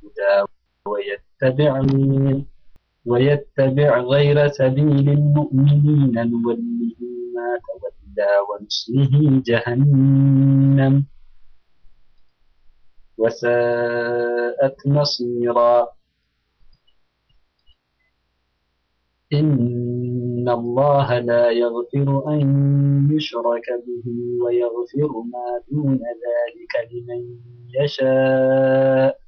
الهدى ويتبع ويتبع غير سبيل المؤمنين نوله ما تولى ونصله جهنم وساءت مصيرا إن الله لا يغفر أن يشرك به ويغفر ما دون ذلك لمن يشاء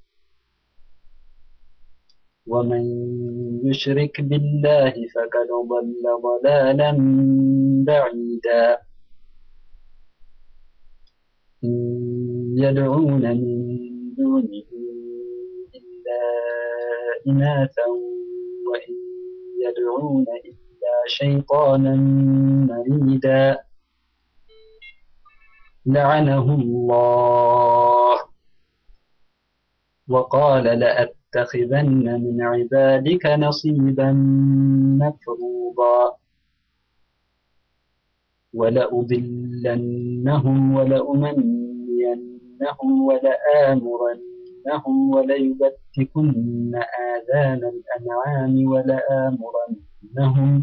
ومن يشرك بالله فقد ضل ضلالا بعيدا إن يدعون من دونه إلا إناثا وإن يدعون إلا شيطانا مريدا لعنه الله وقال لأتخذن من عبادك نصيبا مفروضا ولأضلنهم ولأمنينهم ولآمرنهم وليبتكن آذان الأنعام ولآمرنهم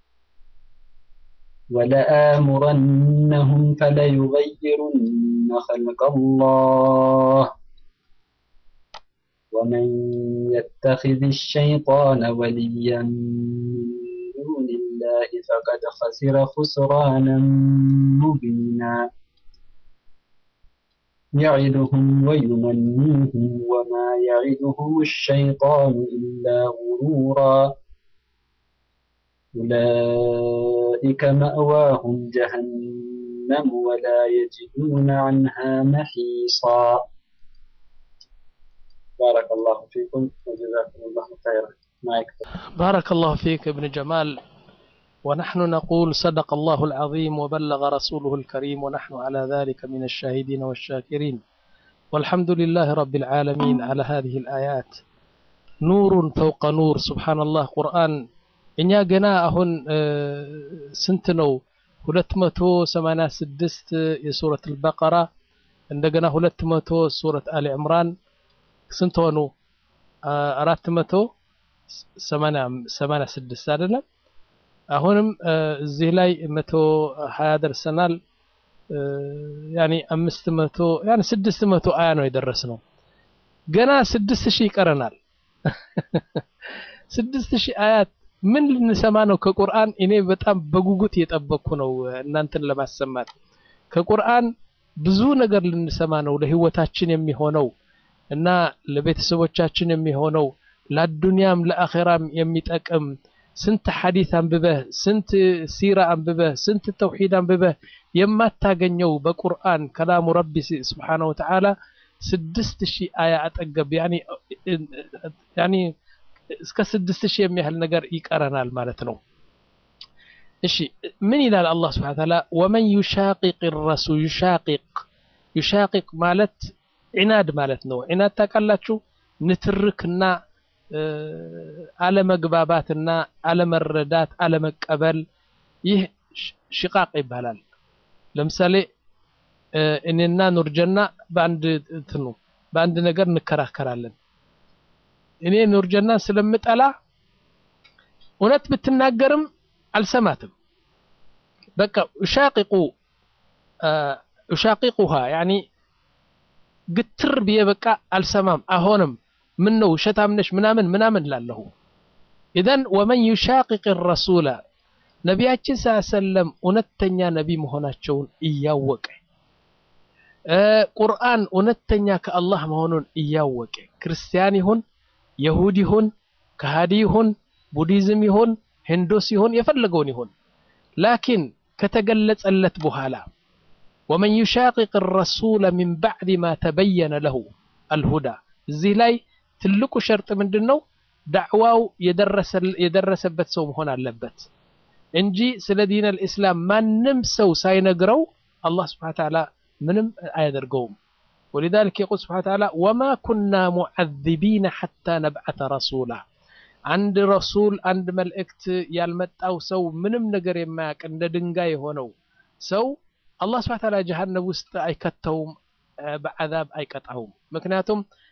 ولآمرنهم فليغيرن خلق الله ومن يتخذ الشيطان وليا من دون الله فقد خسر خسرانا مبينا يعدهم ويمنيهم وما يعدهم الشيطان إلا غرورا أولئك مأواهم جهنم ولا يجدون عنها محيصا بارك الله فيكم وجزاكم الله خيرا معك بارك الله فيك ابن جمال ونحن نقول صدق الله العظيم وبلغ رسوله الكريم ونحن على ذلك من الشاهدين والشاكرين والحمد لله رب العالمين على هذه الآيات نور فوق نور سبحان الله قرآن እኛ ገና አሁን ስንት ነው ሁለት መቶ ሰማንያ ስድስት የሱረት አልበቀራ እንደገና ሁለት መቶ ሱረት አሊ ዕምራን ስንት ሆኑ አራት መቶ ሰማንያ ስድስት አይደለም አሁንም እዚህ ላይ መቶ ሀያ ደርሰናል ያኒ አምስት መቶ ያኒ ስድስት መቶ አያ ነው የደረስ ነው ገና ስድስት ሺህ ይቀረናል ስድስት ሺህ አያት ምን ልንሰማ ነው ከቁርአን እኔ በጣም በጉጉት እየጠበቅኩ ነው እናንተን ለማሰማት ከቁርአን ብዙ ነገር ልንሰማ ነው ለህይወታችን የሚሆነው እና ለቤተሰቦቻችን የሚሆነው ለአዱንያም ለአኼራም የሚጠቅም ስንት ሐዲስ አንብበህ ስንት ሲራ አንብበህ ስንት ተውሂድ አንብበህ የማታገኘው በቁርአን ከላሙ ረቢ ስብሓነ ወተዓላ ስድስት ሺህ አያ አጠገብ ያኒ እስከ ስድስት ሺህ የሚያህል ነገር ይቀረናል ማለት ነው እሺ ምን ይላል አላህ ስብሓነ ወተዓላ ወመን ዩሻቂቅ ረሱል ዩሻቂቅ ዩሻቂቅ ማለት ዒናድ ማለት ነው ዒናድ ታውቃላችሁ ንትርክና አለመግባባትና አለመረዳት አለመቀበል ይህ ሽቃቅ ይባላል ለምሳሌ እኔና ኑርጀና በአንድ እንትኑ በአንድ ነገር እንከራከራለን እኔ ኑርጀናን ስለምጠላ እውነት ብትናገርም አልሰማትም በቃ ኡሻቂቁ ኡሻቂቁሃ ያኒ ግትር ብዬ በቃ አልሰማም አሆንም ምን ነው ውሸታም ነሽ ምናምን ምናምን ላለሁ ኢዘን ወመን ዩሻቂቅ ረሱላ ነቢያችን ስ ሰለም እውነተኛ ነቢ መሆናቸውን እያወቀ ቁርአን እውነተኛ ከአላህ መሆኑን እያወቀ ክርስቲያን ይሁን የሁድ ይሁን ከሃዲ ይሁን ቡዲዝም ይሁን ሂንዶስ ይሁን የፈለገውን ይሁን ላኪን ከተገለጸለት በኋላ ወመን ዩሻቂቅ ረሱለ ሚን ባዕድ ማ ተበየነ ለሁ አልሁዳ እዚህ ላይ ትልቁ ሸርጥ ምንድን ነው ዳዕዋው የደረሰበት ሰው መሆን አለበት እንጂ ስለ ዲን አልእስላም ማንም ሰው ሳይነግረው አላህ ስብሓን ተዓላ ምንም አያደርገውም ولذلك يقول سبحانه وتعالى وما كنا معذبين حتى نبعث رسولا عند رسول عند ملእክት ያልመጣው ሰው ምንም ነገር የማያውቅ እንደ ድንጋይ የሆነው ሰው አላህ ስብሓን ተዓላ ጀሃነም ውስጥ አይከተውም በዓዛብ አይቀጣውም ምክንያቱም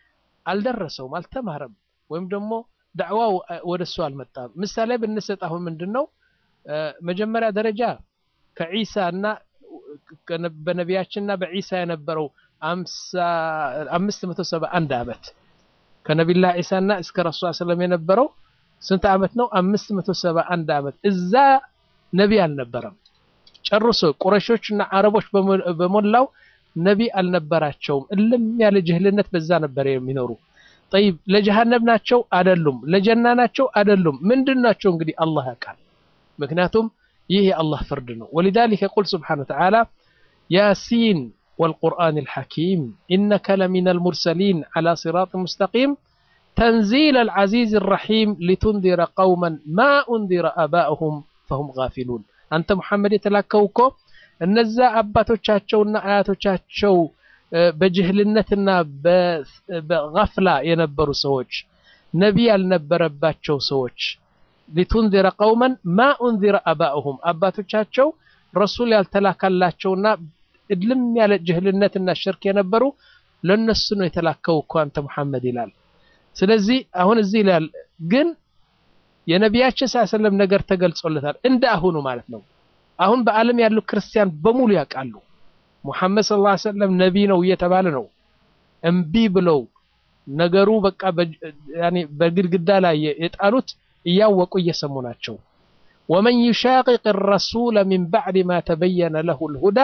አልደረሰውም፣ አልተማረም፣ ወይም ደግሞ ዳዕዋው ወደ እሱ አልመጣም። ምሳሌ ብንሰጥ አሁን ምንድን ነው መጀመሪያ ደረጃ ከዒሳ እና በነቢያችንና በዒሳ የነበረው አምስት መቶ ሰባ አንድ ዓመት ከነቢላ ዒሳና እስከ ረሱ ሰለም የነበረው ስንት ዓመት ነው? አምስት መቶ ሰባ አንድ ዓመት እዛ ነቢ አልነበረም። ጨርሶ ቁረሾችና አረቦች በሞላው ነቢ አልነበራቸውም። እልም ያለ ጅህልነት በዛ ነበር የሚኖሩ። ጠይብ ለጀሃነም ናቸው አይደሉም? ለጀና ናቸው አይደሉም? ምንድን ናቸው? እንግዲህ አላህ ያውቃል። ምክንያቱም ይህ የአላህ ፍርድ ነው። ወሊዛሊከ ቁል ስብሓነ ወተዓላ ያሲን ወልቁርአን አልሐኪም ኢነከ ለሚነል ሙርሰሊን ዐላ ሲራጥ ሙስተቂም ተንዚል አልዓዚዝ አልረሒም ሊቱንዚረ ቀውመን ማ ኡንዚረ አባእሁም ፈሁም ጋፊሉን። አንተ ሙሐመድ የተላከው እኮ እነዛ አባቶቻቸውና አያቶቻቸው በጅህልነትና በገፍላ የነበሩ ሰዎች ነቢ ያልነበረባቸው ሰዎች ሊቱንዚረ ቀውመን ማ ኡንዚረ አባእሁም አባቶቻቸው ረሱል ያልተላካላቸውና እልም ያለ ጅህልነትና ሽርክ የነበሩ ለነሱ ነው የተላከው እኮ አንተ ሙሐመድ ይላል። ስለዚህ አሁን እዚህ ይላል ግን የነቢያችን ሰለም ነገር ተገልጾለታል እንደ አሁኑ ማለት ነው። አሁን በዓለም ያሉ ክርስቲያን በሙሉ ያውቃሉ ሙሐመድ ሰለላሁ ዐለይሂ ወሰለም ነቢ ነው እየተባለ ነው። እምቢ ብለው ነገሩ በቃ በግድግዳ ላይ የጣሉት እያወቁ እየሰሙ ናቸው። ወመን ዩሻቂቅ ረሱለ ሚን ባዕድ ማ ተበየነ ለሁ ልሁዳ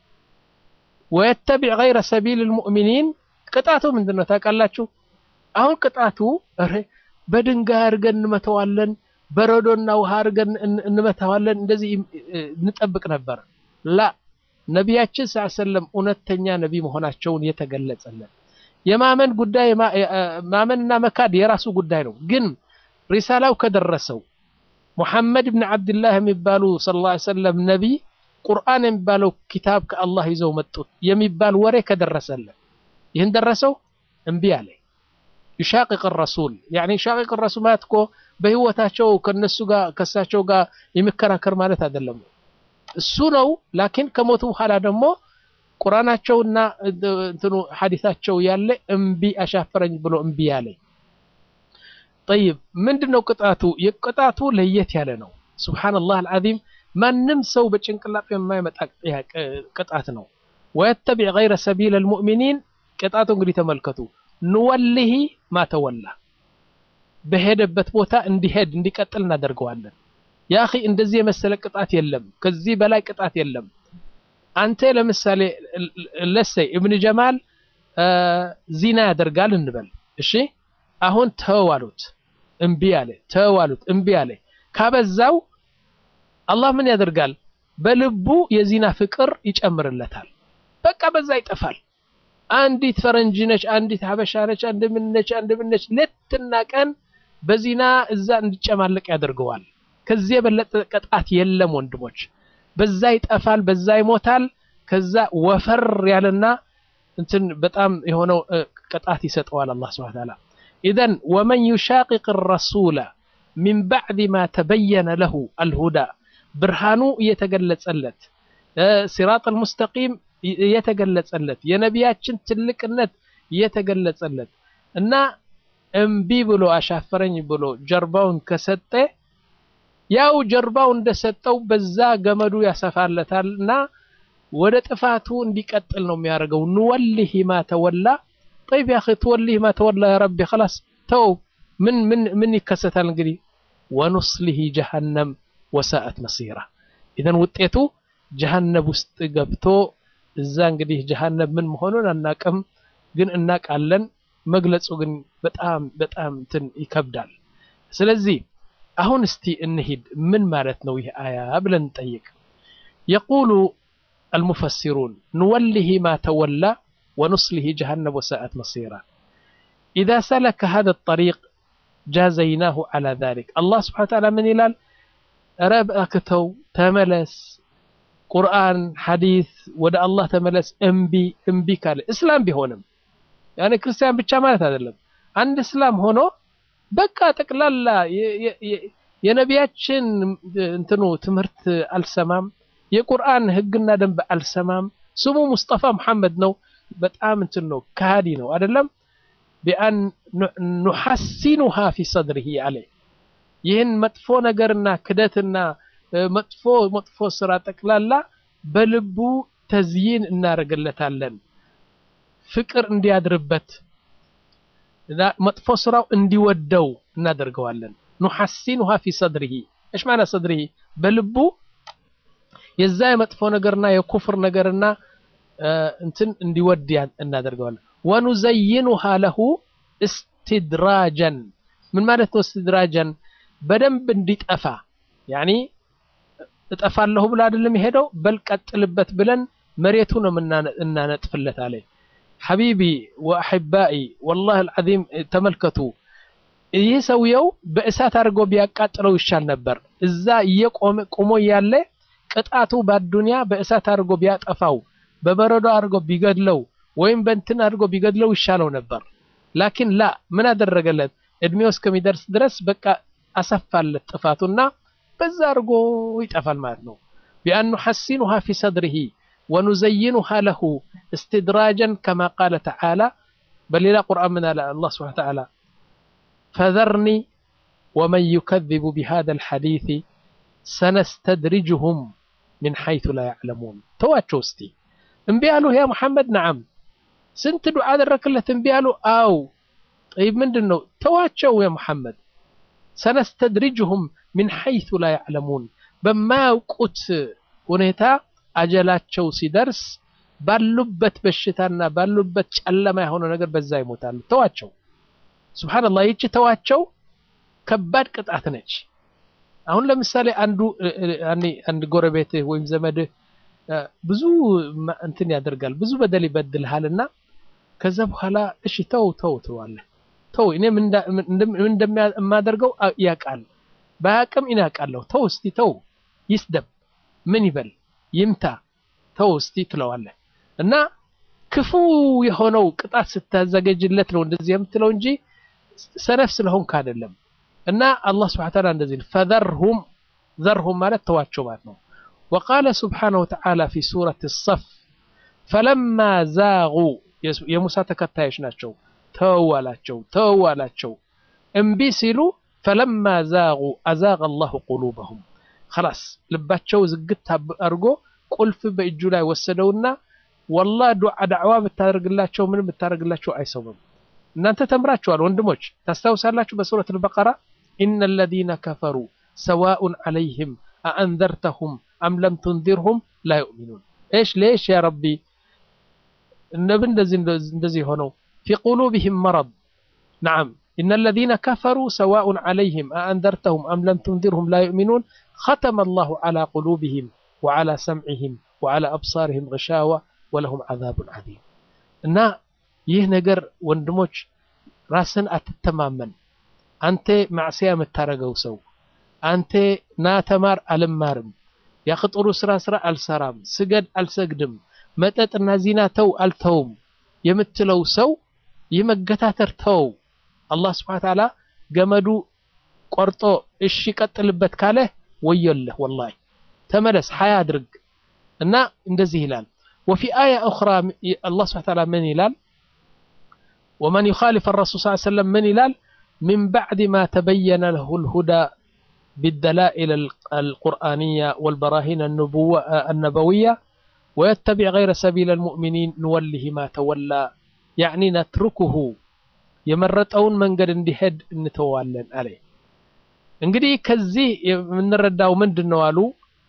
ወየተቢዕ ገይረ ሰቢል ልሙእሚኒን ቅጣቱ ምንድን ነው ታውቃላችሁ? አሁን ቅጣቱ በድንጋይ አድርገን እንመተዋለን፣ በረዶና ውሃ አድርገን እንመተዋለን፣ እንደዚህ እንጠብቅ ነበር። ላ ነቢያችን ስ ሰለም እውነተኛ ነቢ መሆናቸውን የተገለጸለን የማመን ጉዳይ ማመንና መካድ የራሱ ጉዳይ ነው። ግን ሪሳላው ከደረሰው ሙሐመድ ብን ዓብድላህ የሚባሉ ሰለላሁ ዐለይሂ ወሰለም ነቢ ቁርአን የሚባለው ኪታብ ከአላህ ይዘው መጡት የሚባል ወሬ ከደረሰለን ይህን ደረሰው እምቢ አለ። ዩሻቂቅ ረሱል ያኒ ዩሻቂቅ ረሱል ማለት እኮ በህይወታቸው ከነሱ ጋር ከሳቸው ጋር የሚከራከር ማለት አይደለም። እሱ ነው። ላኪን ከሞቱ በኋላ ደግሞ ቁርአናቸውና እንትኑ ሐዲታቸው ያለ እምቢ አሻፈረኝ ብሎ እምቢ ያለ። ጠይብ ምንድነው ቅጣቱ? የቅጣቱ ለየት ያለ ነው። ሱብሃነላህ አልዓዚም ማንም ሰው በጭንቅላቱ የማይመጣ ቅጣት ነው። ወየተቢዕ ገይረ ሰቢል አልሙእሚኒን ቅጣቱ እንግዲህ ተመልከቱ። ንወሊሂ ማተወላ በሄደበት ቦታ እንዲሄድ እንዲቀጥል እናደርገዋለን። ያ አኺ እንደዚህ የመሰለ ቅጣት የለም። ከዚህ በላይ ቅጣት የለም። አንተ ለምሳሌ ለሰይ እብን ጀማል ዚና ያደርጋል እንበል። እሺ አሁን ተው አሉት፣ እምቢ አለ። ተው አሉት፣ እምቢ አለ። ካበዛው አላህ ምን ያደርጋል? በልቡ የዚና ፍቅር ይጨምርለታል። በቃ በዛ ይጠፋል። አንዲት ፈረንጅ ነች፣ አንዲት ሀበሻ ነች፣ አንድ ምን ነች፣ አንድ ምን ነች፣ ሌትና ቀን በዚና እዛ እንዲጨማለቅ ያደርገዋል። ከዚህ የበለጠ ቅጣት የለም ወንድሞች። በዛ ይጠፋል፣ በዛ ይሞታል። ከዛ ወፈር ያለና እንትን በጣም የሆነው ቅጣት ይሰጠዋል አላህ ሱብሓነሁ ወተዓላ። ኢዘን ወመን ዩሻቂቅ ረሱለ ሚን ባዕድ ማ ተበየነ ለሁ አልሁዳ ብርሃኑ እየተገለጸለት ሲራጠል ሙስተቂም እየተገለጸለት የነቢያችን ትልቅነት እየተገለጸለት እና እምቢ ብሎ አሻፈረኝ ብሎ ጀርባውን ከሰጠ ያው ጀርባው እንደሰጠው በዛ ገመዱ ያሰፋለታል እና ወደ ጥፋቱ እንዲቀጥል ነው የሚያደርገው። ንወሊሂ ማ ተወላ ጠይብ ያ ትወሊሂ ማ ተወላ ያ ረቢ ኸላስ ተው። ምን ምን ምን ይከሰታል እንግዲህ ወኑስሊሂ ጀሃነም ወሳአት መሲራ። ኢዘን ውጤቱ ጀሃነም ውስጥ ገብቶ እዛ እንግዲህ ጀሃነም ምን መሆኑን አናቅም፣ ግን እናቃለን። መግለጹ ግን በጣም በጣም እንትን ይከብዳል። ስለዚህ አሁን እስቲ እንሂድ ምን ማለት ነው ይህ አያ ብለን እንጠይቅ። የቁሉ አልሙፈሲሩን ንወሊሂ ማ ተወላ ወኑስሊሂ ጀሃነም ወሳአት መሲራ ኢዛ ሰለከ ሃዛ ጠሪቅ ጃዘይናሁ ዐላ ዛሊክ። አላህ ስብሓነ ወተዓላ ምን ይላል? ኧረ እባክህ ተው ተመለስ፣ ቁርአን ሐዲስ ወደ አላህ ተመለስ። እምቢ እምቢ ካለ እስላም ቢሆንም ያኔ ክርስቲያን ብቻ ማለት አይደለም። አንድ እስላም ሆኖ በቃ ጠቅላላ የነቢያችን እንትኑ ትምህርት አልሰማም፣ የቁርአን ህግና ደንብ አልሰማም። ስሙ ሙስጠፋ መሐመድ ነው። በጣም እንትን ነው፣ ከሃዲ ነው አይደለም። ቢአን ኑሐሲኑሃ ፊ ሰድሪሂ አለ ይህን መጥፎ ነገርና ክደትና መጥፎ መጥፎ ስራ ጠቅላላ በልቡ ተዝይን እናደርግለታለን ፍቅር እንዲያድርበት መጥፎ ስራው እንዲወደው እናደርገዋለን ኑሐሲኑሃ ፊ ሰድሪሂ እሽ ማና ሰድሪሂ በልቡ የዛ የመጥፎ ነገርና የኩፍር ነገርና እንትን እንዲወድ እናደርገዋለን ወኑዘይኑሃ ለሁ እስትድራጀን ምን ማለት ነው እስትድራጀን በደንብ እንዲጠፋ ያኒ እጠፋለሁ ብሎ አይደለም የሄደው በል ቀጥልበት ብለን መሬቱ ነው እናነጥፍለት አለ ሐቢቢ ወአሕባኢ ወላሂ አልዓዚም ተመልከቱ ይህ ሰውየው በእሳት አድርጎ ቢያቃጥለው ይሻል ነበር እዛ እየቆመ ቁሞ እያለ ቅጣቱ በአዱንያ በእሳት አድርጎ ቢያጠፋው በበረዶ አድርጎ ቢገድለው ወይም በእንትን አድርጎ ቢገድለው ይሻለው ነበር ላኪን ላ ምን አደረገለት እድሜው እስከሚደርስ ድረስ በቃ አሰፋለት ጥፋቱና በዛ አድርጎ ይጠፋል ማለት ነው ቢአን ኑሐሲኑሃ ፊ ሰድሪሂ ወኑዘይኑሃ ለሁ እስትድራጀን ከማ ቃለ ተዓላ በሌላ ቁርአን ምን አለ አላህ ስብሓን ተዓላ ፈዘርኒ ወመን ዩከذቡ ቢሃذا الحديث ሰነስተድሪጅሁም ምን ሐይቱ ላ ያዕለሙን ተዋቸው እስቲ እምቢ አሉ ያ ሙሐመድ ነዓም ስንት ዱዓ አደረክለት እምቢ አሉ አው ጠይብ ምንድን ነው ተዋቸው ያ ሙሐመድ ሰነስተድሪጅሁም ምን ሐይቱ ላ ያዕለሙን በማያውቁት ሁኔታ አጀላቸው ሲደርስ ባሉበት በሽታና ባሉበት ጨለማ የሆነ ነገር በዛ ይሞታሉ ተዋቸው ስብሓንላህ ይቺ ተዋቸው ከባድ ቅጣት ነች አሁን ለምሳሌ አንዱ አንድ ጎረቤትህ ወይም ዘመድህ ብዙ እንትን ያደርጋል ብዙ በደል ይበድልሃልና ከዛ በኋላ እሺ ተው ተው ትለዋለህ ተው እኔ እንደማደርገው ያውቃል በአቅም እኔ ያውቃለሁ ተው እስቲ ተው ይስደብ ምን ይበል ይምታ ተው እስቲ ትለዋለህ እና ክፉ የሆነው ቅጣት ስታዘጋጅለት ነው እንደዚህ የምትለው እንጂ ሰነፍ ስለሆንክ አይደለም እና አላህ ስብሐነ ወተዓላ እንደዚህ ፈዘርሁም ዘርሁም ማለት ተዋቸው ማለት ነው وقال سبحانه وتعالى في سورة الصف فلما زاغوا የሙሳ ተከታዮች ናቸው ተዋላቸው ተዋላቸው እምቢ ሲሉ ፈለማ ዛጉ አዛቀ አላሁ ቁሉበሁም خلاص ልባቸው ዝግት አድርጎ ቁልፍ በእጁ ላይ ወሰደውና ወላ ዳዕዋ ብታደርግላቸው ምንም ብታደርግላቸው አይሰሙም እናንተ ተምራችኋል ወንድሞች ታስታውሳላችሁ በሱረት አልበቀራ ኢነ الذين كفروا سواء عليهم أأنذرتهم أم لم تنذرهم لا يؤمنون ايش ليش يا ربي النبي እንደዚህ ሆነው في قلوبهم مرض نعم إن الذين كفروا سواء عليهم أأنذرتهم أم لم تنذرهم لا يؤمنون ختم الله على قلوبهم وعلى سمعهم وعلى أبصارهم غشاوة ولهم عذاب عظيم እና ይህ ነገር ወንድሞች ራስን አትተማመን አንተ ማዕስያ የምታረገው ሰው አንተ ና ተማር አልማርም ያክጥሩ ስራ ስራ አልሰራም ስገድ አልሰግድም መጠጥና ዚና ተው አልተውም የምትለው ሰው ይህ መገታተር ተው አላህ ስብሓን ተዓላ ገመዱ ቆርጦ እሺ ቀጥልበት ካለ ወዮለህ ወላሂ ተመለስ ሀያ አድርግ እና እንደዚህ ይላል وفي آية أخرى الله سبحانه وتعالى من يلال ومن يخالف الرسول صلى الله عليه وسلم من يلال من بعد ما تبين له الهدى بالدلائل القرآنية والبراهين النبوة النبوية ويتبع غير سبيل المؤمنين نوله ما تولى يعني نتركه የመረጠውን መንገድ እንዲሄድ እንተዋለን አለ እንግዲህ ከዚህ የምንረዳው ምንድን ነው አሉ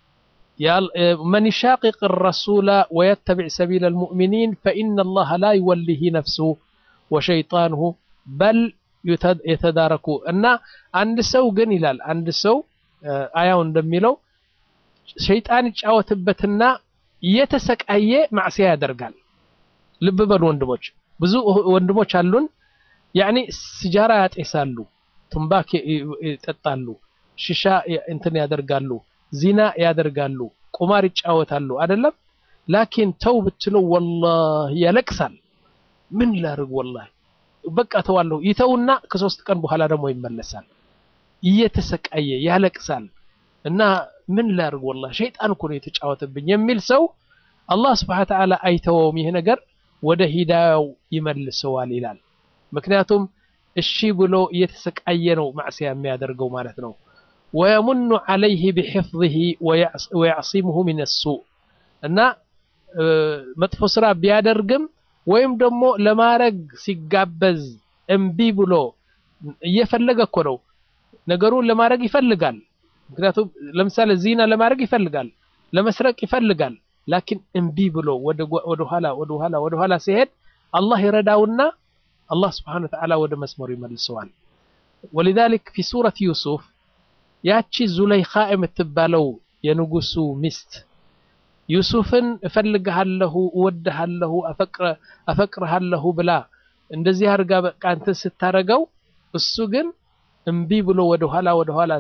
من يشاقق الرسول ويتبع سبيل المؤمنين فإن الله لا يوليه نفسه وشيطانه بل የተዳረኩ እና አንድ ሰው ግን ይላል አንድ ሰው አያው እንደሚለው ሸይጣን ይጫወትበትና እየተሰቃየ ማዕሲያ ያደርጋል ልብ በሉ ወንድሞች ብዙ ወንድሞች አሉን ያኒ ሲጃራ ያጤሳሉ ቱምባክ ይጠጣሉ ሽሻ እንትን ያደርጋሉ ዚና ያደርጋሉ ቁማር ይጫወታሉ አይደለም ላኪን ተው ብትለው ወላሂ ያለቅሳል ምን ላርግ ወላሂ በቃ ተዋለሁ ይተውና ከሶስት ቀን በኋላ ደግሞ ይመለሳል እየተሰቃየ ያለቅሳል እና ምን ላርግ ወላሂ ሸይጣን እኮ ነው የተጫወተብኝ የሚል ሰው አላህ ስብሐ ተዓላ አይተወውም ይህ ነገር ወደ ሂዳያው ይመልሰዋል ይላል ምክንያቱም እሺ ብሎ እየተሰቃየ ነው ማዕስያ የሚያደርገው ማለት ነው። ወየሙኑ ዓለይህ ቢሕፍዝህ ወያዕሲሙሁ ሚን ሱእ እና መጥፎ ስራ ቢያደርግም ወይም ደግሞ ለማረግ ሲጋበዝ እምቢ ብሎ እየፈለገ እኮ ነው ነገሩን ለማድረግ ይፈልጋል። ምክንያቱም ለምሳሌ ዚና ለማድረግ ይፈልጋል፣ ለመስረቅ ይፈልጋል። ላኪን እምቢ ብሎ ወደ ኋላ ወደ ኋላ ወደ ኋላ ሲሄድ አላህ ይረዳውና አላህ ስብሓነሁ ወተዓላ ወደ መስመሩ ይመልሰዋል። ወሊዛሊክ ፊ ሱረት ዩሱፍ ያቺ ዙለይኻ የምትባለው የንጉሱ ሚስት ዩሱፍን እፈልግሃለሁ፣ እወድሃለሁ፣ አፈቅርሃለሁ ብላ እንደዚህ አድርጋ በቃ እንትን ስታረገው እሱ ግን እምቢ ብሎ ወደ ኋላ ወደ ኋላ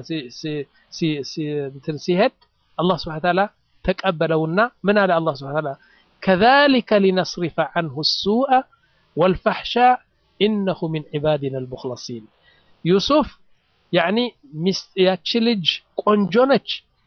እንትን ሲሄድ አላህ ስብሐነ ወተዓላ ተቀበለውና ምን አለ አላህ ስብሐነ ወተዓላ ከዛሊከ ሊነስሪፈ ዐንሁ ሱአ ወልፈሕሻ ኢነሁ ሚን ዒባዲና አልሙኽለሲን ዩሱፍ ያዕኒ ያቺ ልጅ ቆንጆ ነች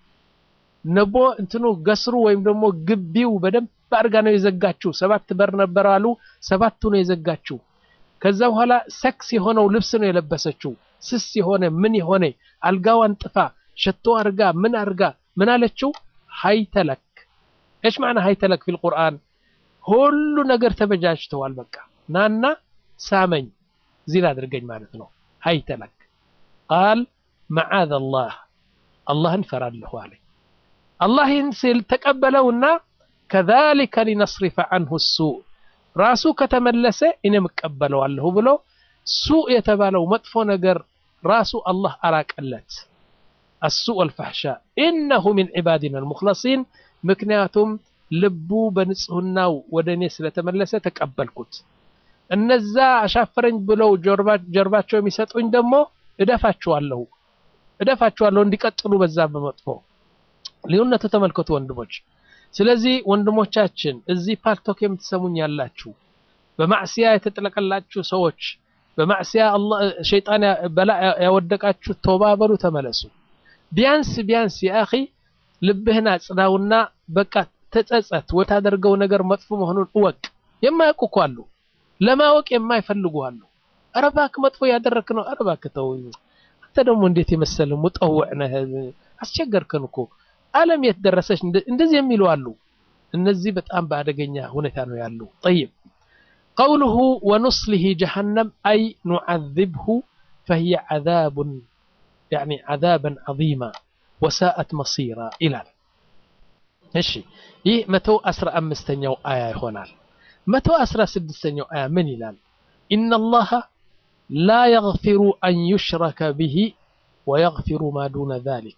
ነቦ እንትኑ ገስሩ ወይም ደግሞ ግቢው በደንብ አድርጋ ነው የዘጋችው። ሰባት በር ነበር አሉ፣ ሰባቱ ነው የዘጋችው። ከዛ በኋላ ሰክስ የሆነው ልብስ ነው የለበሰችው። ስስ የሆነ ምን የሆነ አልጋዋን ጥፋ ሸቶ አርጋ ምን አርጋ ምን አለችው? ሀይተለክ እሽ ማዕና ሀይተለክ ፊል ቁርአን ሁሉ ነገር ተበጃጅተዋል። በቃ ናና ሳመኝ ዚና አድርገኝ ማለት ነው። ሀይተለክ ቃል መዓዘ አላህ አላህን ፈራለሁ አለ። አላህ ይህን ሲል ተቀበለውና ከዛሊከ ሊነስሪፈ ዐንሁ ሱእ ራሱ ከተመለሰ እኔም እቀበለዋለሁ ብሎ ሱእ የተባለው መጥፎ ነገር ራሱ አላህ አራቀለት። አሱእ ወልፈሕሻ ኢነሁ ሚን ዒባዲና አልሙኽለሲን ምክንያቱም ልቡ በንጽህናው ወደ እኔ ስለተመለሰ ተቀበልኩት። እነዛ አሻፈረኝ ብለው ጀርባቸው የሚሰጡኝ ደግሞ እደፋቸዋለሁ እደፋቸዋለሁ እንዲቀጥሉ በዛ በመጥፎ ልዩነቱ ተመልከቱ ወንድሞች። ስለዚህ ወንድሞቻችን እዚህ ፓልቶክ የምትሰሙኝ ያላችሁ በማዕስያ የተጠለቀላችሁ ሰዎች በማዕስያ ሸይጣን በላ ያወደቃችሁ ተውባ በሉ፣ ተመለሱ። ቢያንስ ቢያንስ የአኺ ልብህን አጽዳውና በቃ ተጸጸት። ወታደርገው ነገር መጥፎ መሆኑን እወቅ። የማያውቁ እኮ አሉ፣ ለማወቅ የማይፈልጉ አሉ። ኧረ እባክህ መጥፎ ያደረክ ነው፣ ኧረ እባክህ ተው። አንተ ደግሞ እንዴት የመሰለ ሙጠውዕ ነህ፣ አስቸገርከን እኮ ዓለም የት ደረሰች? እንደዚህ የሚሉ አሉ። እነዚህ በጣም በአደገኛ ሁኔታ ነው ያሉ። ጠይብ ቀውሉሁ ወኑስሊሂ ጀሃነም አይ ኑዓዚብሁ ፈሂየ ዓዛቡን ያዕኒ ዓዛበን ዐዚማ ወሳአት መሲራ ይላል። እሺ ይህ መቶ አስራ አምስተኛው አያ ይሆናል። መቶ አስራ ስድስተኛው አያ ምን ይላል? ኢነላሃ ላ የግፊሩ አን ዩሽረከ ቢሂ ወየግፊሩ ማ ዱነ ዛሊክ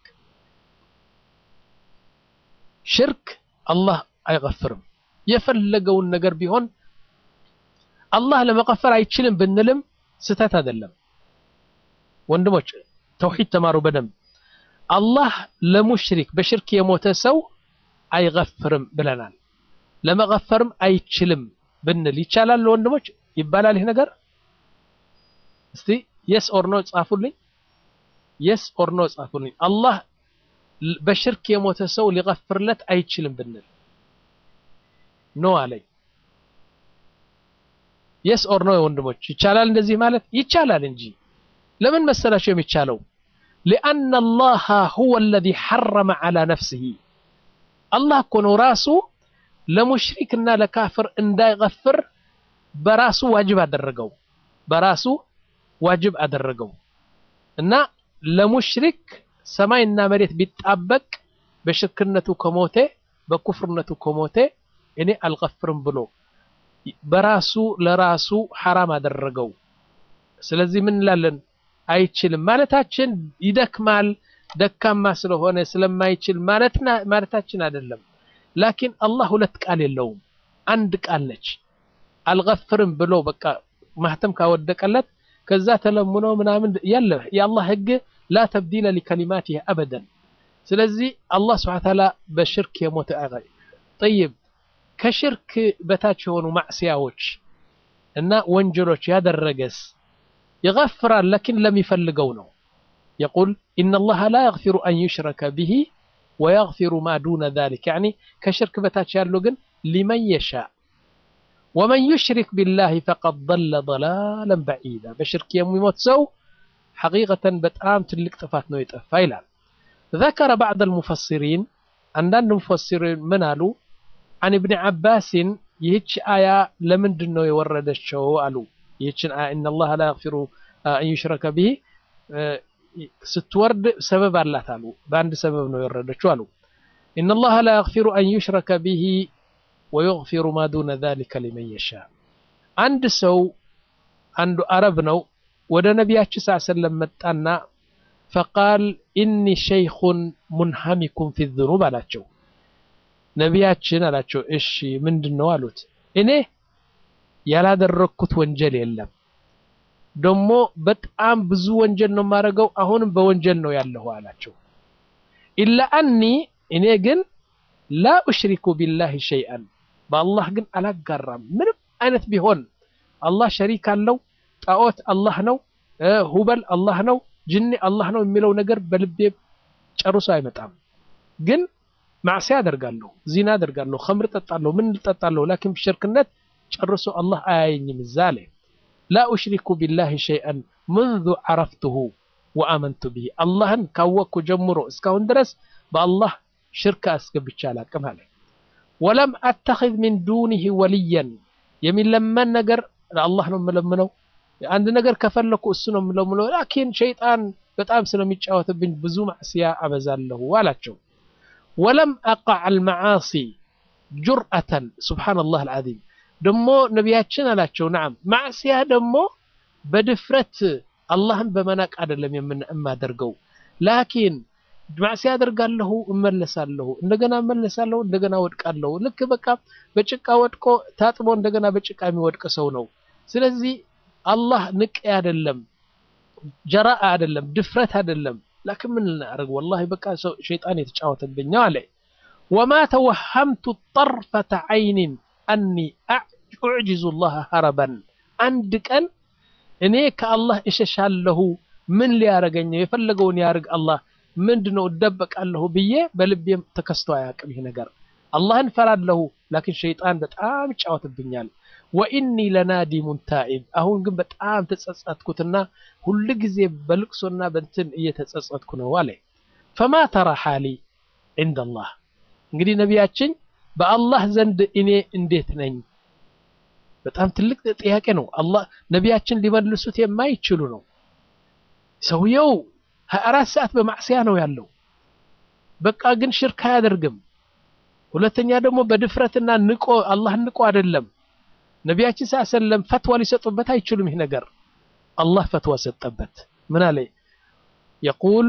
ሽርክ አላህ አይገፍርም። የፈለገውን ነገር ቢሆን አላህ ለመቀፈር አይችልም ብንልም ስህተት አይደለም። ወንድሞች ተውሂድ ተማሩ በደንብ። አላህ ለሙሽሪክ በሽርክ የሞተ ሰው አይገፍርም ብለናል። ለመቀፈርም አይችልም ብንል ይቻላል ወንድሞች? ይባላል ይህ ነገር? እስቲ የስ ኦር ኖ ጻፉልኝ። የስ ኦር ኖ ጻፉልኝ። አላህ በሽርክ የሞተ ሰው ሊገፍርለት አይችልም ብንል ኖ አለኝ። የስ ኦር ኖ ወንድሞች ይቻላል እንደዚህ ማለት ይቻላል እንጂ ለምን መሰላቸው የሚቻለው? ሊአነ አላህ ሁወ አለዚ ሐረመ ዐላ ነፍሲሂ አላህ እኮ ነው ራሱ ለሙሽሪክና ለካፍር እንዳይገፍር በራሱ ዋጅብ አደረገው። በራሱ ዋጅብ አደረገው እና ለሙሽሪክ ሰማይና መሬት ቢጣበቅ በሽርክነቱ ከሞቴ በኩፍርነቱ ከሞቴ እኔ አልገፍርም ብሎ በራሱ ለራሱ ሐራም አደረገው። ስለዚህ ምን እንላለን? አይችልም ማለታችን ይደክማል፣ ደካማ ስለሆነ ስለማይችል ማለታችን አይደለም። ላኪን አላህ ሁለት ቃል የለውም፣ አንድ ቃል ነች። አልገፍርም ብሎ በቃ ማህተም ካወደቀለት ከዛ ተለምኖ ምናምን ያለ የአላህ ህግ ላ ተብዲለ ሊከሊማቲህ አበደን። ስለዚህ አላህ ስብሐነ ወተዓላ በሽርክ የሞተ ጠይብ ከሽርክ በታች የሆኑ ማዕስያዎች እና ወንጀሎች ያደረገስ ይገፍራል፣ ለኪን ለሚፈልገው ነው። የቁል ኢነላሃ ላ የግፊሩ አን ዩሽረከ ቢሂ ወየግፊሩ ማ ዱነ ዛሊክ ያዕኒ ከሽርክ በታች ያለው ግን ሊመን የሻእ ወመን ዩሽሪክ ቢላሂ ፈቀድ ضለ ضላለን በዒዳ በሽርክ የሚሞት ሰው ሐቂቀተን በጣም ትልቅ ጥፋት ነው የጠፋ ይላል። ذكر بعض المفسرين አንዳንድ ሙፈሲሪን ምን አሉ عن ابن عباس ይህች አያ ለምንድን ነው የወረደችው አሉ ይህችን አያ إن الله لا يغفر أن يشرك به ስትወርድ ሰበብ አላት አሉ በአንድ ሰበብ ነው የወረደችው አሉ إن الله لا يغفر أن يشرك به ويغفر ما دون ذلك لمن يشاء አንድ ሰው አንዱ አረብ ነው ወደ ነቢያችን ስ ሰለም መጣና ፈቃል ኢኒ ሸይኹን ሙንሐሚኩም ፊ ዝኑብ አላቸው ነቢያችን አላቸው እሺ ምንድን ነው አሉት እኔ ያላደረግኩት ወንጀል የለም ደግሞ በጣም ብዙ ወንጀል ነው የማደርገው አሁንም በወንጀል ነው ያለሁ አላቸው ኢላ አኒ እኔ ግን ላ ኡሽሪኩ ቢላሂ ሸይአን በአላህ ግን አላጋራም ምንም አይነት ቢሆን አላህ ሸሪክ አለው ጣዖት አላህ ነው ሁበል አላህ ነው ጅኒ አላህ ነው የሚለው ነገር በልቤ ጨርሶ አይመጣም ግን ማዕሲያ አደርጋለሁ ዚና አደርጋለሁ ከምር ጠጣለሁ ምን ጠጣለሁ ላኪን ሽርክነት ጨርሶ አላህ አያየኝም እዛ አለ ላ ኡሽሪኩ ቢላሂ ሸይአን منذ عرفته وآمنت به አላህን ካወቅኩ ጀምሮ እስካሁን ድረስ በአላህ ሽርክ አስገብቼ አላቅም አለ ወለም አተኺዝ ሚን ዱኒህ ወልየን የሚለመን ነገር ለአላህ ነው የምለምነው አንድ ነገር ከፈለኩ እሱ ነው የምለምነው ላኪን ሸይጣን በጣም ስለሚጫወትብኝ ብዙ ማዕስያ አበዛለሁ አላቸው ወለም አቃዕ አልመዓሲ ጁርአተን ሱብሓነላህ አልዓዚም ደሞ ነቢያችን አላቸው ናም ማዕስያ ደግሞ በድፍረት አላህን በመናቅ አይደለም የማደርገው ላኪን ማዕስያ አደርጋለሁ እመለሳለሁ እንደገና እመለሳለሁ እንደገና ወድቃለሁ ልክ በቃ በጭቃ ወድቆ ታጥቦ እንደገና በጭቃ የሚወድቅ ሰው ነው ስለዚህ አላህ ንቅ አይደለም ጀራአ አይደለም ድፍረት አይደለም ላኪን ምን ልናደርግ ወላሂ በቃ ሰው ሸይጣን የተጫወተብኝ አለ ወማ ተወሀምቱ ጠርፈተ አይንን አኒ ኡዕጅዙ ላህ ሀረበን አንድ ቀን እኔ ከአላህ እሸሻለሁ ምን ሊያረገኝ የፈለገውን ያርግ አላህ ምንድነው እደበቃለሁ ብዬ በልቤም ተከስቶ አያውቅም ይህ ነገር አላህን ፈራለሁ ላኪን ሸይጣን በጣም ይጫወትብኛል ወኢኒ ለናዲሙን ታኢብ አሁን ግን በጣም ተጸጸትኩትና ሁል ጊዜ በልቅሶና በንትን እየተጸጸትኩ ነው አለ ፈማ ተራ ሓሊ ዕንደ አላህ እንግዲህ ነቢያችን በአላህ ዘንድ እኔ እንዴት ነኝ በጣም ትልቅ ጥያቄ ነው አላህ ነቢያችን ሊመልሱት የማይችሉ ነው ሰውየው 24 ሰዓት በማዕስያ ነው ያለው በቃ ግን ሽርክ አያደርግም ሁለተኛ ደግሞ በድፍረትና ንቆ አላህን ንቆ አይደለም ነቢያችን ስ ሰለም ፈትዋ ሊሰጡበት አይችሉም ይህ ነገር አላህ ፈትዋ ሰጠበት ምን አለ የቁል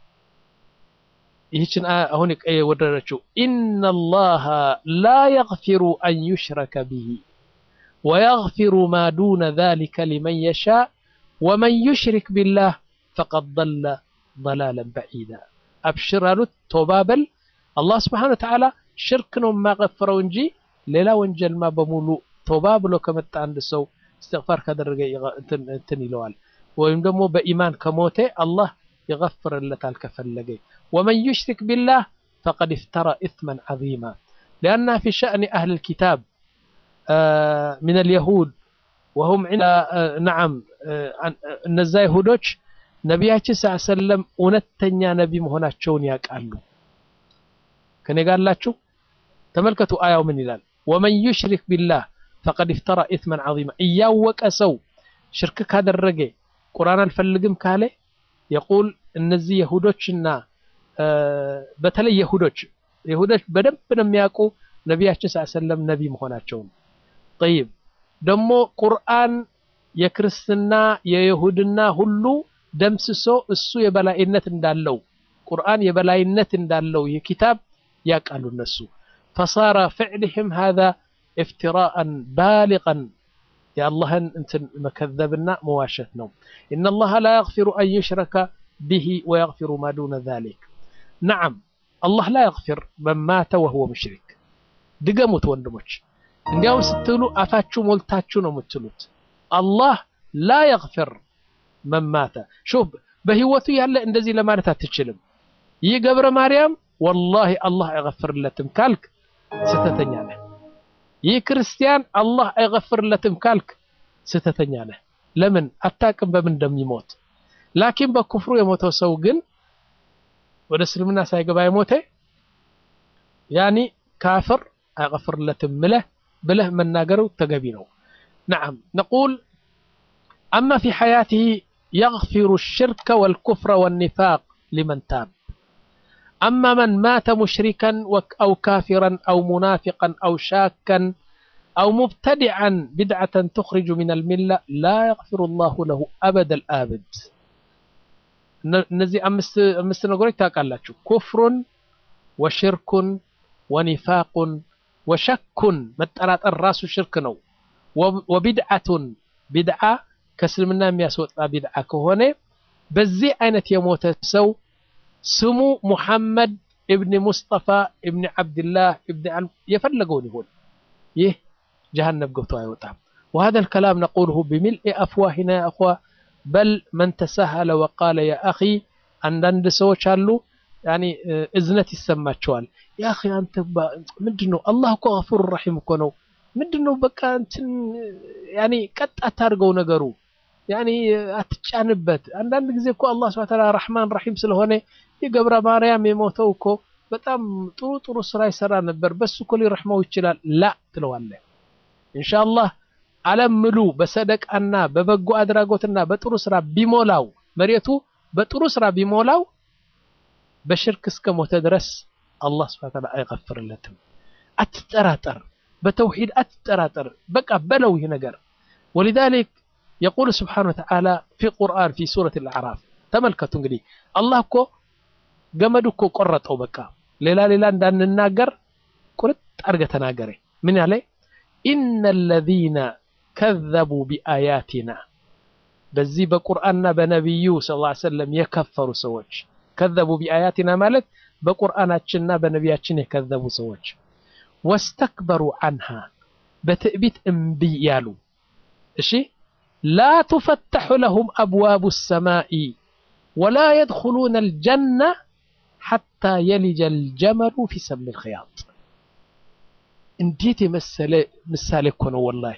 ይህችን አሁን የወረደችው ኢነ ላሃ ላ የግፊሩ አን ዩሽረከ ብሂ ወየግፊሩ ማ ዱነ ذሊከ ሊመን የሻእ ወመን ዩሽሪክ ቢላህ ፈቀድ ضለ ضላለን በዒዳ አብሽር አሉት ቶባ በል አላህ ስብሓን ወተዓላ ሽርክ ነው የማቀፍረው እንጂ ሌላ ወንጀልማ በሙሉ ቶባ ብሎ ከመጣ አንድ ሰው እስትግፋር ካደረገ እንትን ይለዋል ወይም ደግሞ በኢማን ከሞተ አላህ ይገፍርለታል ከፈለገ ወመን ዩሽሪክ ቢላህ ፈቀድ እፍተራ ኢትመን ዐዚማ ሊአና ፊ ሸእኒ አህል ልኪታብ ምን አልየሁድ ወሁም ነዓም እነዛ ይሁዶች ነቢያችን ስ ሰለም እውነተኛ ነቢ መሆናቸውን ያውቃሉ ከኔ ጋር አላችሁ ተመልከቱ አያው ምን ይላል ወመን ዩሽሪክ ቢላህ ፈቀድ እፍተራ ኢትመን ዐዚማ እያወቀ ሰው ሽርክ ካደረገ ቁርአን አልፈልግም ካለ የቁል እነዚህ የሁዶችና በተለይ የሁዶች የሁዶች በደንብ ነው የሚያውቁ ነቢያችን ስ ሰለም ነቢ መሆናቸውን ጠይብ ደግሞ ቁርአን የክርስትና የይሁድና ሁሉ ደምስሶ እሱ የበላይነት እንዳለው ቁርአን የበላይነት እንዳለው ይህ ኪታብ ያውቃሉ እነሱ ፈሳረ ፍዕልህም ሃذا እፍትራአን ባሊቀን የአላህን እንትን መከዘብና መዋሸት ነው ኢነ ላሀ ላ የግፊሩ አን ዩሽረከ ብሂ ወየግፊሩ ማ ዱነ ዛሊክ ነዓም አላህ ላ የግፊር መን ማተ ወሁወ ሙሽሪክ ድገሙት ወንድሞች እንዲያውም ስትሉ አፋችሁ ሞልታችሁ ነው የምትሉት አላህ ላ የግፊር መን ማተ ሹፍ በህይወቱ ያለ እንደዚህ ለማለት አትችልም ይህ ገብረ ማርያም ወላሂ አላህ አይገፍርለትም ካልክ ስተተኛ ነህ ይህ ክርስቲያን አላህ አይገፍርለትም ካልክ ስህተተኛ ነህ። ለምን አታቅም በምን እንደሚሞት። ላኪን በኩፍሩ የሞተው ሰው ግን ወደ እስልምና ሳይገባ የሞተ ያኒ ካፍር አይገፍርለትም ምለህ ብለህ መናገሩ ተገቢ ነው። ነዓም ነቁል አማ ፊ ሐያቲሂ የግፊሩ ሽርከ ወልኩፍረ ወኒፋቅ ሊመን ታብ አማ መን ማተ ሙሽሪከን አው ካፊረን አው ሙናፊቀን አው ሻከን አው ሙብተዲዐን ቢድዓተን ትኽሪጁ ሚነል ሚላ ላ የግፊሩ ላሁ ለሁ አበደል አብድ። እነዚህ አምስት ነገሮች ታውቃላችሁ። ኩፍሩን ወሽርኩን ወኒፋቁን ወሸኩን መጠራጠር ራሱ ሽርክ ነው። ወቢድዓቱን ቢድዓ ከእስልምና የሚያስወጣ ቢድዓ ከሆነ በዚህ አይነት የሞተ ሰው ስሙ ሙሐመድ እብኒ ሙስጠፋ እብኒ ዓብድላህ እብኒ የፈለገውን ይሁን ይህ ጀሃነም ገብቶ አይወጣም። وهذا الكلام نقوله بملء أفواهنا يا أخوة بل من تساهل وقال يا أخي አንዳንድ ሰዎች አሉ ያኒ እዝነት ይሰማቸዋል። ያ አኺ አንተ ምንድነው አላህ እኮ ገፉር ረሒም እኮ ነው። ምንድነው በቃ እንትን ያኒ ቀጥ አታድርገው ነገሩ ያኒ አትጫንበት። አንዳንድ ጊዜ እኮ አላህ ሱብሓነሁ ወተዓላ ረሕማን ረሒም ስለሆነ የገብረ ማርያም የሞተው እኮ በጣም ጥሩ ጥሩ ስራ ይሰራ ነበር፣ በሱ እኮ ሊረሕመው ይችላል። ላ ትለዋለህ። ኢንሻአላህ ዓለም ምሉ በሰደቃና በበጎ አድራጎትና በጥሩ ስራ ቢሞላው መሬቱ በጥሩ ስራ ቢሞላው በሽርክ እስከ ሞተ ድረስ አላህ ሱብሓነሁ ወተዓላ አይገፍርለትም። አትጠራጠር፣ በተውሂድ አትጠራጠር። በቃ በለው ይህ ነገር ወሊዛሊክ የቁል ስብሓነሁ ወተዓላ ፊ ቁርአን ፊ ሱረት አልአዕራፍ ተመልከቱ። እንግዲህ አላህ እኮ ገመዱ እኮ ቆረጠው። በቃ ሌላ ሌላ እንዳንናገር ቁርጥ አድርገህ ተናገረ። ምን ያለ ኢነ ለዚነ ከዘቡ ቢአያቲና በዚህ በቁርአንና በነቢዩ ሰለላሁ ዐለይሂ ወሰለም የከፈሩ ሰዎች ከዘቡ ቢአያቲና ማለት በቁርአናችንና በነቢያችን የከዘቡ ሰዎች ወስተክበሩ አንሃ በትዕቢት እምቢ ያሉ እሺ ላ ቱፈተሑ ለሁም አብዋቡ ሰማኢ ወላ የድኹሉነ አልጀና ሐታ የሊጀ አልጀመሉ ፊ ሰሚ ልኽያጥ እንዴት የመሰለ ምሳሌ እኮ ነው ወላሂ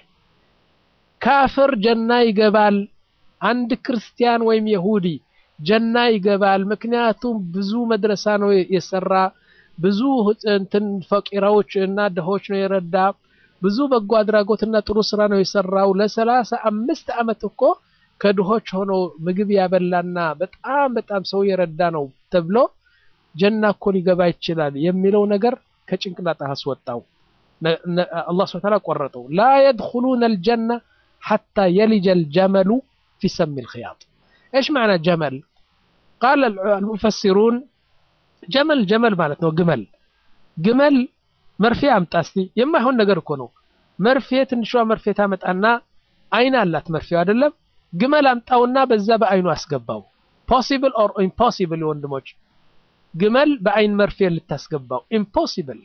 ካፍር ጀና ይገባል አንድ ክርስቲያን ወይም የሁዲ ጀና ይገባል ምክንያቱም ብዙ መድረሳ ነው የሰራ ብዙ እንትን ፈቂራዎች እና ድሆች ነው የረዳ ብዙ በጎ አድራጎትና ጥሩ ስራ ነው የሰራው ለሰላሳ አምስት ዓመት እኮ ከድሆች ሆኖ ምግብ ያበላና በጣም በጣም ሰው የረዳ ነው ተብሎ ጀና እኮ ሊገባ ይችላል የሚለው ነገር ከጭንቅላት አስወጣው አላህ ስብሐ ወተዓላ ቆረጠው ላ የድኹሉነ አልጀና ሐታ የሊጀ አልጀመሉ ፊ ሰሚ ልኽያጥ ايش معنى جمل قال المفسرون ጀመል ጀመል ማለት ነው ግመል ግመል መርፌ አምጣ እስቲ የማይሆን ነገር እኮ ነው መርፌ ትንሿ መርፌ ታመጣና አይን አላት መርፌው አይደለም ግመል አምጣውና በዛ በአይኑ አስገባው ፖሲብል ኦር ኢምፖሲብል ወንድሞች ግመል በአይን መርፌ ልታስገባው ኢምፖሲብል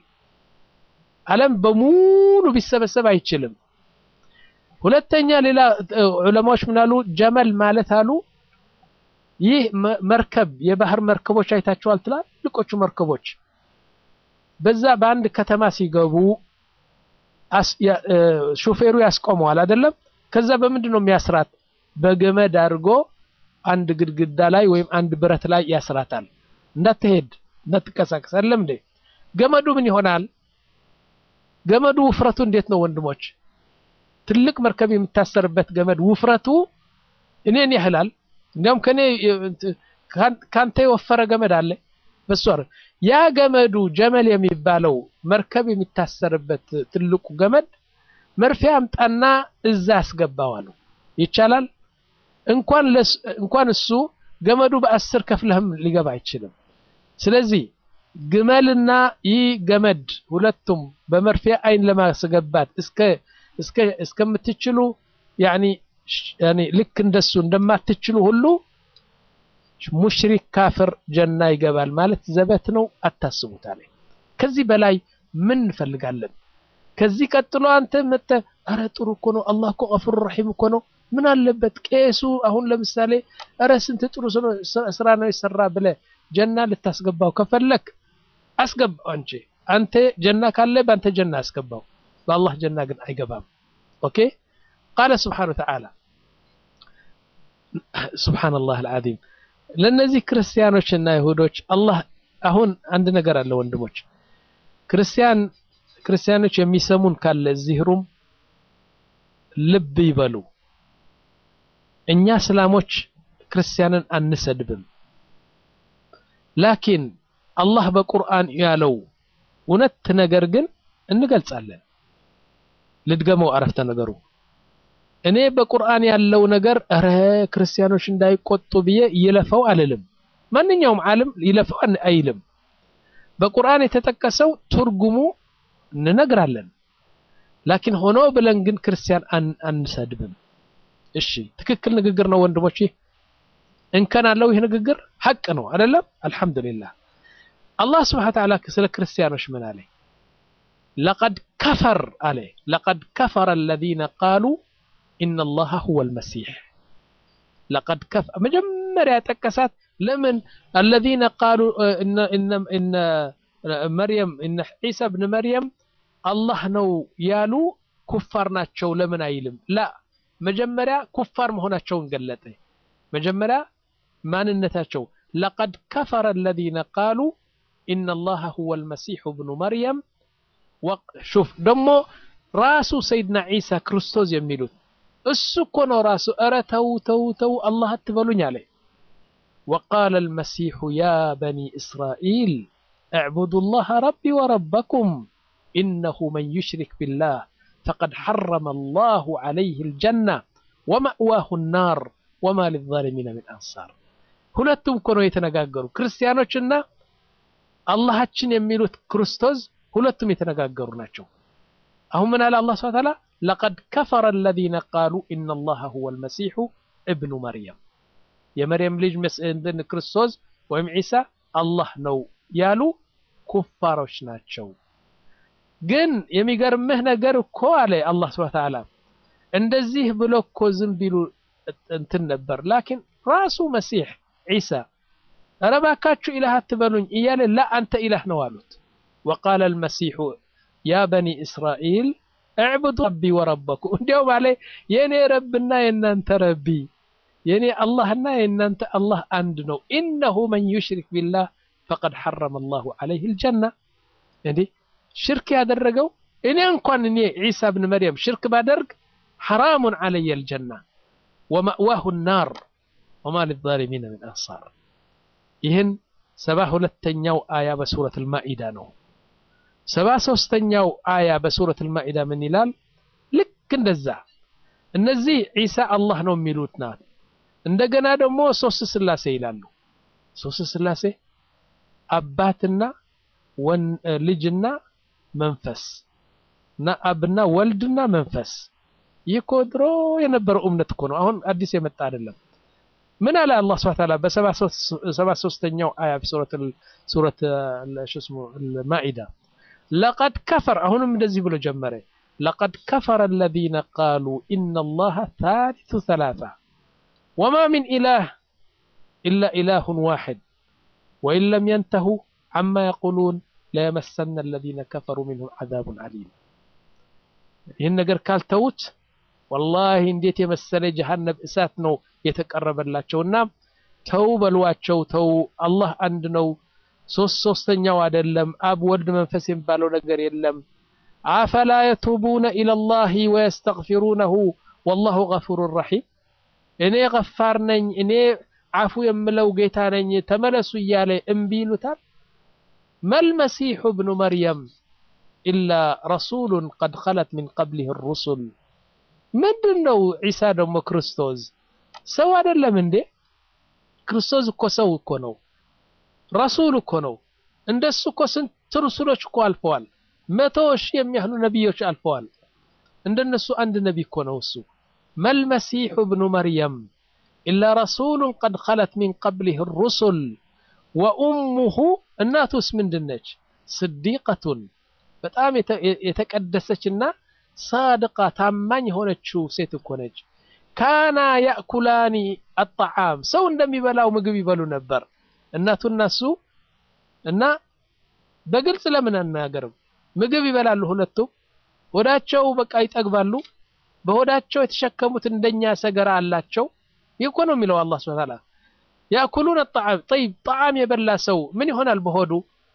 ዓለም በሙሉ ቢሰበሰብ አይችልም ሁለተኛ ሌላ ዑለማዎች ምናሉ ጀመል ማለት አሉ ይህ መርከብ የባህር መርከቦች አይታችኋል ትላልቆቹ መርከቦች በዛ በአንድ ከተማ ሲገቡ ሾፌሩ ያስቆመዋል አይደለም ከዛ በምንድን ነው የሚያስራት በገመድ አድርጎ አንድ ግድግዳ ላይ ወይም አንድ ብረት ላይ ያስራታል እንዳትሄድ እንዳትቀሳቀስ አይደለም እንዴ ገመዱ ምን ይሆናል ገመዱ ውፍረቱ እንዴት ነው ወንድሞች ትልቅ መርከብ የሚታሰርበት ገመድ ውፍረቱ እኔን ያህላል እንዲያውም ከኔ ካንተ የወፈረ ገመድ አለ በሱ ያ ገመዱ ጀመል የሚባለው መርከብ የሚታሰርበት ትልቁ ገመድ መርፌ አምጣና እዛ ያስገባዋሉ ይቻላል እንኳን እንኳን እሱ ገመዱ በአስር ከፍለህም ሊገባ አይችልም ስለዚህ ግመልና ይህ ገመድ ሁለቱም በመርፌ አይን ለማስገባት እስከ እስከ እስከምትችሉ ያኒ ያኒ ልክ እንደሱ እንደማትችሉ ሁሉ ሙሽሪክ ካፍር ጀና ይገባል ማለት ዘበት ነው አታስቡት አለ ከዚህ በላይ ምን እንፈልጋለን ከዚህ ቀጥሎ አንተ መተ አረ ጥሩ እኮ ነው አላህ እኮ ገፉር ረሒም እኮ ነው ምን አለበት ቄሱ አሁን ለምሳሌ አረ ስንት ጥሩ ስራ ነው የሰራ ብለ ጀና ልታስገባው ከፈለክ አስገባው አንቺ አንተ ጀና ካለ በአንተ ጀና አስገባው በአላህ ጀና ግን አይገባም። ኦኬ ቃለ ስብሓነ ወተዓላ ሱብሓነላህ አልዓዚም ለእነዚህ ክርስቲያኖችና ይሁዶች አላህ አሁን አንድ ነገር አለ ወንድሞች ክርስቲያን ክርስቲያኖች የሚሰሙን ካለ እዚህ ሩም ልብ ይበሉ። እኛ እስላሞች ክርስቲያንን አንሰድብም። ላኪን አላህ በቁርአን ያለው እውነት ነገር ግን እንገልጻለን። ልድገመው አረፍተ ነገሩ እኔ በቁርአን ያለው ነገር እረ ክርስቲያኖች እንዳይቆጡ ብዬ ይለፈው አልልም። ማንኛውም ዓለም ይለፈው አይልም። በቁርአን የተጠቀሰው ትርጉሙ እንነግራለን። ላኪን ሆኖ ብለን ግን ክርስቲያን አንሰድብም። እሺ ትክክል ንግግር ነው ወንድሞች። እንከን አለው ይህ ንግግር ሐቅ ነው አይደለም? አልሐምዱሊላህ። አላህ ስብሐነ ወተዓላ ስለ ክርስቲያኖች ምን አለ? ለቀድ ከፈር አለ ለቀድ ከፈረ አለዚነ ቃሉ ኢነላሃ ሁወል መሲሕ ለቀድ ከፈ መጀመሪያ ጠቀሳት። ለምን አለዚነ ቃሉ እነ መርየም እነ ዒሳ ብን መርየም አላህ ነው ያሉ ኩፋር ናቸው ለምን አይልም? ላ መጀመሪያ ኩፋር መሆናቸውን ገለጠ። መጀመሪያ ማንነታቸው ለቀድ ከፈረ አለዚነ ቃሉ ኢነላሃ ሁወል መሲሑ ብኑ መርየም ሹፍ ደግሞ ራሱ ሰይድና ዒሳ ክርስቶስ የሚሉት እሱ እኮ ነው ራሱ። ኧረ ተው ተው ተው አላህ አትበሉኝ አለ። ወቃለ አልመሲሑ ያ በኒ እስራኢል እዕቡዱ ላህ ረቢ ወረበኩም ኢነሁ መን ዩሽሪክ ቢላህ ፈቀድ ሐረመ አላሁ ዐለይህ አልጀና ወመእዋሁ ናር ወማ ሊዛሊሚነ ሚን አንሳር። ሁለቱም እኮ ነው የተነጋገሩ ክርስቲያኖችና አላሃችን የሚሉት ክርስቶስ ሁለቱም የተነጋገሩ ናቸው። አሁን ምን አለ አላህ ሱብሓነሁ ወተዓላ ለቀድ ከፈረ አለዚነ ቃሉ ኢነላሃ ሁወል መሲሑ እብኑ መርየም የመርየም ልጅ ክርስቶስ ወይም ዒሳ አላህ ነው ያሉ ኩፋሮች ናቸው። ግን የሚገርምህ ነገር እኮ አለ አላህ ሱብሓነሁ ወተዓላ እንደዚህ ብሎ እኮ ዝም ቢሉ እንትን ነበር። ላኪን ራሱ መሲሕ ዒሳ ኧረ እባካችሁ ኢላህ አትበሉኝ እያለ ላ አንተ ኢላህ ነው አሉት። ወቃለ አልመሲሑ ያ በኒ እስራኤል እዕቡዱ ረቢ ወረበኩም። እንዲያውም አለ የእኔ ረብና የእናንተ ረቢ የእኔ አላህና የእናንተ አላህ አንድ ነው። ኢነሁ መን ዩሽሪክ ቢላህ ፈቀድ ሐረመ አላሁ ዐለይህ አልጀና። እንዴ ሽርክ ያደረገው እኔ እንኳን እኔ ዒሳ ብን መርየም ሽርክ ባደርግ ሐራሙን ዐለየ አልጀና ወመእዋሁ ናር ወማ ሊዛሊሚነ ሚን አንሳር። ይህን ሰባ ሁለተኛው አያ በሱረት አልማኢዳ ነው። ሰባ ሶስተኛው አያ በሱረት አልማኢዳ ምን ይላል? ልክ እንደዛ እነዚህ ዒሳ አላህ ነው የሚሉት ናት። እንደገና ደግሞ ሶስት ስላሴ ይላሉ። ሶስት ስላሴ አባትና ልጅና መንፈስ እና አብና ወልድና መንፈስ። ይህ እኮ ድሮ የነበረው እምነት እኮ ነው። አሁን አዲስ የመጣ አይደለም። ምን አለ አላህ ሱብሓነሁ ወተዓላ በሰባ ሶስተኛው አያ ሱረት ሱረት ሽስሙ አልማኢዳ ለቀድ ከፈር አሁንም እንደዚህ ብሎ ጀመረ። ለቀድ ከፈረ አለዚነ ቃሉ ኢነላሃ ታሊቱ ሰላሳ ወማ ሚን ኢላህ ኢላ ኢላሁን ዋሒድ ወኢን ለም የንተሁ ዐማ የቁሉን ለየመሰነ አለዚነ ከፈሩ ሚንሁም ዐዛቡን ዐሊም። ይህን ነገር ካልተዉት ወላሂ እንዴት የመሰለ ጀሃነም እሳት ነው የተቀረበላቸውና ተው በሏቸው። ተው አላህ አንድ ነው። ሶስት ሶስተኛው አይደለም። አብ ወልድ መንፈስ የሚባለው ነገር የለም። አፈላ የቱቡነ ኢለላሂ ወየስተግፊሩነሁ ወላሁ ገፉሩን ረሒም። እኔ ገፋር ነኝ፣ እኔ አፉ የምለው ጌታ ነኝ፣ ተመለሱ እያለ እምቢ ይሉታል። መልመሲሑ ብኑ መርየም ኢላ ረሱሉን ቀድ ኸለት ሚን ቀብሊህ ሩሱል። ምንድን ነው ዒሳ ደግሞ ክርስቶስ ሰው አይደለም እንዴ? ክርስቶስ እኮ ሰው እኮ ነው። ረሱል እኮ ነው። እንደሱ እኮ ስንት ሩሱሎች እኮ አልፈዋል። መቶ ሺህ የሚያህሉ ነቢዮች አልፈዋል። እንደነሱ አንድ ነቢ እኮ ነው እሱ። መልመሲሑ ብኑ መርየም ኢላ ረሱሉን ቀድ ኸለት ሚን ቀብሊህ ሩሱል ወኡሙሁ እናቱስ ምንድነች? ስዲቀቱን በጣም የተቀደሰችና ሳድቃ ታማኝ የሆነችው ሴት እኮ ነች። ካና ያእኩላኒ አጣዓም ሰው እንደሚበላው ምግብ ይበሉ ነበር እናቱና እሱ እና በግልጽ ለምን አናገርም? ምግብ ይበላሉ ሁለቱም። ሆዳቸው በቃ ይጠግባሉ። በሆዳቸው የተሸከሙት እንደኛ ሰገራ አላቸው። ይህ እኮ ነው የሚለው አላህ ሱብሓነሁ ወተዓላ ያእኩሉነ ጣዓም ጠይብ ጣዓም የበላ ሰው ምን ይሆናል? በሆዱ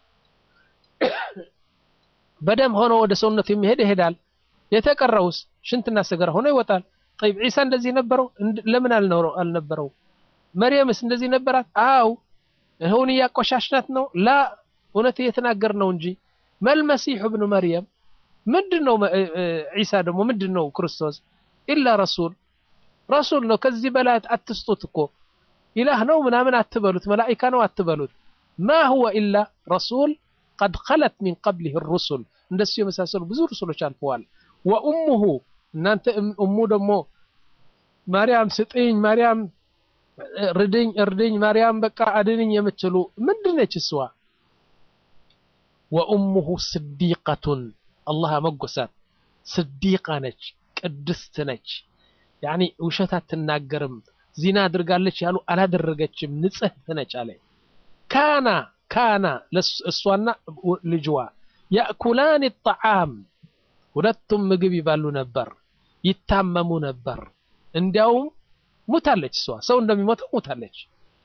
በደም ሆኖ ወደ ሰውነቱ የሚሄድ ይሄዳል። የተቀረውስ ሽንትና ሰገራ ሆኖ ይወጣል። ጠይብ ዒሳ እንደዚህ ነበረው? ለምን አልነበረው? መርየምስ እንደዚህ ነበራት? አው ይኸውን እያቆሻሽናት ነው? ላ እውነት እየተናገር ነው እንጂ መልመሲሑ ብኑ መርየም ምንድን ነው? ዒሳ ደግሞ ምንድን ነው? ክርስቶስ ኢላ ረሱል ረሱል ነው። ከዚህ በላይ አትስጡት እኮ ኢላህ ነው ምናምን አትበሉት፣ መላኢካ ነው አትበሉት። ማ ሁወ ኢላ ረሱል ቀድ ኸለት ሚን ቀብሊህ ሩሱል እንደሱ የመሳሰሉ ብዙ ሩሱሎች አልፈዋል። ወኡሙሁ እናንተ እሙ ደግሞ ማርያም ስጥኝ፣ ማርያም ርድኝ፣ እርድኝ፣ ማርያም በቃ አድንኝ የምትሉ ምንድን ነች እሷ? ወኡሙሁ ስዲቀቱን አላህ መጎሳት ስዲቃ ነች፣ ቅድስት ነች። ያኒ ውሸት አትናገርም። ዚና አድርጋለች ያሉ አላደረገችም፣ ንጽሕት ነች አለ። ካና ካና እሷና ልጅዋ ያእኩላን ጣዓም ሁለቱም ምግብ ይባሉ ነበር፣ ይታመሙ ነበር። እንዲያውም ሙታለች፣ እሷ ሰው እንደሚሞተው ሙታለች።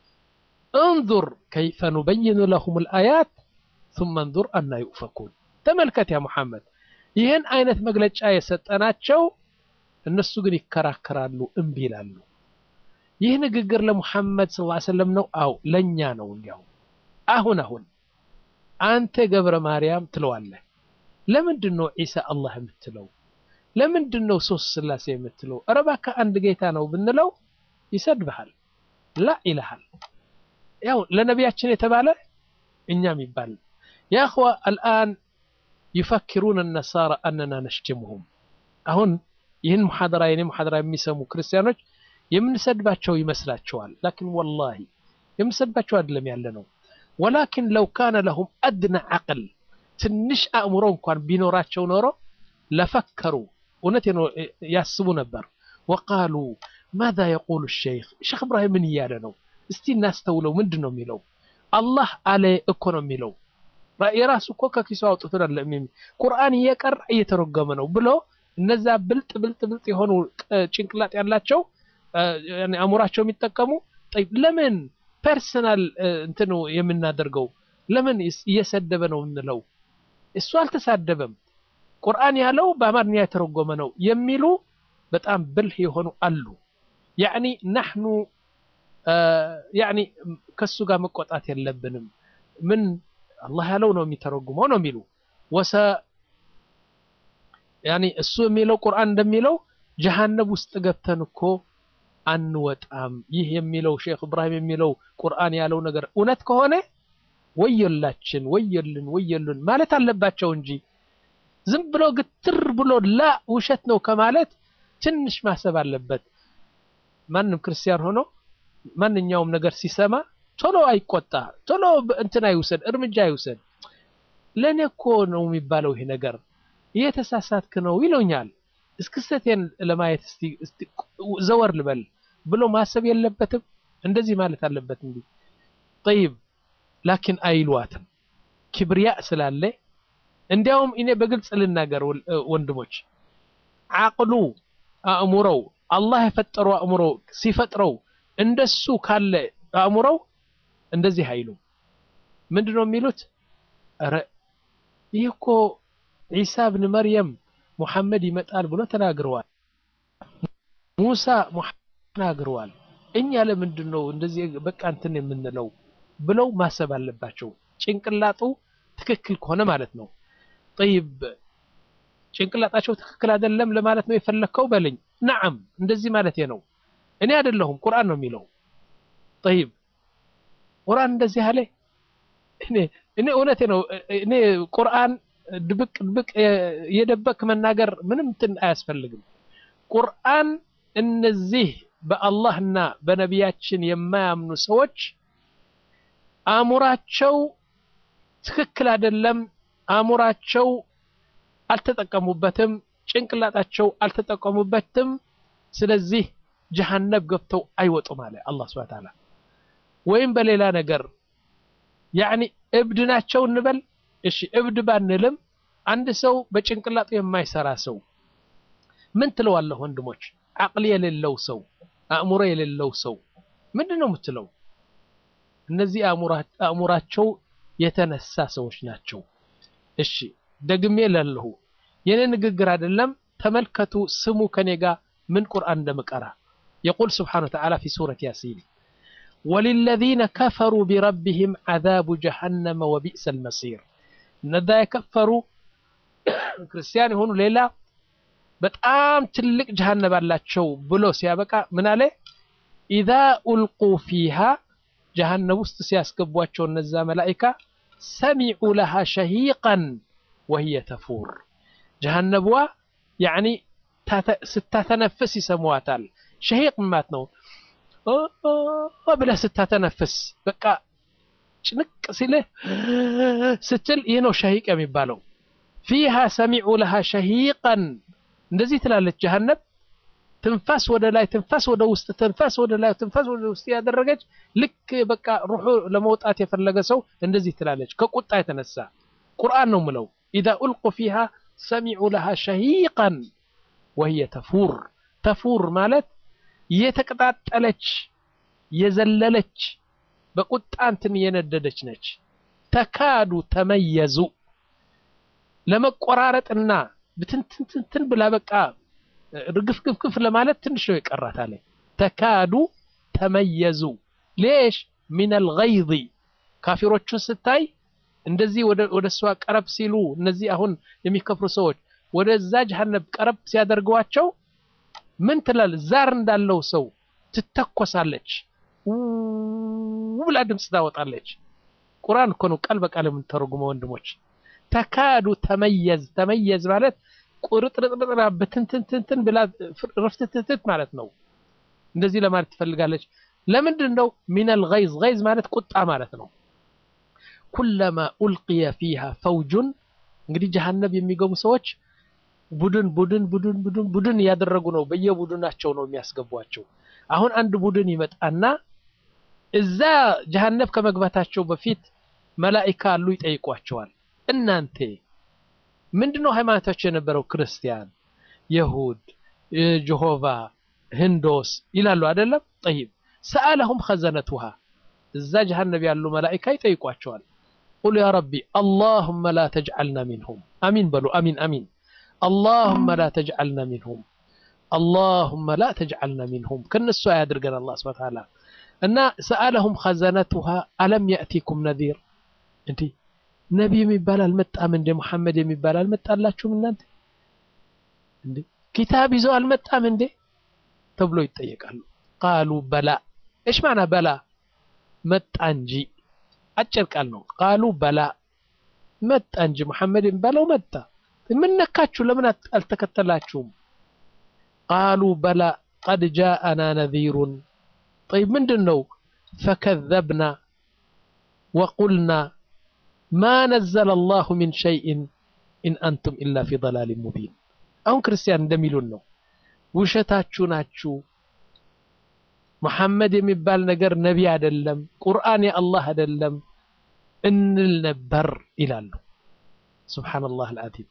እንዙር ከይፈ ኑበይኑ ለሁም ልአያት ثم እንዙር አና ዩእፈኩን። ተመልከት ያ ሙሐመድ፣ ይህን አይነት መግለጫ የሰጠናቸው እነሱ ግን ይከራከራሉ፣ እምቢ ይላሉ። ይህ ንግግር ለሙሐመድ ሰለላሁ ዐለይሂ ወሰለም ነው? አው ለኛ ነው። እንዲያው አሁን አሁን አንተ ገብረ ማርያም ትለዋለህ። ለምንድን ነው ዒሳ አላህ የምትለው? ለምንድን ነው ሶስት ስላሴ የምትለው? ኧረ እባክህ አንድ ጌታ ነው ብንለው ይሰድብሃል፣ ላ ይልሃል። ያው ለነቢያችን የተባለ እኛም ይባል ያ እኽዋ አልአን ዩፈኪሩን ነሳራ አነና ነሽትሙሁም አሁን ይህን ሙሐደራ የኔ ሙሐደራ የሚሰሙ ክርስቲያኖች የምንሰድባቸው ይመስላቸዋል። ላኪን ወላሂ የምንሰድባቸው አይደለም ያለ ነው። ወላኪን ለው ካነ ለሁም አድና ዓቅል ትንሽ አእምሮ እንኳን ቢኖራቸው ኖሮ ለፈከሩ እውነት ያስቡ ነበር። ወቃሉ ማዛ የቁሉ ሸይኽ ሼክ እብራሂም ምን እያለ ነው? እስቲ እናስተውለው። ምንድን ነው የሚለው? አላህ አለ እኮ ነው የሚለው። የራሱ እኮ ከኪሱ አውጥቶ ቁርአን እየቀራ እየተረጎመ ነው ብሎ እነዛ ብልጥ ብልጥ ብልጥ የሆኑ ጭንቅላት ያላቸው አእምሯቸው የሚጠቀሙ ለምን ፐርሰናል እንትኑ የምናደርገው ለምን እየሰደበ ነው የምንለው? እሱ አልተሳደበም፣ ቁርአን ያለው በአማርኛ የተረጎመ ነው የሚሉ በጣም ብልህ የሆኑ አሉ። ያዕኒ ናሕኑ ያዕኒ ከሱ ጋር መቆጣት የለብንም። ምን አላህ ያለው ነው የሚተረጉመው ነው የሚሉ ወሰ ያኒ እሱ የሚለው ቁርአን እንደሚለው ጀሃነብ ውስጥ ገብተን እኮ አንወጣም። ይህ የሚለው ሼክ እብራሂም የሚለው ቁርአን ያለው ነገር እውነት ከሆነ ወየላችን፣ ወየልን፣ ወየልን ማለት አለባቸው እንጂ ዝም ብሎ ግትር ብሎ ላ ውሸት ነው ከማለት ትንሽ ማሰብ አለበት። ማንም ክርስቲያን ሆኖ ማንኛውም ነገር ሲሰማ ቶሎ አይቆጣ፣ ቶሎ እንትን አይውሰድ፣ እርምጃ አይውሰድ። ለእኔ እኮ ነው የሚባለው ይሄ ነገር እየተሳሳትክ ነው ይለኛል። እስክስተቴን ለማየት እስቲ ዘወር ልበል ብሎ ማሰብ የለበትም። እንደዚህ ማለት አለበት እንዲ ጠይብ ላኪን አይሏትም ክብርያ ስላለ እንዲያውም እኔ በግልጽ ልናገር ወንድሞች፣ አቅሉ አእምሮው አላህ የፈጠረው አእምሮ ሲፈጥረው እንደሱ ካለ አእምሮው እንደዚህ አይሉም። ምንድን ነው የሚሉት? ኧረ ይህ እኮ ዒሳ ብን መርየም ሙሐመድ ይመጣል ብሎ ተናግረዋል። ሙሳ ተናግረዋል። እኛ ለምንድን ነው እንደዚህ በቃ እንትን የምንለው ብለው ማሰብ አለባቸው። ጭንቅላጡ ትክክል ከሆነ ማለት ነው። ጠይብ ጭንቅላጣቸው ትክክል አይደለም ለማለት ነው የፈለግከው በለኝ። ነዓም እንደዚህ ማለት ነው። እኔ አይደለሁም ቁርአን ነው የሚለው። ጠይብ ቁርአን እንደዚህ አለ። እኔ እኔ እውነቴ ነው። እኔ ቁርአን ድብቅ ድብቅ የደበቅ መናገር ምንም እንትን አያስፈልግም። ቁርአን እነዚህ በአላህና በነቢያችን የማያምኑ ሰዎች አእምሯቸው ትክክል አይደለም፣ አእምሯቸው አልተጠቀሙበትም፣ ጭንቅላጣቸው አልተጠቀሙበትም። ስለዚህ ጀሃነብ ገብተው አይወጡም አለ አላህ ሱብሓነሁ ወተዓላ። ወይም በሌላ ነገር ያዕኒ እብድ ናቸው እንበል። እሺ እብድ ባንልም አንድ ሰው በጭንቅላቱ የማይሰራ ሰው ምን ትለዋለህ? ወንድሞች አቅል የሌለው ሰው አእምሮ የሌለው ሰው ምንድን ነው የምትለው? እነዚህ አእምሯቸው የተነሳ ሰዎች ናቸው። እሺ ደግሜ ላለሁ የኔ ንግግር አይደለም። ተመልከቱ፣ ስሙ ከኔ ጋር ምን ቁርአን እንደምቀራ የቁል ስብሓነ ወተዓላ ፊ ሱረት ያሲን ወሊለዚነ ከፈሩ ቢረቢህም ዓዛቡ ጀሃነመ ወቢእሰል መሲር። እነዛ የከፈሩ ክርስቲያን የሆኑ ሌላ በጣም ትልቅ ጀሃነብ አላቸው ብሎ ሲያበቃ ምን አለ? ኢዛ ኡልቁ ፊሃ ጀሃነብ ውስጥ ሲያስገቧቸው እነዛ መላኢካ ሰሚዑ ለሃ ሸሂቀን ወህየ ተፉር ጀሃነብዋ ያዕኒ ስታተነፍስ ይሰማዋታል። ሸሂቅ ማለት ነው ብለህ ስታተነፍስ በቃ ጭንቅ ሲልህ ስትል ይህ ነው ሸሂቅ የሚባለው። ፊሃ ሰሚዑ ለሃ ሸሂቀን እንደዚህ ትላለች ጀሃነብ ትንፋስ ወደ ላይ ትንፋስ ወደ ውስጥ ትንፋስ ወደ ላይ ትንፋስ ወደ ውስጥ ያደረገች ልክ በቃ ሩሑ ለመውጣት የፈለገ ሰው እንደዚህ ትላለች ከቁጣ የተነሳ ቁርአን ነው ምለው ኢዛ ኡልቁ ፊሃ ሰሚዑ ለሃ ሸሂቀን ወህየ ተፉር ተፉር ማለት የተቀጣጠለች የዘለለች በቁጣ እንትን የነደደች ነች ተካዱ ተመየዙ ለመቆራረጥና ብትንትንትን ብላ በቃ ርግፍግፍግፍ ለማለት ትንሽ ነው የቀራት አለ ተካዱ ተመየዙ ሌሽ ሚነል ገይዝ ካፊሮቹን ስታይ እንደዚህ ወደ እሷ ቀረብ ሲሉ እነዚህ አሁን የሚከፍሩ ሰዎች ወደዛ ጀሃነብ ቀረብ ሲያደርገዋቸው ምን ትላል? ዛር እንዳለው ሰው ትተኮሳለች፣ ብላ ድምፅ ታወጣለች። ቁርአን እኮ ነው ቃል በቃል የምንተረጉመው ወንድሞች። ተካዱ ተመየዝ ተመየዝ ማለት ቁርጥርጥርጥራ በትንትንትንትን ብላ ረፍትትትት ማለት ነው። እንደዚህ ለማለት ትፈልጋለች። ለምንድን ነው? ሚነል ገይዝ ገይዝ ማለት ቁጣ ማለት ነው። ኩለማ ኡልቅየ ፊሃ ፈውጁን እንግዲህ ጀሃነብ የሚገቡ ሰዎች ቡድን ቡድን ቡድን ቡድን ቡድን እያደረጉ ነው። በየቡድናቸው ነው የሚያስገቧቸው። አሁን አንድ ቡድን ይመጣና እዛ ጀሃነብ ከመግባታቸው በፊት መላኢካ አሉ ይጠይቋቸዋል። እናንተ ምንድነው ሃይማኖታቸው የነበረው? ክርስቲያን፣ የሁድ፣ ጀሆቫ፣ ህንዶስ ይላሉ አይደለም? ጠይብ ሰአለሁም ኸዘነቱሃ እዛ ጀሃነብ ያሉ መላኢካ ይጠይቋቸዋል። ቁል ያ ረቢ አላሁመ ላ ተጅዐልና ሚንሁም አሚን በሉ አሚን አሚን አላሁመ ላ ተጅዐልና ሚንሁም አላሁመ ላ ተጅዐልና ሚንሁም ከነሱ አያድርገን አላህ ሱብሓነሁ ወተዓላ እና ሰአለሁም ኸዘነቱሃ አለም የእቲኩም ነዚር እንዲህ ነቢ የሚባል አልመጣም እንደ ሙሐመድ የሚባል አልመጣላችሁም እናንተ እንዴ ኪታብ ይዞ አልመጣም እንዴ ተብሎ ይጠየቃሉ ቃሉ በላ እሽ ማና በላ መጣ እንጂ አጭር ቃል ነው ቃሉ በላ መጣ እንጂ ሙሐመድ የሚባለው መጣ ምን ነካችሁ ለምን አልተከተላችሁም ቃሉ በላ ቀድ ጃአና ነዚሩን ጠይብ ምንድን ነው ፈከዘብና ወቁልና ማ ነዘለ አላሁ ሚን ሸይእን ኢን አንቱም ኢላ ፊ ضላሊን ሙቢን አሁን ክርስቲያን እንደሚሉን ነው ውሸታችሁ ናችሁ መሐመድ የሚባል ነገር ነቢ አይደለም ቁርአን የአላህ አይደለም እንል ነበር ይላሉ ሱብሓነላህ አልዓዚም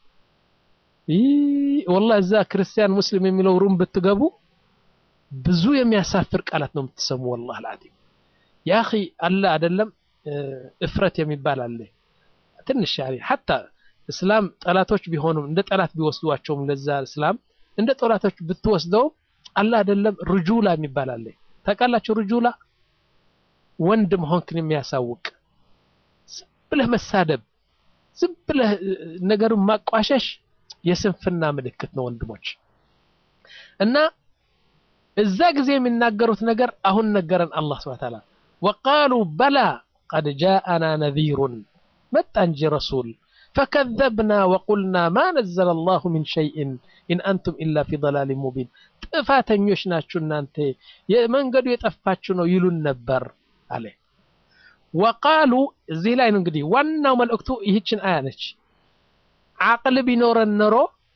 ወላሂ እዛ ክርስቲያን ሙስሊም የሚለው ሩም ብትገቡ ብዙ የሚያሳፍር ቃላት ነው የምትሰሙ ወላሂ አልዓዚም ያ አኺ አለ አይደለም እፍረት የሚባል አለ ትንሽ ያኔ ሐታ እስላም ጠላቶች ቢሆኑም እንደ ጠላት ቢወስዷቸውም ለዛ እስላም እንደ ጠላቶች ብትወስደው አለ አይደለም ርጁላ የሚባል አለ ታውቃላችሁ ርጁላ ወንድ መሆንክን የሚያሳውቅ ዝም ብለህ መሳደብ ዝም ብለህ ነገሩን ማቋሸሽ የስንፍና ምልክት ነው ወንድሞች እና እዛ ጊዜ የሚናገሩት ነገር አሁን ነገረን አላህ ስብሐ ተዓላ ወቃሉ በላ ቀድ ጃአና ነዚሩን መጣ እንጂ ረሱል ፈከዘብና ወቁልና ማ ነዘለ አላሁ ሚን ሸይእን ኢን አንቱም ኢላ ፊ ضላሊን ሙቢን ጥፋተኞች ናችሁ እናንተ የመንገዱ የጠፋችሁ ነው ይሉን ነበር አለ ወቃሉ እዚህ ላይ ነው እንግዲህ ዋናው መልእክቱ ይህችን አያ ነች አቅል ቢኖረን ኖሮ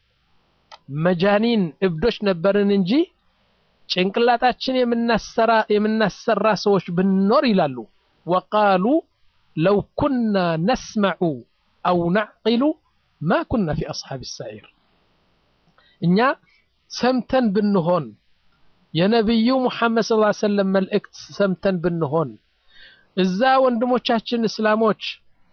መጃኒን እብዶች ነበርን እንጂ ጭንቅላታችን የምናሰራ ሰዎች ብንኖር ይላሉ ወቃሉ ለው ኩና ነስመዑ አው ናዕቂሉ ማ ኩና ፊ አስሓብ ሰዒር እኛ ሰምተን ብንሆን የነቢዩ ሙሐመድ ስ ሰለም መልእክት ሰምተን ብንሆን እዛ ወንድሞቻችን እስላሞች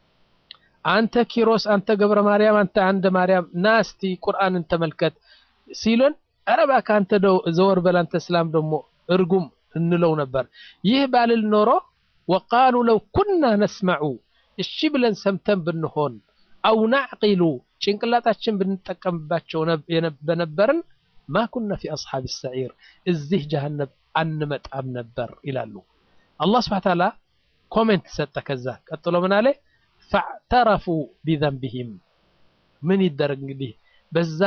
አንተ ኪሮስ፣ አንተ ገብረ ማርያም፣ አንተ አንደ ማርያም ና እስቲ ቁርአንን ተመልከት ሲሉን ኧረ እባክህ አንተ ዘወር በል አንተ እስላም ደግሞ እርጉም እንለው ነበር። ይህ ባልል ኖሮ ወቃሉ ለው ኩና ነስመዑ እሺ ብለን ሰምተን ብንሆን አው ናዕቂሉ ጭንቅላታችን ብንጠቀምባቸው በነበርን ማ ኩና ፊ አስሓብ ሰዒር እዚህ ጀሃነብ አንመጣም ነበር ይላሉ። አላህ ስብሐ ተዓላ ኮሜንት ሰጠ። ከዛ ቀጥሎ ምን አለ? ፈዕተረፉ ቢዘንብህም ምን ይደረግ እንግዲህ በዛ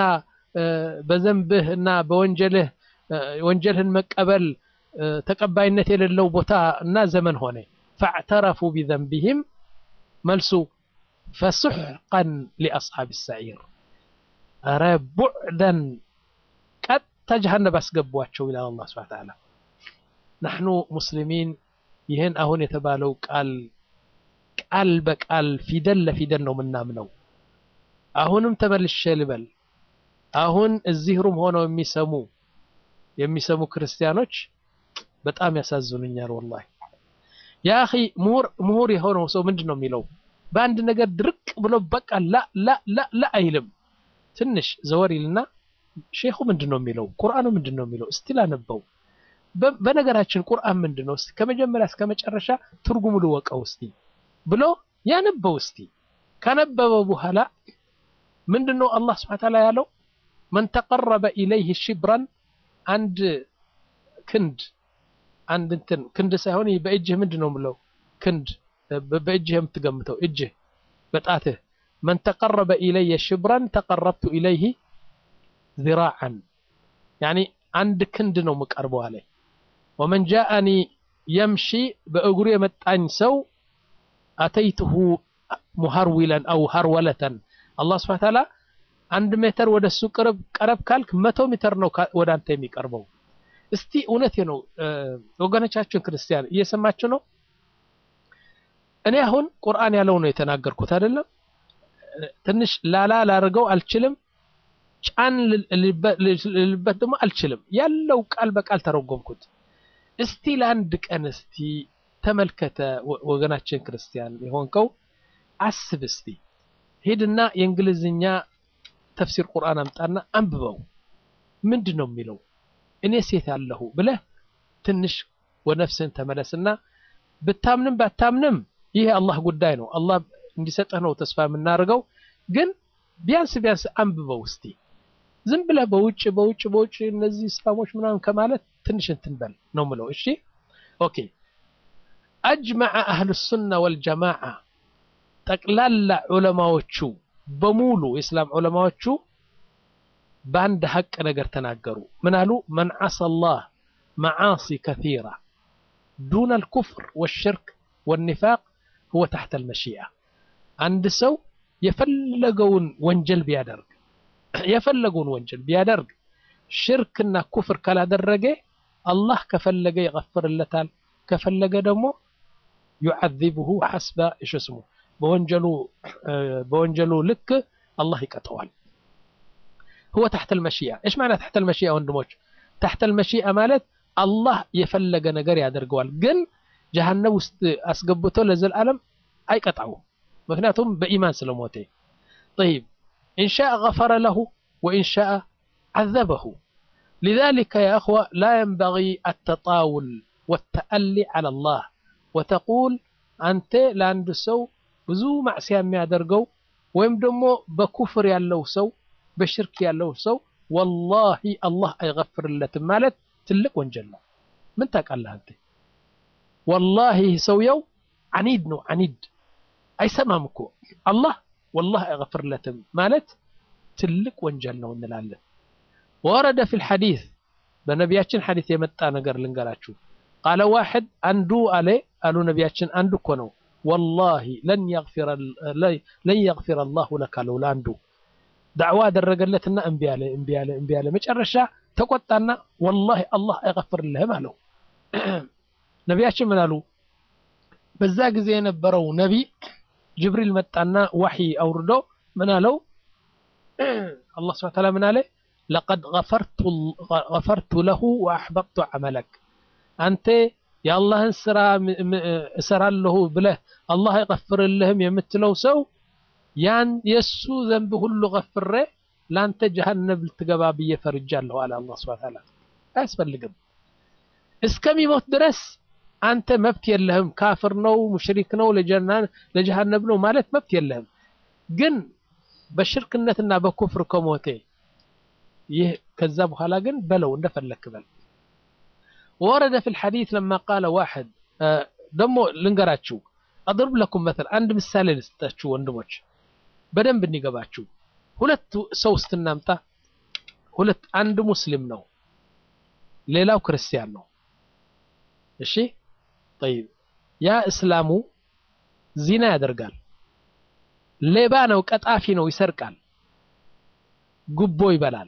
በዘንብህ እና በወንጀልህ ወንጀልህን መቀበል ተቀባይነት የሌለው ቦታ እና ዘመን ሆነ። ፈዕተረፉ ቢዘንብህም መልሱ ፈሱሕቀን ሊአስሓብ ሰዒር ኧረ ቡዕደን ቀጥታ ጀሃነብ አስገቧቸው ይላል አላህ ሱብሓነሁ ወተዓላ። ናሕኑ ሙስሊሚን ይህን አሁን የተባለው ቃል ቃል በቃል ፊደል ለፊደል ነው የምናምነው። አሁንም ተመልሼ ልበል፣ አሁን እዚህ ሩም ሆነው የሚሰሙ የሚሰሙ ክርስቲያኖች በጣም ያሳዝኑኛል። ወላሂ ያ አኺ ምሁር ምሁር የሆነው ሰው ምንድን ነው የሚለው? በአንድ ነገር ድርቅ ብሎ በቃ ላ ላ ላ ላ አይልም። ትንሽ ዘወር ይልና ሼኹ ምንድን ነው የሚለው? ቁርአኑ ምንድን ነው የሚለው? እስቲ ላነበው። በነገራችን ቁርአን ምንድን ነው? እስቲ ከመጀመሪያ እስከ መጨረሻ ትርጉሙ ልወቀው እስቲ ብሎ ያነበው። እስቲ ካነበበው በኋላ ምንድን ነው አላህ ሱብሓነሁ ወተዓላ ያለው? መን ተቀረበ ኢለይህ ሽብራን አንድ ክንድ አንድ እንትን ክንድ ሳይሆን በእጅህ ምንድን ነው የምለው? ክንድ በእጅህ የምትገምተው እጅህ በጣትህ መን ተቀረበ ኢለየ ሽብራን ተቀረብቱ ኢለይህ ዚራዓን ያኒ አንድ ክንድ ነው የምቀርበው አለ። ወመን ጃአኒ የምሺ በእግሩ የመጣኝ ሰው አተይትሁ ሙሃርዊለን አው ሃርወለተን አላህ ስብሐ ተዓላ አንድ ሜትር ወደ እሱ ቅርብ ቀረብ ካልክ መቶ ሜትር ነው ወደ አንተ የሚቀርበው። እስቲ እውነቴ ነው ወገኖቻችን ክርስቲያን እየሰማችሁ ነው። እኔ አሁን ቁርአን ያለው ነው የተናገርኩት አይደለም። ትንሽ ላላ ላርገው አልችልም፣ ጫን ልልበት ደግሞ አልችልም። ያለው ቃል በቃል ተረጎምኩት። እስቲ ለአንድ ቀን እስቲ ተመልከተ ወገናችን ክርስቲያን የሆንከው አስብ እስቲ ሂድና የእንግሊዝኛ ተፍሲር ቁርአን አምጣና አንብበው። ምንድን ነው የሚለው? እኔ ሴት አለሁ ብለህ ትንሽ ወደ ነፍስህን ተመለስና ብታምንም ባታምንም ይህ አላህ ጉዳይ ነው። አላህ እንዲሰጥህ ነው ተስፋ የምናደርገው። ግን ቢያንስ ቢያንስ አንብበው እስቲ። ዝም ብለህ በውጭ በውጭ በውጭ እነዚህ እስላሞች ምናምን ከማለት ትንሽ እንትን በል ነው ምለው። እሺ ኦኬ። አጅመዐ አህሉ ሱና ወልጀማዓ ጠቅላላ ዑለማዎቹ በሙሉ የእስላም ዑለማዎቹ በአንድ ሀቅ ነገር ተናገሩ። ምን አሉ? መን ዓሳ አላህ መዓሲ ከሲራ ዱነ አልኩፍር ወሽርክ ወኒፋቅ ሁወ ታሕተ አልመሺአ። አንድ ሰው የፈለገውን ወንጀል ቢያደርግ የፈለገውን ወንጀል ቢያደርግ ሽርክና ኩፍር ካላደረገ አላህ ከፈለገ ይቀፍርለታል፣ ከፈለገ ደግሞ ዩዓዚብሁ ሐስበ እሽ ስሙ በወንጀሉ ልክ አላህ ይቀጠዋል። ሁወ ታሕተ አልመሺአ። እሽ ማዕና ታሕተ አልመሺአ ወንድሞች? ታሕተ አልመሺአ ማለት አላህ የፈለገ ነገር ያደርገዋል፣ ግን ጀሃነም ውስጥ አስገብቶ ለዘላለም አይቀጣውም። ምክንያቱም በኢማን ስለሞተ። ጠይብ ኢንሻአ ገፈረ ለሁ ወኢንሻአ ዓዘበሁ። ሊዛሊከ ያ እኽዋ ላ የንበጊ አተጣውል ወተአሊ ዐላ አላህ ወተቁል አንተ ለአንድ ሰው ብዙ ማዕስያ የሚያደርገው ወይም ደግሞ በኩፍር ያለው ሰው በሽርክ ያለው ሰው ወላሂ አላህ አይገፍርለትም ማለት ትልቅ ወንጀል ነው። ምን ታውቃለህ አንተ? ወላሂ ሰውየው አኒድ ነው አኒድ አይሰማም እኮ አላህ ወላሂ አይገፍርለትም ማለት ትልቅ ወንጀል ነው እንላለን። ወረደ ፊል ሐዲስ በነቢያችን ሐዲስ የመጣ ነገር ልንገራችሁ። ቃለ ዋሕድ አንዱ አለ አሉ ነቢያችን አንዱ እኮ ነው ወላሂ ለን የግፊረ አላሁ ለካ አለው ለአንዱ ዳዕዋ አደረገለትና እምቢ አለ እምቢ አለ እምቢ አለ መጨረሻ ተቆጣና ወላሂ አላህ አይገፍርልህም አለው። ነቢያችን ምን አሉ? በዛ ጊዜ የነበረው ነቢ ጅብሪል መጣና ዋሕይ አውርዶ ምን አለው? አላህ ስብሐ ወተዓላ ምን አለ? ለቀድ ገፈርቱ ለሁ ወአሕበጥቱ ዐመለክ አንተ የአላህን ስራ እሰራለሁ ብለህ አላህ አይቀፍርልህም የምትለው ሰው ያን የእሱ ዘንብ ሁሉ ገፍሬ ለአንተ ጀሃነም ልትገባ ብዬ ፈርጃለሁ አለ አላህ ስብሐ ወተዓላ። አያስፈልግም እስከሚሞት ድረስ አንተ መብት የለህም። ካፍር ነው፣ ሙሽሪክ ነው፣ ለጀሃነም ነው ማለት መብት የለህም። ግን በሽርክነትና በኩፍር ከሞቴ ይህ ከዛ በኋላ ግን በለው እንደፈለክ በል። ወረደ ፊል ሐዲስ ለማ ቃለ ዋሕድ ደግሞ ልንገራችሁ፣ አድርብ ለኩም መተል አንድ ምሳሌ ልስጣችሁ ወንድሞች በደንብ እንዲገባችሁ። ሁለት ሰው ስትናምጣ ሁለት አንድ ሙስሊም ነው፣ ሌላው ክርስቲያን ነው። እሺ ጠይብ ያ እስላሙ ዚና ያደርጋል፣ ሌባ ነው፣ ቀጣፊ ነው፣ ይሰርቃል፣ ጉቦ ይበላል፣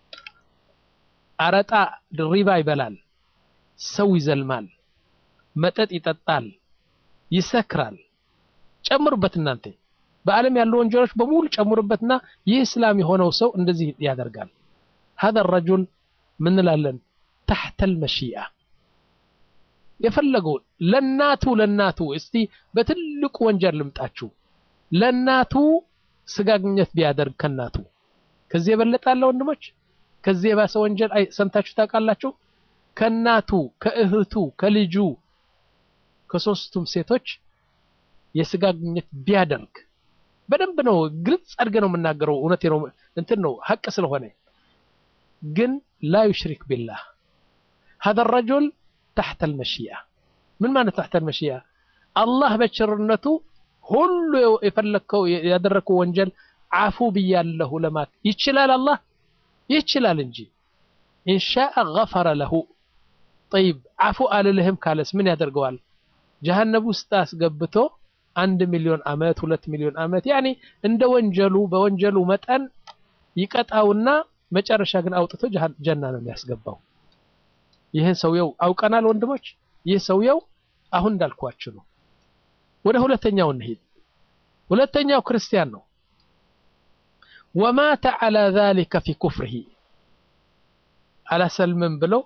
አረጣ ሪባ ይበላል፣ ሰው ይዘልማል፣ መጠጥ ይጠጣል፣ ይሰክራል። ጨምሩበት እናንተ በዓለም ያሉ ወንጀሎች በሙሉ ጨምሩበትና ይህ እስላም የሆነው ሰው እንደዚህ ያደርጋል። هذا الرجل ምን እንላለን? تحت المشيئة የፈለገው ለናቱ ለናቱ እስቲ በትልቁ ወንጀል ልምጣችሁ ለናቱ ስጋ ግንኙነት ቢያደርግ ከናቱ ከዚህ የበለጠ አለ ወንድሞች? ከዚህ የባሰ ወንጀል ሰምታችሁ ታውቃላችሁ? ከናቱ ከእህቱ ከልጁ ከሶስቱም ሴቶች የስጋ ግንኙነት ቢያደርግ በደንብ ነው፣ ግልጽ አድርገ ነው የምናገረው። እውነቴ ነው፣ እንትን ነው ሀቅ ስለሆነ ግን ላ ዩሽሪክ ቢላህ هذا الرجل تحت المشيئة ምን ማለት تحت المشيئة አላህ በቸርነቱ ሁሉ የፈለግከው ያደረግከው ወንጀል አፉ ብያለሁ ለማት ይችላል። አላህ ይችላል እንጂ ኢንሻአ ገፈረ ለሁ ጠይብ አፉ አልልህም ካለስ ምን ያደርገዋል? ጀሃነብ ውስጥ አስገብቶ አንድ ሚሊዮን ዓመት ሁለት ሚሊዮን ዓመት ያኔ እንደ ወንጀሉ በወንጀሉ መጠን ይቀጣውና መጨረሻ ግን አውጥቶ ጀና ነው የሚያስገባው። ይህን ሰውየው አውቀናል ወንድሞች። ይህ ሰውየው አሁን እንዳልኳችሁ ነው። ወደ ሁለተኛው እንሂድ። ሁለተኛው ክርስቲያን ነው። ወማተ ዐላ ዛሊከ ፊ ኩፍሪሂ አላሰልምም ብለው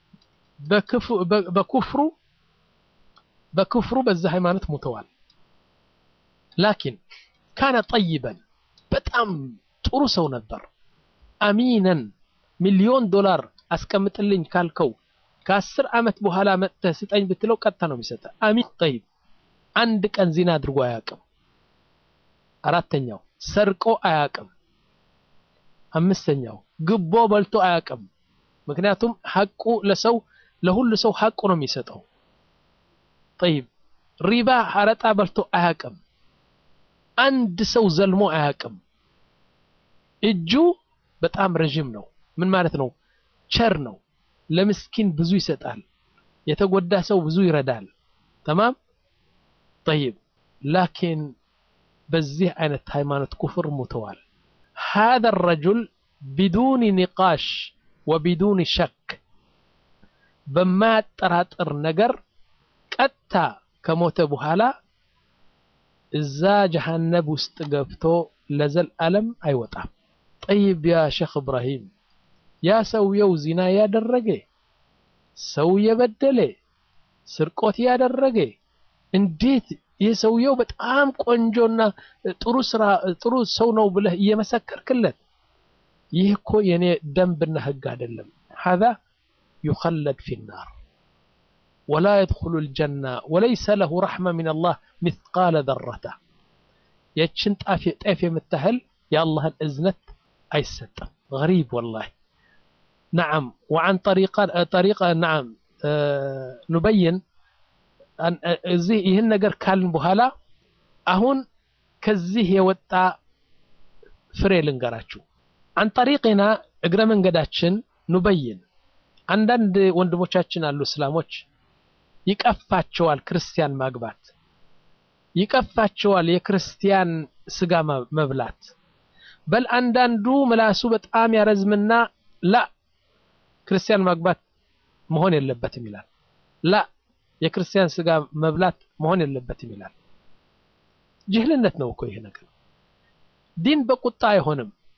በኩፍሩ በክፍሩ በዛ ሃይማኖት ሙተዋል። ላኪን ካነ ጠይበን በጣም ጥሩ ሰው ነበር። አሚነን ሚሊዮን ዶላር አስቀምጥልኝ ካልከው ከአስር ዓመት በኋላ መጥተህ ስጠኝ ብትለው ቀጥታ ነው የሚሰጠ። አሚን ጠይብ። አንድ ቀን ዚና አድርጎ አያውቅም። አራተኛው ሰርቆ አያውቅም። አምስተኛው ግቦ በልቶ አያውቅም። ምክንያቱም ሐቁ ለሰው ለሁሉ ሰው ሐቁ ነው የሚሰጠው። ጠይብ ሪባ አረጣ በልቶ አያውቅም። አንድ ሰው ዘልሞ አያውቅም። እጁ በጣም ረዥም ነው። ምን ማለት ነው? ቸር ነው። ለምስኪን ብዙ ይሰጣል። የተጎዳ ሰው ብዙ ይረዳል። ተማም ጠይብ ላኪን በዚህ አይነት ሃይማኖት ኩፍር ሙተዋል። هذا الرجل بدون نقاش وبدون شك በማያጠራጥር ነገር ቀጥታ ከሞተ በኋላ እዛ ጀሃነብ ውስጥ ገብቶ ለዘላለም አይወጣም። ጠይብ ያ ሼክ እብራሂም ያ ሰውየው ዚና ያደረገ ሰው የበደለ ስርቆት ያደረገ እንዴት ይህ ሰውየው በጣም ቆንጆና ጥሩ ስራ ጥሩ ሰው ነው ብለህ እየመሰከርክለት ይህ እኮ የኔ ደንብና ህግ አይደለም። ሀዛ ዩኸለድ ፊ ናር ወላ የድኹሉ ልጀና ወለይሰ ለሁ ረሕመ ሚን አላህ ሚስቃለ ዘረታ የችን ጤፍ የምታህል የአላህን እዝነት አይሰጥም። ገሪብ ወላሂ ነዓም ወዓን ጠሪቃ ነዓም ኑበይን እዚህ ይህን ነገር ካልን በኋላ አሁን ከዚህ የወጣ ፍሬ ልንገራችሁ። አን ጠሪቅና እግረ መንገዳችን ኑበይን አንዳንድ ወንድሞቻችን አሉ እስላሞች ይቀፋቸዋል ክርስቲያን ማግባት፣ ይቀፋቸዋል የክርስቲያን ስጋ መብላት። በል አንዳንዱ ምላሱ በጣም ያረዝምና ላ ክርስቲያን ማግባት መሆን የለበትም ይላል። ላ የክርስቲያን ስጋ መብላት መሆን የለበትም ይላል። ጅህልነት ነው እኮ ይሄ ነገር። ዲን በቁጣ አይሆንም።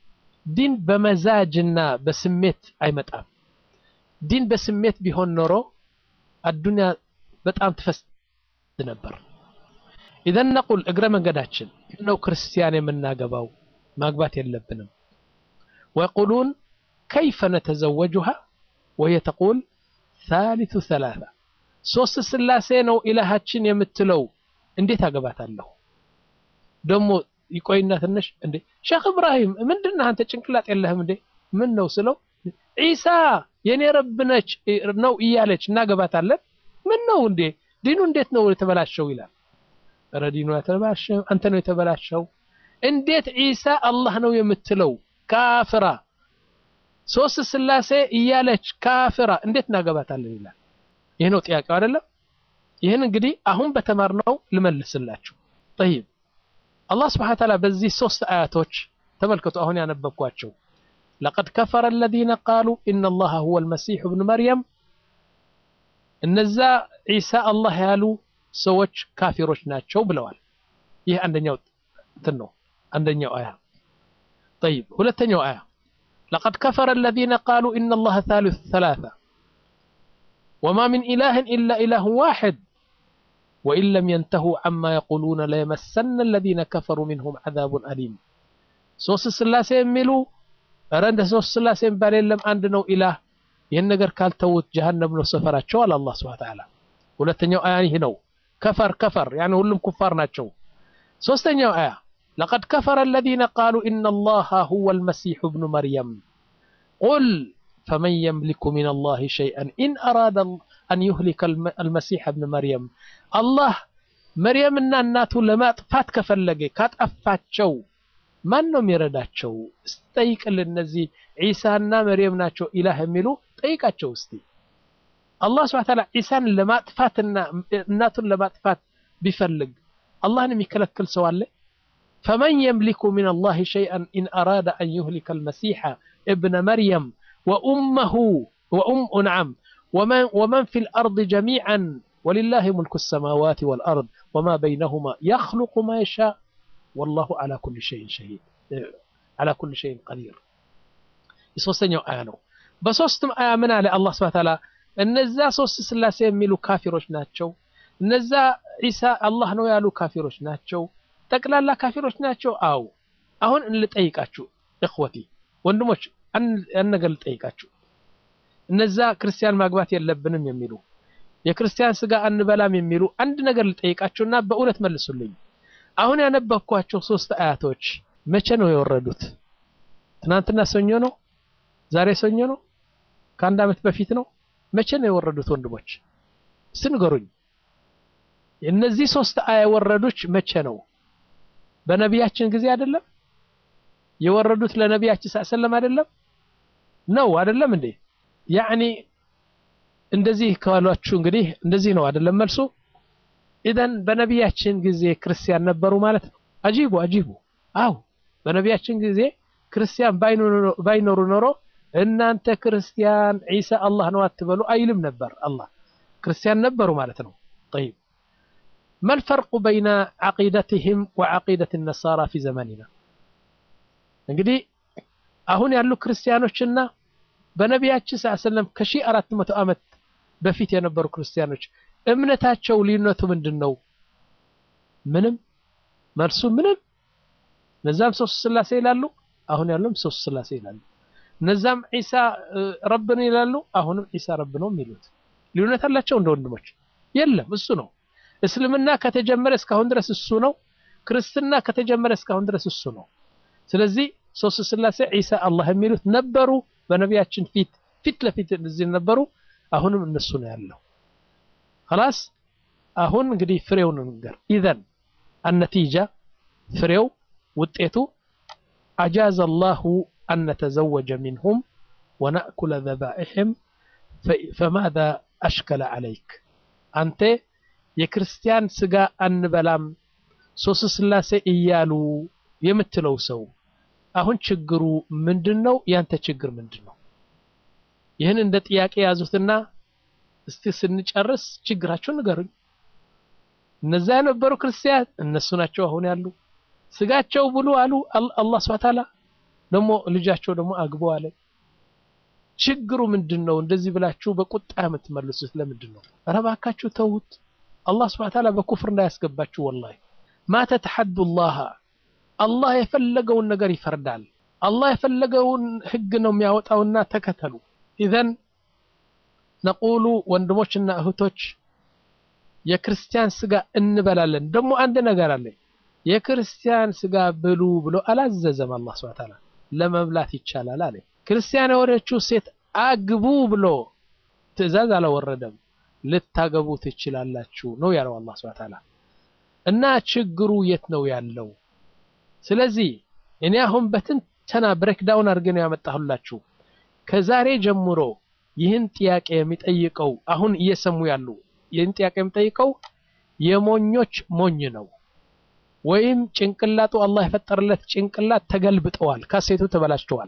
ዲን በመዛጅና በስሜት አይመጣም። ዲን በስሜት ቢሆን ኖሮ አዱንያ በጣም ትፈስ ነበር። ኢዘን ነቁል እግረ መንገዳችን ነው ክርስቲያን የምናገባው ማግባት የለብንም። ወየቁሉን ከይፈ ነተዘወጁሃ ወየ ተቁል ሳሊቱ ሰላሳ ሶስት ስላሴ ነው ኢላሃችን የምትለው እንዴት አገባታለሁ? ደግሞ ይቆይና ትንሽ እንዴ ሼክ እብራሂም ምንድነው አንተ ጭንቅላት የለህም እንዴ? ምን ነው ስለው ዒሳ የኔ ረብ ነች ነው እያለች እናገባታለን። ምን ነው እንዴ ዲኑ እንዴት ነው የተበላሸው ይላል። ኧረ ዲኑ የተበላሸው አንተ ነው የተበላሸው። እንዴት ዒሳ አላህ ነው የምትለው ካፍራ ሶስት ስላሴ እያለች ካፍራ እንዴት እናገባታለን ይላል። ይህ ነው ጥያቄው አይደለም? ይህን እንግዲህ አሁን በተማርነው ልመልስላችሁ። ጠይብ አላህ ስብሐነ ወተዓላ በዚህ ሶስት አያቶች ተመልከቱ። አሁን ያነበብኳቸው ለቀድ ከፈረ አለዚነ ቃሉ ኢነ አላህ ሁወ አልመሲሑ ብኑ መርየም እነዛ ዒሳ አላህ ያሉ ሰዎች ካፊሮች ናቸው ብለዋል። ይህ አንደኛው እንትን ነው፣ አንደኛው አያ። ጠይብ ሁለተኛው አያ ለቀድ ከፈረ አለዚነ ቃሉ ኢነ አላህ ሳሊሱ ሰላሳ ወማ ሚን ኢላህን ኢላ ኢላሁ ዋሒድ ወኢን ለም የንተሁ ዐማ የቁሉነ ለየመሰነ አለዚነ ከፈሩ ሚንሁም ዐዛቡን አሊም። ሶስት ስላሴ የሚሉ ኧረ እንደ ሶስት ስላሴ የሚባል የለም አንድ ነው ኢላህ። ይህን ነገር ካልተዉት ጀሀነም ነው ሰፈራቸው አለ አላህ ሱብሓነሁ ወተዓላ። ሁለተኛው አያ ይህ ነው። ከፈር ከፈር ያኔ ሁሉም ኩፋር ናቸው። ሶስተኛው አያ ለቀድ ከፈረ አለዚነ ቃሉ ኢነ አላህ ሁወ አልመሲሑ ብኑ መርየም ቁል ፈመን የምሊኩ ሚነ አላህ ሸይአን ኢን አራደ አን ዩህሊከ አልመሲሕ ብን መርየም አላህ መርየምና እናቱ ለማጥፋት ከፈለገ ካጠፋቸው ማን ነው የሚረዳቸው? ጠይቅልን። እነዚህ ዒሳና መርየም ናቸው ኢላህ የሚሉ ጠይቃቸው እስቲ። አላህ ስብሐነ ወተዓላ ዒሳን ለማጥፋትና እናቱን ለማጥፋት ቢፈልግ አላህን የሚከለክል ሰው አለ? ፈመን የምሊኩ ሚነ አላህ ሸይአን ኢን አራደ አን ዩህሊከ አልመሲሐ እብነ መርየም ወኡመሁ ወኡም ነዓም ወመን ፊል አርድ ጀሚዐን ወሊላሂ ሙልኩ ሰማዋት ወልአርድ ወማ በይነሁማ የኽሉቁ ማ የሻእ ወላሁ ዓላ ኩሊ ሸይን ሸሂድ ዓላ ኩሊ ሸይን ቀዲር። የሶስተኛው አያ ነው። በሶስቱም አያ ምን አለ አላህ ሱብሓነሁ ወተዓላ እነዛ ሶስት ስላሴ የሚሉ ካፊሮች ናቸው። እነዛ ዒሳ አላህ ነው ያሉ ካፊሮች ናቸው። ጠቅላላ ካፊሮች ናቸው። አው አሁን እንልጠይቃችሁ እኽወቲ ወንድሞች፣ አንድ ነገር ልጠይቃችሁ። እነዛ ክርስቲያን ማግባት የለብንም የሚሉ የክርስቲያን ስጋ አንበላም የሚሉ አንድ ነገር ልጠይቃችሁና በእውነት መልሱልኝ። አሁን ያነበብኳቸው ሶስት አያቶች መቼ ነው የወረዱት? ትናንትና ሰኞ ነው? ዛሬ ሰኞ ነው? ከአንድ ዓመት በፊት ነው? መቼ ነው የወረዱት? ወንድሞች እስቲ ንገሩኝ። እነዚህ ሶስት አያ የወረዱች መቼ ነው? በነቢያችን ጊዜ አይደለም የወረዱት? ለነቢያችን ሰለም አይደለም ነው አይደለም እንዴ? ያዕኒ እንደዚህ ካሏችሁ እንግዲህ እንደዚህ ነው አይደለም መልሱ ኢዘን በነቢያችን ጊዜ ክርስቲያን ነበሩ ማለት ነው። አጂቡ አጂቡ። አው በነቢያችን ጊዜ ክርስቲያን ባይኖሩ ኖሮ እናንተ ክርስቲያን ዒሳ አላህ ነው አትበሉ አይልም ነበር። አላህ ክርስቲያን ነበሩ ማለት ነው። ጠይብ መልፈርቁ በይነ ዓቂደትህም ወዓቂደት ነሳራ ፊ ዘመኒና። እንግዲህ አሁን ያሉ ክርስቲያኖችና በነቢያችን ሰለም ከሺህ አራት መቶ ዓመት በፊት የነበሩ ክርስቲያኖች እምነታቸው ልዩነቱ ምንድን ነው? ምንም። መልሱ ምንም። እነዛም ሶስት ስላሴ ይላሉ፣ አሁን ያሉም ሶስት ስላሴ ይላሉ። እነዛም ዒሳ ረብ ነው ይላሉ፣ አሁንም ዒሳ ረብ ነው የሚሉት። ልዩነት አላቸው እንደ ወንድሞች? የለም። እሱ ነው እስልምና ከተጀመረ እስካሁን ድረስ እሱ ነው። ክርስትና ከተጀመረ እስካሁን ድረስ እሱ ነው። ስለዚህ ሶስት ስላሴ ዒሳ አላህ የሚሉት ነበሩ በነቢያችን ፊት ፊት ለፊት እዚህ ነበሩ። አሁንም እነሱ ነው ያለው። خلاص አሁን እንግዲህ ፍሬውን እንገር ኢዘን አነቲጃ ፍሬው ውጤቱ አጃዘ አላሁ አን ነተዘወጀ ሚንሁም ወነእኩለ ዘባኢሕም ፈማዛ አሽከለ ዓለይክ አንተ የክርስቲያን ስጋ አንበላም ሶስት ስላሴ እያሉ የምትለው ሰው አሁን ችግሩ ምንድን ነው? ያንተ ችግር ምንድን ነው? ይህን እንደ ጥያቄ ያዙትና እስቲ ስንጨርስ ችግራቸውን ንገሩኝ። እነዛ የነበሩ ክርስቲያን እነሱ ናቸው አሁን ያሉ። ስጋቸው ብሉ አሉ አላህ ሱብሓነሁ ወተዓላ። ደግሞ ልጃቸው ደግሞ አግቦ አለ። ችግሩ ምንድን ነው? እንደዚህ ብላችሁ በቁጣ የምትመልሱት ለምንድን ነው? ኧረ እባካችሁ ተዉት። አላህ ስብሐ ወተዓላ በኩፍር እንዳያስገባችሁ። ወላሂ ማ ተተሐዱ ላህ አላህ የፈለገውን ነገር ይፈርዳል። አላህ የፈለገውን ህግ ነው የሚያወጣውና ተከተሉ። ኢዘን ነቁሉ ወንድሞችና እህቶች የክርስቲያን ስጋ እንበላለን። ደግሞ አንድ ነገር አለ። የክርስቲያን ስጋ ብሉ ብሎ አላዘዘም አላህ ሱብሓነሁ ወተዓላ። ለመብላት ይቻላል አለ። ክርስቲያን የሆነችው ሴት አግቡ ብሎ ትዕዛዝ አላወረደም። ልታገቡ ትችላላችሁ ነው ያለው አላህ ሱብሓነሁ ወተዓላ። እና ችግሩ የት ነው ያለው? ስለዚህ እኔ አሁን በትንተና ብሬክዳውን አድርጌ ነው ያመጣሁላችሁ። ከዛሬ ጀምሮ ይህን ጥያቄ የሚጠይቀው አሁን እየሰሙ ያሉ ይህን ጥያቄ የሚጠይቀው የሞኞች ሞኝ ነው፣ ወይም ጭንቅላቱ አላህ የፈጠረለት ጭንቅላት ተገልብጠዋል፣ ካሴቱ ተበላሽተዋል።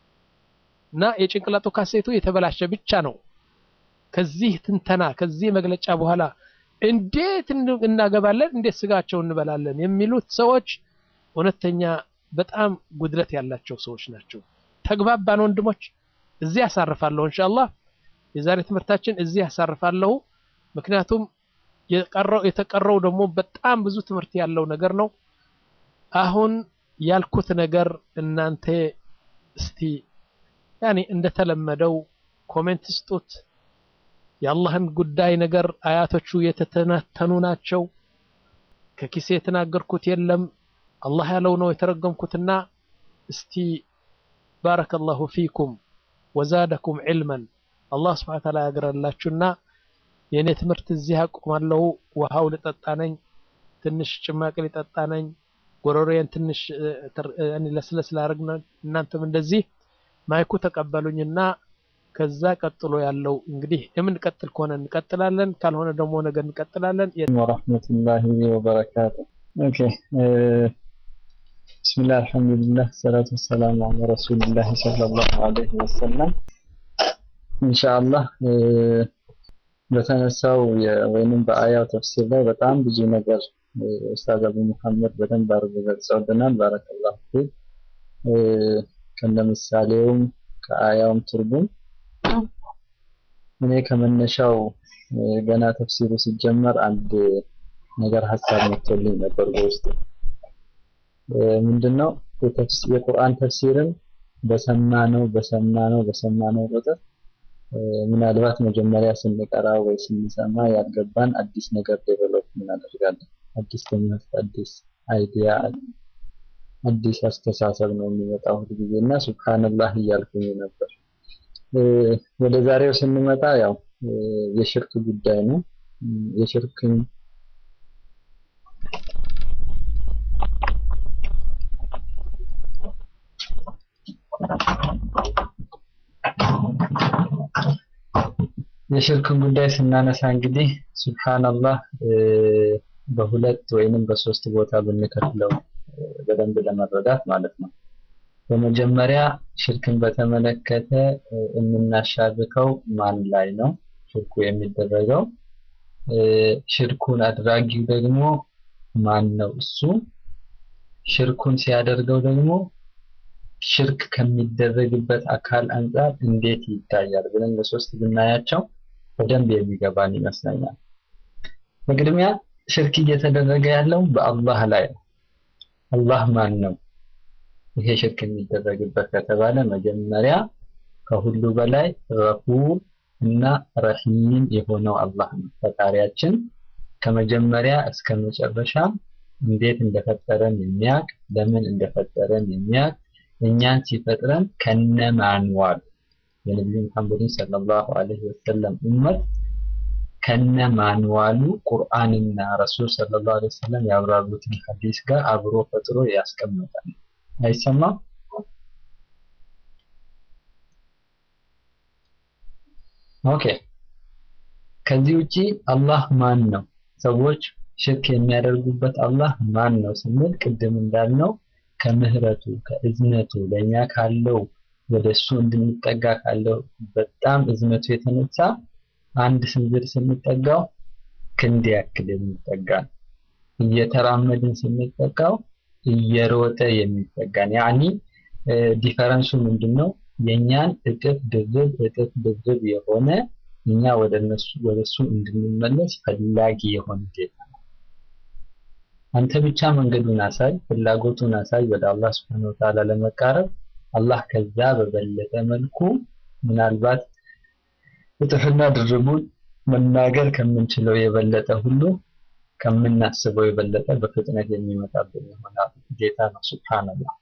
እና የጭንቅላቱ ካሴቱ የተበላሸ ብቻ ነው። ከዚህ ትንተና ከዚህ መግለጫ በኋላ እንዴት እናገባለን፣ እንዴት ስጋቸው እንበላለን የሚሉት ሰዎች እውነተኛ በጣም ጉድለት ያላቸው ሰዎች ናቸው። ተግባባን ወንድሞች? እዚህ ያሳርፋለሁ ኢንሻአላህ። የዛሬ ትምህርታችን እዚህ ያሳርፋለሁ። ምክንያቱም የቀረው የተቀረው ደግሞ በጣም ብዙ ትምህርት ያለው ነገር ነው። አሁን ያልኩት ነገር እናንተ እስቲ ያኔ እንደተለመደው ኮሜንት ስጡት። የአላህን ጉዳይ ነገር አያቶቹ የተተነተኑ ናቸው። ከኪሴ የተናገርኩት የለም አላህ ያለው ነው የተረገምኩትና እስቲ ባረከላሁ ፊኩም ወዛደኩም ዒልመን አላህ ስብሐ ወተዓላ ያግራላችሁና የእኔ ትምህርት እዚህ አቆማለሁ። ውሃው ልጠጣ ነኝ፣ ትንሽ ጭማቂ ልጠጣ ነኝ። ጎረሮዬን ትንሽ ለስለስ ላደርግ ነው። እናንተም እንደዚህ ማይኩ ተቀበሉኝና ከዛ ቀጥሎ ያለው እንግዲህ የምንቀጥል ከሆነ እንቀጥላለን፣ ካልሆነ ደግሞ ነገ እንቀጥላለን። ወረሕመቱላሂ ወበረካቱ። ኦኬ ብስሚላህ አልሐምዱሊላህ ሰላቱ ወሰላሙ አላ ረሱሊላህ ሰለላሁ ዐለይሂ ወሰለም። ኢንሻአላህ በተነሳው ወይንም በአያው ተፍሲር ላይ በጣም ብዙ ነገር ኡስታዝ አቡ መሐመድ በደንብ አድርገው ገልጸውልናል። ባረከላሁ ፊክ። ከነ ምሳሌውም ከአያውም ትርጉም እኔ ከመነሻው ገና ተፍሲሩ ሲጀመር አንድ ነገር ሀሳብ መጥቶልኝ ነበር በውስጥ ምንድነው የቁርአን ተፍሲርን በሰማነው በሰማነው በሰማነው ቁጥር ምናልባት መጀመሪያ ስንቀራ ወይ ስንሰማ ያልገባን አዲስ ነገር ዴቨሎፕ እናደርጋለን። አዲስ ትምህርት፣ አዲስ አይዲያ፣ አዲስ አስተሳሰብ ነው የሚመጣው ሁል ጊዜ እና ሱብሃንላህ እያልኩኝ ነበር። ወደ ዛሬው ስንመጣ ያው የሽርክ ጉዳይ ነው። የሽርክን የሽርክን ጉዳይ ስናነሳ እንግዲህ ሱብሃንአላህ በሁለት ወይንም በሶስት ቦታ ብንከፍለው በደንብ ለመረዳት ማለት ነው። በመጀመሪያ ሽርክን በተመለከተ የምናሻርከው ማን ላይ ነው ሽርኩ የሚደረገው? ሽርኩን አድራጊው ደግሞ ማን ነው እሱ? ሽርኩን ሲያደርገው ደግሞ ሽርክ ከሚደረግበት አካል አንጻር እንዴት ይታያል ብለን ለሶስት ብናያቸው በደንብ የሚገባን ይመስለኛል። በቅድሚያ ሽርክ እየተደረገ ያለው በአላህ ላይ ነው። አላህ ማን ነው? ይሄ ሽርክ የሚደረግበት ከተባለ መጀመሪያ ከሁሉ በላይ ረፉዕ እና ረሂም የሆነው አላህ ነው። ፈጣሪያችን ከመጀመሪያ እስከ መጨረሻ እንዴት እንደፈጠረን የሚያውቅ ለምን እንደፈጠረን የሚያውቅ እኛን ሲፈጥረን ከነማንዋል የነቢዩ ሙሐመድን ሰለላሁ ዐለይሂ ወሰለም ኡመት ከነማንዋሉ ቁርአንና ረሱል ሰለላሁ ዐለይሂ ወሰለም ያብራሩትን ሐዲስ ጋር አብሮ ፈጥሮ ያስቀምጣል። አይሰማም? ኦኬ። ከዚህ ውጪ አላህ ማን ነው? ሰዎች ሽርክ የሚያደርጉበት አላህ ማን ነው ስንል ቅድም እንዳልነው ከምህረቱ ከእዝነቱ ለእኛ ካለው ወደ እሱ እንድንጠጋ ካለው በጣም እዝነቱ የተነሳ አንድ ስንዝር ስንጠጋው ክንድ ያክል የሚጠጋን እየተራመድን ስንጠጋው እየሮጠ የሚጠጋን ያኒ ዲፈረንሱ ምንድን ነው? የእኛን እጥፍ ድርብ እጥፍ ድርብ የሆነ እኛ ወደ እነሱ ወደ እሱ እንድንመለስ ፈላጊ የሆነ ጌታ ነው። አንተ ብቻ መንገዱን አሳይ፣ ፍላጎቱን አሳይ ወደ አላህ ስብሐነ ወተዓላ ለመቃረብ አላህ ከዛ በበለጠ መልኩ ምናልባት እጥፍና ድርቡን መናገር ከምንችለው የበለጠ ሁሉ ከምናስበው የበለጠ በፍጥነት የሚመጣብን የሆነ ጌታ ነው። ሱብሃንአላህ።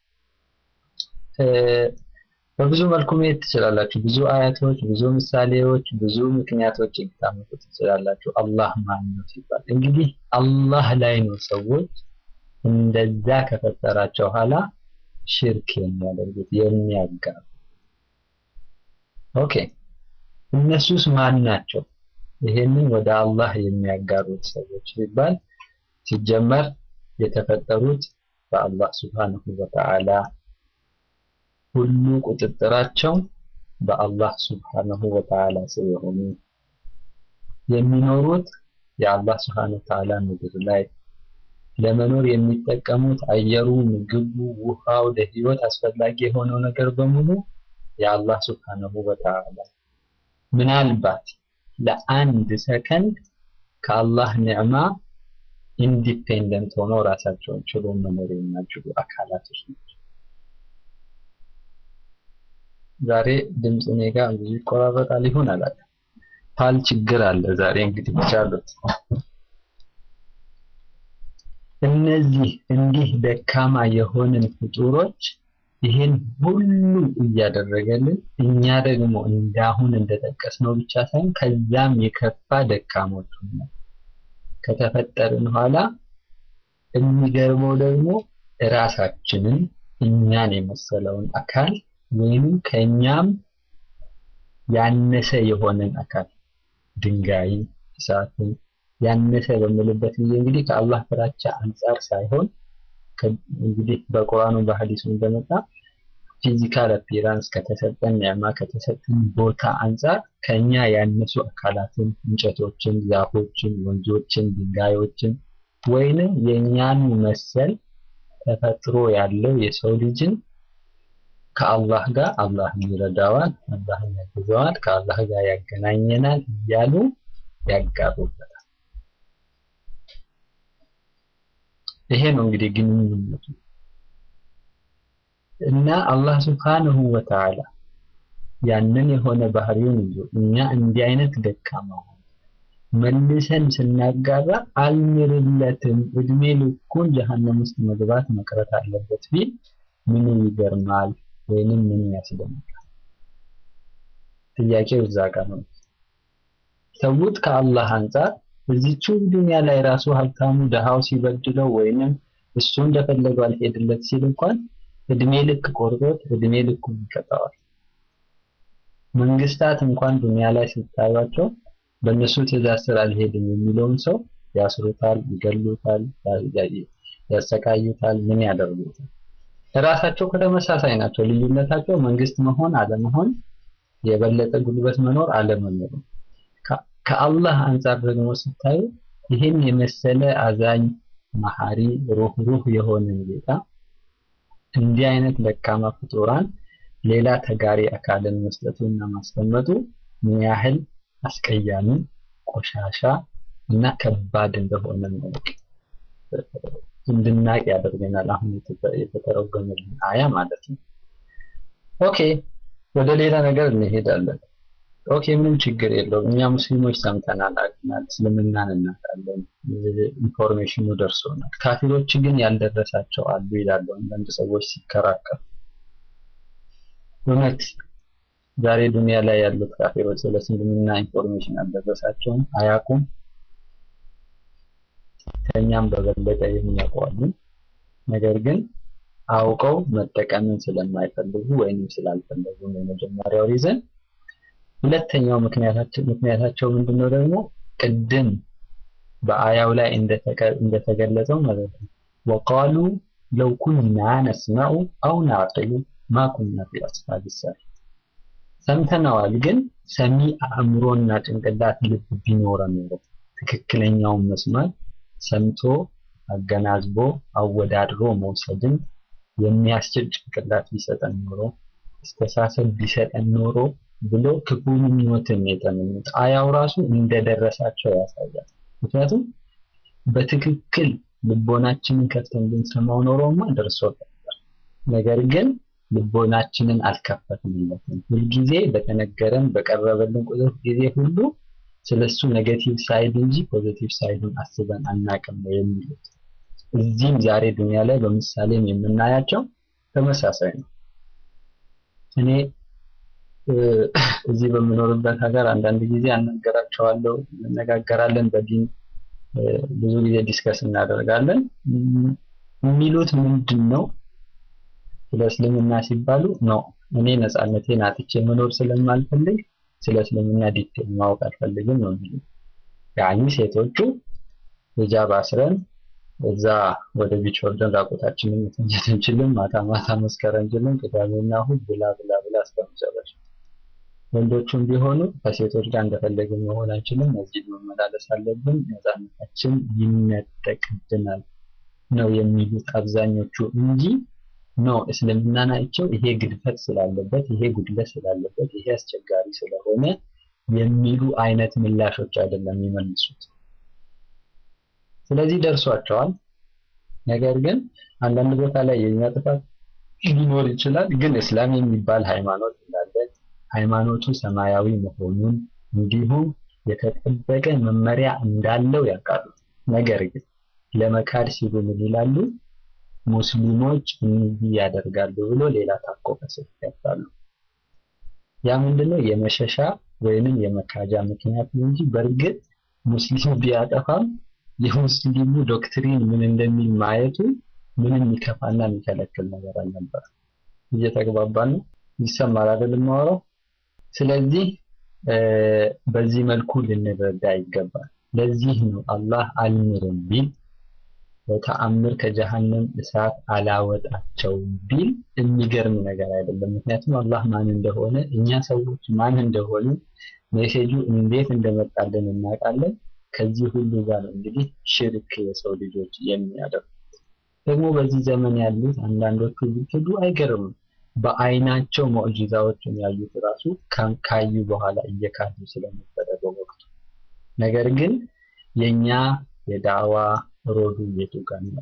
በብዙ መልኩ መሄድ ትችላላችሁ። ብዙ አያቶች፣ ብዙ ምሳሌዎች፣ ብዙ ምክንያቶች ልታመጡ ትችላላችሁ። አላህ ማን ነው ሲባል እንግዲህ አላህ ላይ ነው ሰዎች እንደዛ ከፈጠራቸው ኋላ ሽርክ የሚያደርጉት የሚያጋሩ። ኦኬ እነሱስ ማን ናቸው? ይሄንን ወደ አላህ የሚያጋሩት ሰዎች ሲባል ሲጀመር የተፈጠሩት በአላህ ሱብሃነሁ ወተዓላ ሁሉ ቁጥጥራቸው በአላህ ሱብሃነሁ ወተዓላ ስር የሆኑ የሚኖሩት የአላህ ሱብሃነሁ ወተዓላ ምድር ላይ ለመኖር የሚጠቀሙት አየሩ፣ ምግቡ፣ ውሃው፣ ለህይወት አስፈላጊ የሆነው ነገር በሙሉ የአላህ ሱብሃነሁ ወተዓላ ምናልባት ለአንድ ሰከንድ ከአላህ ኒዕማ ኢንዲፔንደንት ሆነው ራሳቸውን ችሎ መኖር የማይችሉ አካላቶች ናቸው። ዛሬ ድምፅ እኔ ጋር ብዙ ይቆራረጣል ይሆን አላውቅም። ፓል ችግር አለ ዛሬ እንግዲህ ብቻሉት እነዚህ እንዲህ ደካማ የሆንን ፍጡሮች ይህን ሁሉ እያደረገልን እኛ ደግሞ እንዳሁን እንደጠቀስነው ብቻ ሳይሆን ከዛም የከፋ ደካሞች ሆነን ከተፈጠርን ኋላ የሚገርመው ደግሞ ራሳችንን እኛን የመሰለውን አካል ወይንም ከኛም ያነሰ የሆነን አካል ድንጋይን፣ እሳትን ያነሰ በምልበት ጊዜ እንግዲህ ከአላህ ፍራቻ አንጻር ሳይሆን እንግዲህ በቁርአኑ በሐዲሱ እንደመጣ ፊዚካል አፒራንስ ከተሰጠን ኒዕማ ከተሰጠን ቦታ አንጻር ከኛ ያነሱ አካላትን፣ እንጨቶችን፣ ዛፎችን፣ ወንዞችን፣ ድንጋዮችን ወይንም የኛን መሰል ተፈጥሮ ያለው የሰው ልጅን ከአላህ ጋር አላህ ይረዳዋል፣ አላህ ያግዘዋል፣ ከአላህ ጋር ያገናኘናል እያሉ ያጋሩበታል። ይሄ ነው እንግዲህ ግንኙነቱ እና አላህ ስብሓንሁ ወተዓላ ያንን የሆነ ባህሪውን ይዞ እኛ እንዲህ አይነት ደካማ ሆነ መልሰን ስናጋራ አልምርለትም እድሜ ልኩን ጀሃነም ውስጥ መግባት መቅረት አለበት ቢል ምኑ ይገርማል ወይንም ምን ያስደንቃል? ጥያቄው እዛ ጋር ነው። ሰውት ከአላህ አንጻር እዚቹ ዱንያ ላይ ራሱ ሀብታሙ ደሃው ሲበድለው ወይንም እሱ እንደፈለገው አልሄድለት ሲል እንኳን እድሜ ልክ ቆርጦት እድሜ ልኩ ይቀጣዋል። መንግስታት እንኳን ዱንያ ላይ ሲታዩቸው በእነሱ ትእዛዝ ስር አልሄድም የሚለውን ሰው ያስሩታል፣ ይገሉታል፣ ያሰቃዩታል፣ ምን ያደርጉታል። ራሳቸው ከተመሳሳይ ናቸው። ልዩነታቸው መንግስት መሆን አለመሆን፣ የበለጠ ጉልበት መኖር አለመኖር። ከአላህ አንጻር ደግሞ ስታዩ ይህን የመሰለ አዛኝ፣ መሐሪ፣ ሩህሩህ የሆነን ጌታ እንዲህ አይነት ደካማ ፍጡራን ሌላ ተጋሪ አካልን መስጠቱና ማስቀመጡ ምን ያህል አስቀያሚ፣ ቆሻሻ እና ከባድ እንደሆነ ማወቅ እንድናቅ ያደርገናል። አሁን የተተረጎመልን አያ ማለት ነው። ኦኬ ወደ ሌላ ነገር እንሄዳለን። ኦኬ ምንም ችግር የለውም። እኛ ሙስሊሞች ሰምተናል፣ አቅናል፣ እስልምናን እናውቃለን፣ ኢንፎርሜሽኑ ደርሶናል። ካፊሮች ግን ያልደረሳቸው አሉ ይላሉ አንዳንድ ሰዎች ሲከራከሩ። እውነት ዛሬ ዱንያ ላይ ያሉት ካፊሮች ስለ እስልምና ኢንፎርሜሽን አልደረሳቸውም፣ አያውቁም። ከኛም በበለጠ የሚያውቁ ነገር ግን አውቀው መጠቀምን ስለማይፈልጉ ወይንም ስላልፈለጉ ነው የመጀመሪያው ሪዘን። ሁለተኛው ምክንያታቸው ምክንያታቸው ምንድነው ደግሞ ቅድም በአያው ላይ እንደተገለጸው ማለት ነው ወቃሉ ለው ኩና ነስመዑ አው ናዕቅሉ ማ ኩና ፊ አስሓቢ ሰዒር ሰምተነዋል፣ ግን ሰሚ አእምሮና ጭንቅላት ልብ ቢኖረን ኖሮ ትክክለኛውን መስማት ሰምቶ አገናዝቦ አወዳድሮ መውሰድን የሚያስችል ጭንቅላት ቢሰጠን ኖሮ አስተሳሰብ ቢሰጠን ኖሮ ብሎ ክፉን ምኞትን የተመኙት አያው ራሱ እንደደረሳቸው ያሳያል። ምክንያቱም በትክክል ልቦናችንን ከፍተን ብንሰማው ኖሮማ ደርሶ ነበር። ነገር ግን ልቦናችንን አልከፈትንለትም። ሁልጊዜ በተነገረን በቀረበልን ቁጥር ጊዜ ሁሉ ስለሱ ኔጌቲቭ ሳይድ እንጂ ፖዚቲቭ ሳይዱን አስበን አናቅም ነው የሚሉት። እዚህም ዛሬ ዱንያ ላይ በምሳሌም የምናያቸው ተመሳሳይ ነው። እኔ እዚህ በምኖርበት ሀገር አንዳንድ ጊዜ አናገራቸዋለሁ፣ እንነጋገራለን፣ በዲን ብዙ ጊዜ ዲስከስ እናደርጋለን። የሚሉት ምንድን ነው? ስለ እስልምና ሲባሉ ነው እኔ ነፃነቴን አጥቼ መኖር ስለማልፈልግ ስለ እስልምና ዲቴል ማወቅ አልፈልግም ነው የሚሉት። ያኒ ሴቶቹ ሂጃብ አስረን እዛ ወደ ቢች ወርደን ራቆታችንን መተኛት እንችልም፣ ማታ ማታ መስከር እንችልም፣ ቅዳሜና እሑድ ብላ ብላ ብላ እስከመጨረሻ። ወንዶቹም ቢሆኑ ከሴቶች ጋር እንደፈለግን መሆን አንችልም፣ መስጂድ መመላለስ አለብን፣ ነፃነታችን ይነጠቅብናል ነው የሚሉት አብዛኞቹ እንጂ ኖ እስልምናን አይቸው ይሄ ግድፈት ስላለበት ይሄ ጉድለት ስላለበት ይሄ አስቸጋሪ ስለሆነ የሚሉ አይነት ምላሾች አይደለም የሚመልሱት። ስለዚህ ደርሷቸዋል። ነገር ግን አንዳንድ ቦታ ላይ የኛ ጥፋት ሊኖር ይችላል። ግን እስላም የሚባል ሃይማኖት እንዳለ ሃይማኖቱ ሰማያዊ መሆኑን እንዲሁም የተጠበቀ መመሪያ እንዳለው ያውቃሉ። ነገር ግን ለመካድ ሲሉ ምን ይላሉ? ሙስሊሞች እንዲህ ያደርጋሉ ብሎ ሌላ ታኮ ከስር ያጣሉ። ያ ምንድነው? የመሸሻ ወይንም የመካጃ ምክንያት እንጂ በእርግጥ ሙስሊም ቢያጠፋም የሙስሊሙ ዶክትሪን ምን እንደሚል ማየቱ ምንም የሚከፋና የሚከለክል ነገር አልነበር። እየተግባባን ነው። ይሰማል አይደል የማወራው? ስለዚህ በዚህ መልኩ ልንረዳ ይገባል። ለዚህ ነው አላህ አልምርም ቢል በተአምር ከጀሃነም እሳት አላወጣቸውም ቢል የሚገርም ነገር አይደለም። ምክንያቱም አላህ ማን እንደሆነ እኛ ሰዎች ማን እንደሆኑ ሜሴጁ እንዴት እንደመጣልን እናውቃለን። ከዚህ ሁሉ ጋር ነው እንግዲህ ሽርክ የሰው ልጆች የሚያደርጉት። ደግሞ በዚህ ዘመን ያሉት አንዳንዶቹ ቢክዱ አይገርምም። በአይናቸው ሙዕጂዛዎችን ያዩት ራሱ ካዩ በኋላ እየካዱ ስለነበረ በወቅቱ ነገር ግን የኛ የዳዋ ሮዱ የቱ ጋር ነው?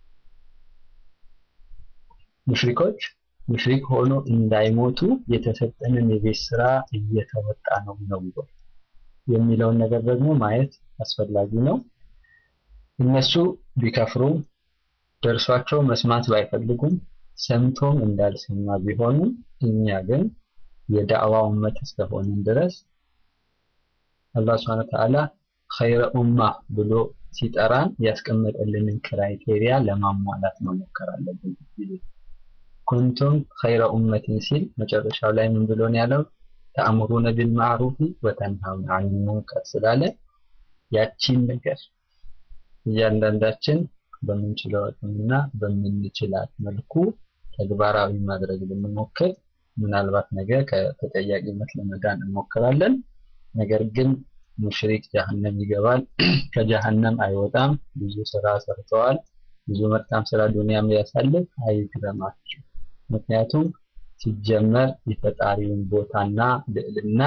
ሙሽሪኮች ሙሽሪክ ሆኖ እንዳይሞቱ የተሰጠንን የቤት ስራ እየተወጣ ነው ነው የሚለውን ነገር ደግሞ ማየት አስፈላጊ ነው። እነሱ ቢከፍሩም ደርሷቸው መስማት ባይፈልጉም ሰምቶም እንዳልሰማ ቢሆኑም እኛ ግን የዳዕዋ ኡመት እስከሆንን ድረስ አላህ ሱብሓነሁ ወተዓላ ኸይረ ኡማ ብሎ ሲጠራን ያስቀመጠልንን ክራይቴሪያ ለማሟላት መሞከር አለብን። ኩንቱም ኸይረ ኡመቲን ሲል መጨረሻው ላይ ምን ብሎ ነው ያለው? ተአምሩነ ቢልማዕሩፊ ወተንሃውነ ዐኒል ሙንከር ስላለ ያቺን ነገር እያንዳንዳችን በምንችለው አቅምና በምንችላት መልኩ ተግባራዊ ማድረግ ብንሞክር ምናልባት ነገ ከተጠያቂነት ለመዳን እንሞክራለን። ነገር ግን ሙሽሪክ ጀሀነም ይገባል፣ ከጀሀነም አይወጣም። ብዙ ስራ ሰርተዋል፣ ብዙ መልካም ስራ ዱንያም ያሳልፍ አይግረማችሁ። ምክንያቱም ሲጀመር የፈጣሪውን ቦታና ልዕልና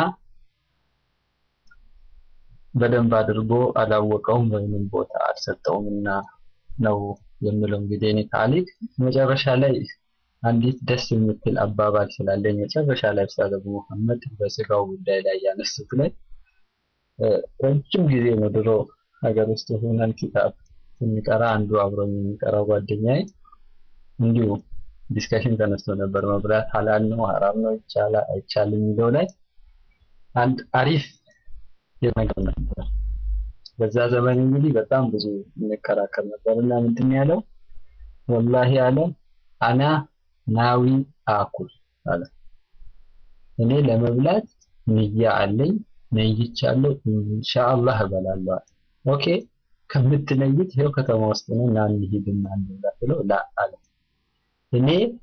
በደንብ አድርጎ አላወቀውም ወይንም ቦታ አልሰጠውምና ነው የምለው። እንግዲህ እኔ ታሪክ መጨረሻ ላይ አንዲት ደስ የምትል አባባል ስላለኝ መጨረሻ ላይ ኡስታዝ አቡ መሐመድ በስጋው ጉዳይ ላይ ያነሱት ላይ ረጅም ጊዜ ነው ድሮ ሀገር ውስጥ ሆነን ኪታብ ስንቀራ አንዱ አብሮኝ የሚቀራው ጓደኛዬ እንዲሁ ዲስከሽን ተነስቶ ነበር። መብላት ሀላል ነው ሀራም ነው ይቻላል አይቻልም የሚለው ላይ አንድ አሪፍ የነገር ነበር። በዛ ዘመን እንግዲህ በጣም ብዙ እንከራከር ነበር እና ምንድን ያለው ወላሂ አለ አና ናዊ አኩል አለ እኔ ለመብላት ንያ አለኝ ነይቻለሁ ኢንሻአላህ እበላለሁ አለ። ኦኬ ከምትነይት ይኸው ከተማ ውስጥ ነው እና እንሂድና እንብላ ብለው ላ አለ እኔ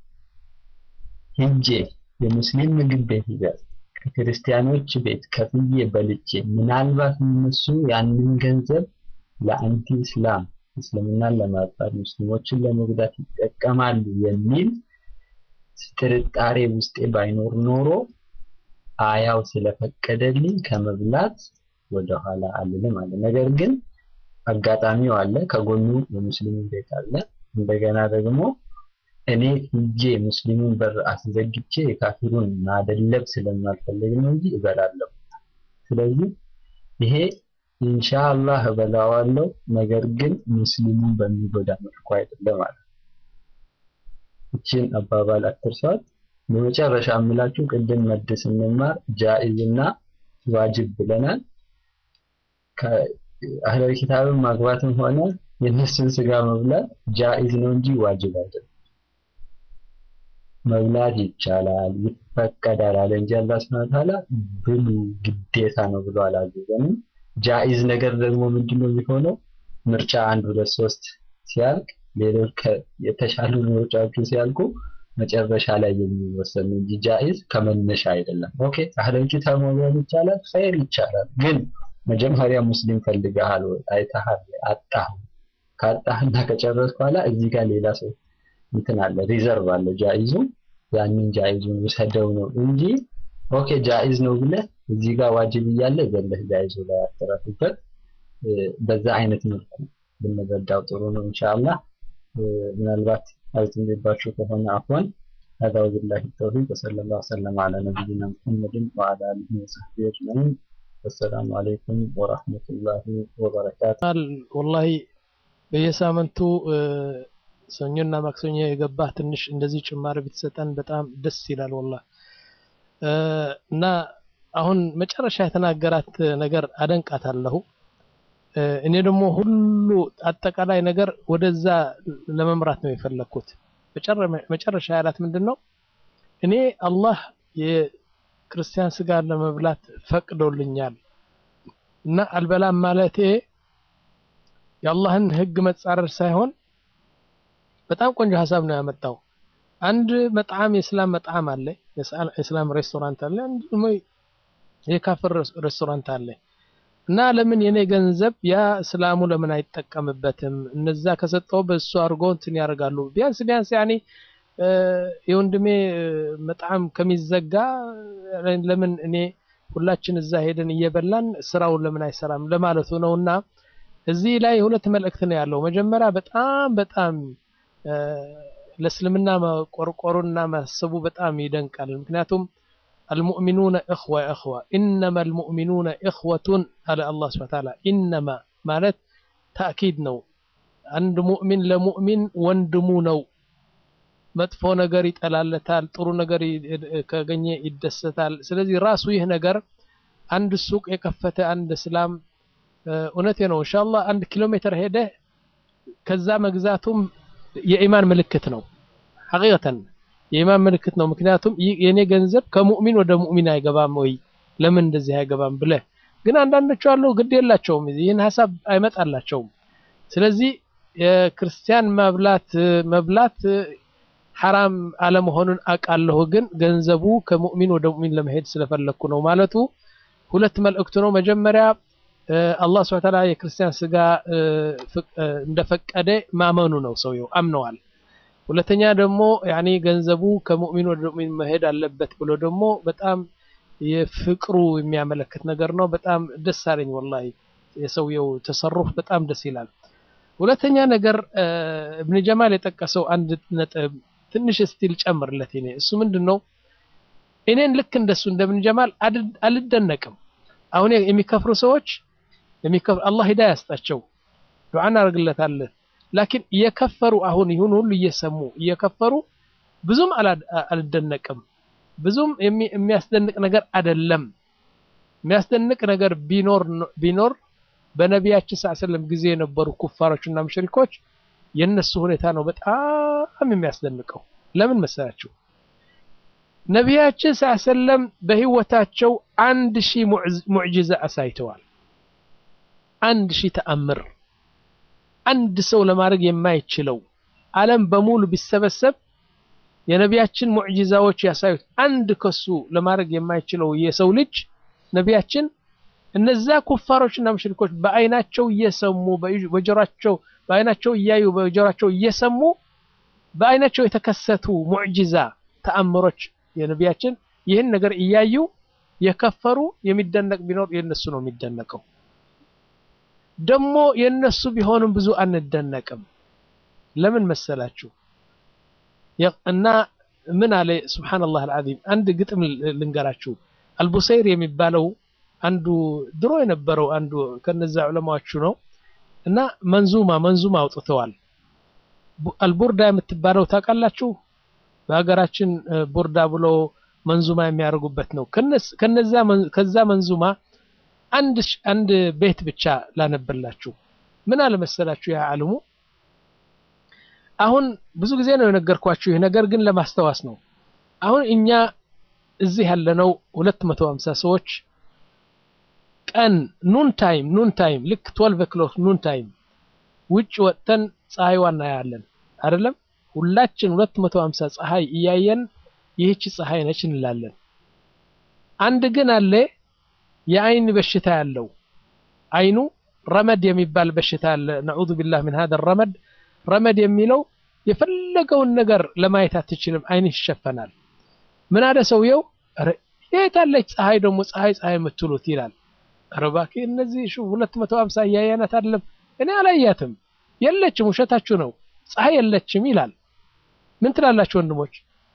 ሂጄ የሙስሊም ምግብ ቤት ይዛል ከክርስቲያኖች ቤት ከፍዬ በልቼ ምናልባት እነሱ ያንን ገንዘብ ለአንቲ እስላም እስልምናን ለማጥፋት ሙስሊሞችን ለመጉዳት ይጠቀማሉ የሚል ጥርጣሬ ውስጤ ባይኖር ኖሮ አያው ስለፈቀደልኝ ከመብላት ወደኋላ አልልም አለ። ነገር ግን አጋጣሚው አለ፣ ከጎኑ የሙስሊም ቤት አለ። እንደገና ደግሞ እኔ ሂጄ ሙስሊሙን በር አስዘግቼ የካፊሩን ማደለብ ስለማልፈልግ ነው እንጂ እበላለሁ። ስለዚህ ይሄ ኢንሻአላህ እበላዋለሁ፣ ነገር ግን ሙስሊሙን በሚጎዳ መልኩ አይደለም ማለት እችን አባባል አትርሷት። በመጨረሻ የምላችሁ ቅድም መድ ስንማር ጃኢዝ እና ዋጅብ ብለናል። ከአህለል ኪታብን ማግባትም ሆነ የእነሱን ስጋ መብላት ጃኢዝ ነው እንጂ ዋጅብ አይደለም። መብላት ይቻላል፣ ይፈቀዳል አለ እንጂ አላህ ሱብሓነሁ ወተዓላ ብሉ ግዴታ ነው ብሎ አላዘዘንም። ጃኢዝ ነገር ደግሞ ምንድነው የሚሆነው? ምርጫ አንድ ሁለት ሶስት ሲያልቅ ሌሎች የተሻሉ ምርጫዎቹ ሲያልቁ መጨረሻ ላይ የሚወሰን እንጂ ጃኢዝ ከመነሻ አይደለም። ኦኬ አህለል ኪታብ መብላት ይቻላል፣ ኸይር ይቻላል። ግን መጀመሪያ ሙስሊም ፈልገሃል ወይ አይተሃል አጣህ ካጣህና ከጨረስክ በኋላ እዚህ ጋር ሌላ ሰው እንትን አለ ሪዘርቭ አለ ጃኢዙ ያንን ጃኢዙን ውሰደው ነው እንጂ ኦኬ ጃኢዝ ነው ብለህ እዚህ ጋር ዋጅብ እያለ ዘለህ ጃኢዙ ላይ አተረፍበት በዛ አይነት መልኩ ብንረዳው ጥሩ ነው ኢንሻአላህ ምናልባት አልተንደባችሁ ከሆነ አፍዋን هذا وبالله التوفيق وصلى الله وسلم على نبينا محمد وعلى اله وصحبه اجمعين والسلام عليكم ورحمه الله وبركاته والله በየሳምንቱ ሰኞና ማክሰኞ የገባህ ትንሽ እንደዚህ ጭማሪ ብትሰጠን በጣም ደስ ይላል ወላ እና አሁን መጨረሻ የተናገራት ነገር አደንቃታለሁ እኔ ደግሞ ሁሉ አጠቃላይ ነገር ወደዛ ለመምራት ነው የፈለግኩት መጨረሻ ያላት ምንድን ነው እኔ አላህ የክርስቲያን ስጋ ለመብላት ፈቅዶልኛል እና አልበላም ማለቴ የአላህን ህግ መጻረር ሳይሆን በጣም ቆንጆ ሀሳብ ነው ያመጣው። አንድ መጣዕም የእስላም መጣዕም አለ፣ የእስላም ሬስቶራንት አለ፣ አንድ ደግሞ የካፍር ሬስቶራንት አለ እና ለምን የኔ ገንዘብ ያ እስላሙ ለምን አይጠቀምበትም? እነዛ ከሰጠው በእሱ አድርጎ እንትን ያደርጋሉ። ቢያንስ ቢያንስ ያኔ የወንድሜ መጣዕም ከሚዘጋ ለምን እኔ ሁላችን እዛ ሄደን እየበላን ስራውን ለምን አይሰራም ለማለቱ ነውና እዚህ ላይ ሁለት መልእክት ነው ያለው። መጀመሪያ በጣም በጣም ለእስልምና መቆርቆሩና ማሰቡ በጣም ይደንቃል። ምክንያቱም አልሙእሚኑነ እኽወ እኽወ ኢነማ አልሙእሚኑነ እኽወቱን አለ አላህ ሱብሓነሁ ወተዓላ። ኢነማ ማለት ታእኪድ ነው። አንድ ሙእሚን ለሙእሚን ወንድሙ ነው። መጥፎ ነገር ይጠላለታል፣ ጥሩ ነገር ካገኘ ይደሰታል። ስለዚህ ራሱ ይህ ነገር አንድ ሱቅ የከፈተ አንድ እስላም እውነቴ ነው ኢንሻአላህ አንድ ኪሎ ሜትር ሄደ ከዛ መግዛቱም የኢማን ምልክት ነው ሐቂቀተን የኢማን ምልክት ነው ምክንያቱም የኔ ገንዘብ ከሙእሚን ወደ ሙእሚን አይገባም ወይ ለምን እንደዚህ አይገባም ብለ ግን አንዳንዶቹ አሉ ግድ የላቸውም ይህን ሀሳብ አይመጣላቸውም ስለዚህ የክርስቲያን መብላት መብላት ሐራም አለመሆኑን አውቃለሁ ግን ገንዘቡ ከሙእሚን ወደ ሙእሚን ለመሄድ ስለፈለግኩ ነው ማለቱ ሁለት መልእክቱ ነው መጀመሪያ አላህ ስብሐ ወተዓላ የክርስቲያን ስጋ እንደፈቀደ ማመኑ ነው ሰውየው አምነዋል ሁለተኛ ደግሞ ያኒ ገንዘቡ ከሙእሚን ወደ ሙእሚን መሄድ አለበት ብሎ ደግሞ በጣም የፍቅሩ የሚያመለክት ነገር ነው በጣም ደስ አለኝ ወላሂ የሰውየው ተሰሩፍ በጣም ደስ ይላል ሁለተኛ ነገር እብን ጀማል የጠቀሰው አንድ ነጥብ ትንሽ ስቲል ጨምርለት እኔ እሱ ምንድን ነው እኔን ልክ እንደሱ እንደ እብን ጀማል አልደነቅም አሁን የሚከፍሩ ሰዎች አላህ ሂዳያ ያስጣቸው ዱዓ እናደርግለታለን ላኪን እየከፈሩ አሁን ይሁን ሁሉ እየሰሙ እየከፈሩ ብዙም አልደነቅም ብዙም የሚያስደንቅ ነገር አይደለም የሚያስደንቅ ነገር ቢኖር ቢኖር በነቢያችን ሰለላሁ ዐለይሂ ወሰለም ጊዜ የነበሩ ኩፋሮችና ሙሽሪኮች የነሱ ሁኔታ ነው በጣም የሚያስደንቀው ለምን መሰላችሁ ነቢያችን ሰለላሁ ዐለይሂ ወሰለም በህይወታቸው አንድ ሺህ ሙዕጂዛ አሳይተዋል አንድ ሺህ ተአምር አንድ ሰው ለማድረግ የማይችለው ዓለም በሙሉ ቢሰበሰብ የነቢያችን ሙዕጂዛዎች ያሳዩት አንድ ከሱ ለማድረግ የማይችለው የሰው ልጅ ነቢያችን እነዛ ኩፋሮችና ሙሽሪኮች በአይናቸው እየሰሙ በጆሯቸው በአይናቸው እያዩ በጆሯቸው እየሰሙ በአይናቸው የተከሰቱ ሙዕጂዛ ተአምሮች የነቢያችን ይህን ነገር እያዩ የከፈሩ የሚደነቅ ቢኖር የነሱ ነው የሚደነቀው። ደግሞ የነሱ ቢሆንም ብዙ አንደነቅም። ለምን መሰላችሁ? እና ምን አለ ሱብሓነላህ አልዓዚም። አንድ ግጥም ልንገራችሁ። አልቡሰይር የሚባለው አንዱ ድሮ የነበረው አንዱ ከነዛ ዑለማዎቹ ነው እና መንዙማ መንዙማ አውጥተዋል። አልቡርዳ የምትባለው ታውቃላችሁ? በሀገራችን ቡርዳ ብሎ መንዙማ የሚያደርጉበት ነው። ከነዛ ከዛ መንዙማ አንድ አንድ ቤት ብቻ ላነብላችሁ። ምን አለ መሰላችሁ ያ ዓለሙ አሁን ብዙ ጊዜ ነው የነገርኳችሁ ይህ ነገር ግን ለማስታወስ ነው። አሁን እኛ እዚህ ያለነው 250 ሰዎች ቀን ኑን ታይም ኑን ታይም ልክ 12 ኦክሎክ ኑን ታይም ውጭ ወጥተን ፀሐይዋ እናያለን አይደለም? ሁላችን 250 ፀሐይ እያየን ይህች ፀሐይ ነች እንላለን። አንድ ግን አለ የአይን በሽታ ያለው አይኑ ረመድ የሚባል በሽታ አለ። ነዑዙ ቢላህ ምን ሀደ ረመድ ረመድ የሚለው የፈለገውን ነገር ለማየት አትችልም፣ አይንህ ይሸፈናል። ምን አለ ሰውየው፣ የት አለች ፀሐይ ደግሞ ፀሐይ ፀሐይ የምትሉት ይላል። ኧረ እባክህ እነዚህ ሁለት መቶ ሀምሳ እያየናት አይደለም፣ እኔ አላያትም፣ የለችም፣ ውሸታችሁ ነው፣ ፀሐይ የለችም ይላል። ምን ትላላችሁ ወንድሞች?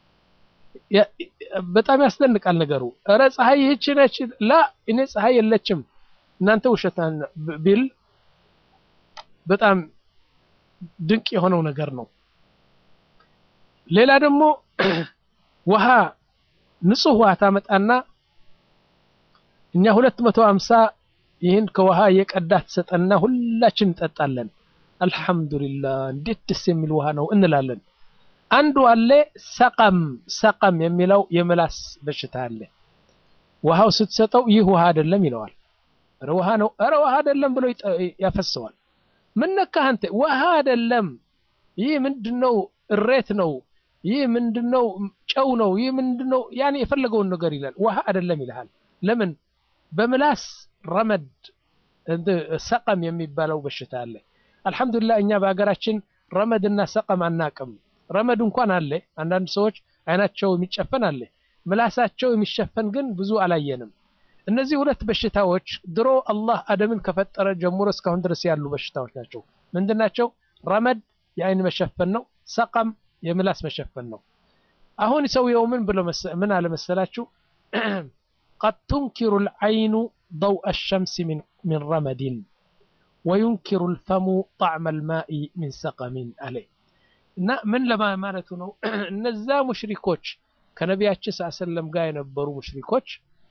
በጣም ያስደንቃል ነገሩ። ኧረ ፀሐይ ይህች ነች፣ ላ እኔ ፀሐይ የለችም፣ እናንተ ውሸታ ቢል በጣም ድንቅ የሆነው ነገር ነው። ሌላ ደግሞ ውሃ ንጹህ ውሃ ታመጣና እኛ ሁለት መቶ ሀምሳ ይህን ከውሃ የቀዳ ትሰጠና ሁላችን እንጠጣለን። አልሐምዱሊላህ እንዴት ደስ የሚል ውሃ ነው እንላለን። አንዱ አለ ሰቀም ሰቀም የሚለው የምላስ በሽታ አለ። ውሃው ስትሰጠው ይህ ውሃ አይደለም ይለዋል። ኧረ ውሃ ነው፣ ኧረ ውሃ አይደለም ብሎ ያፈሰዋል። ምን ነካህ አንተ? ውሃ አይደለም፣ ይህ ምንድነው? እሬት ነው፣ ይህ ምንድነው? ጨው ነው፣ ይህ ምንድነው? ያኔ የፈለገውን ነገር ይላል። ውሃ አይደለም ይልሃል። ለምን? በምላስ ረመድ ሰቀም የሚባለው በሽታ አለ። አልሐምዱሊላህ እኛ በሀገራችን ረመድና ሰቀም አናቅም። ረመድ እንኳን አለ። አንዳንድ ሰዎች አይናቸው የሚጨፈን አለ፣ ምላሳቸው የሚሸፈን ግን ብዙ አላየንም። እነዚህ ሁለት በሽታዎች ድሮ አላህ አደምን ከፈጠረ ጀምሮ እስካሁን ድረስ ያሉ በሽታዎች ናቸው። ምንድን ናቸው? ረመድ የአይን መሸፈን ነው። ሰቀም የምላስ መሸፈን ነው። አሁን ሰውየው ምን ብሎ ምን አለ መሰላችሁ? ቀድ ቱንኪሩ ልዓይኑ ضوء الشمس من من رمد وينكر الفم طعم الماء من سقم عليه እና ምን ለማለቱ ነው? እነዛ ሙሽሪኮች ከነቢያችን ሰለላሁ ዐለይሂ ወሰለም ጋር የነበሩ ሙሽሪኮች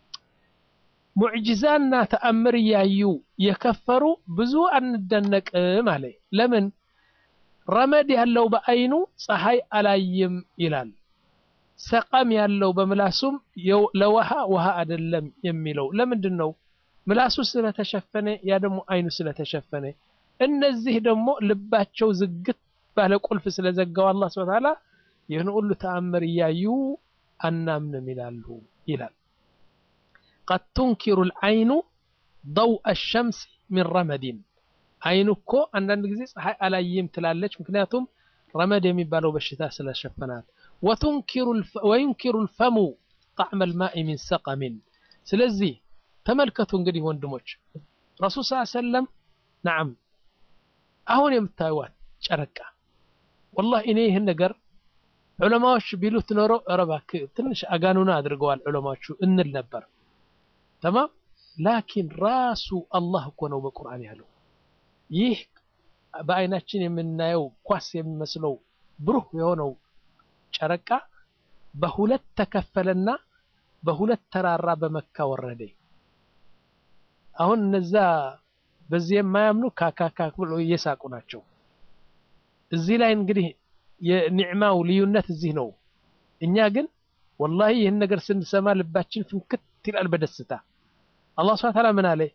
ሙዕጂዛና ተአምር እያዩ የከፈሩ ብዙ አንደነቅም አለ። ለምን? ረመድ ያለው በአይኑ ፀሐይ አላይም ይላል። ሰቀም ያለው በምላሱም ለውሃ ውሃ አይደለም የሚለው ለምንድን ነው? ምላሱ ስለተሸፈነ፣ ያ ደግሞ አይኑ ስለተሸፈነ። እነዚህ ደግሞ ልባቸው ዝግት ባለ ቁልፍ ስለዘጋው አላህ ሱብሓነሁ ወተዓላ ይህን ሁሉ ተአምር እያዩ አናምንም ይላሉ ይላል። ቀድ ቱንኪሩ ልዓይኑ ضوء الشمس من رمد አይኑ እኮ አንዳንድ ጊዜ ፀሐይ አላይም ትላለች፣ ምክንያቱም ረመድ የሚባለው በሽታ ስለሸፈናት። ወዩንኪሩ ልፈሙ ጣዕመ ልማኢ ሚን ሰቀሚን። ስለዚህ ተመልከቱ እንግዲህ ወንድሞች ረሱል ስ ሰለም ነዓም አሁን የምታዩዋት ጨረቃ ወላሂ እኔ ይህን ነገር ዑለማዎች ቢሉት ኖሮ ኧረ እባክህ ትንሽ አጋኑና አድርገዋል ዑለማዎቹ እንል ነበር። ተማም ላኪን ራሱ አላህ እኮ ነው በቁርአን ያለው ይህ በአይናችን የምናየው ኳስ የሚመስለው ብሩህ የሆነው ጨረቃ በሁለት ተከፈለና በሁለት ተራራ በመካ ወረደ። አሁን እነዛ በዚህ የማያምኑ ካካካ ብሎ እየሳቁ ናቸው። እዚህ ላይ እንግዲህ የኒዕማው ልዩነት እዚህ ነው። እኛ ግን ወላሂ ይህን ነገር ስንሰማ ልባችን ፍንክት ይላል በደስታ። አላህ ሱብሓነሁ ወተዓላ ምን አለ?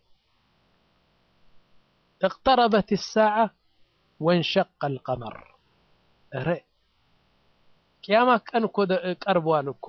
እቅተረበት ሳዓ ወንሸቀ አልቀመር። ኧረ ቅያማ ቀን እኮ ቀርበዋል እኮ።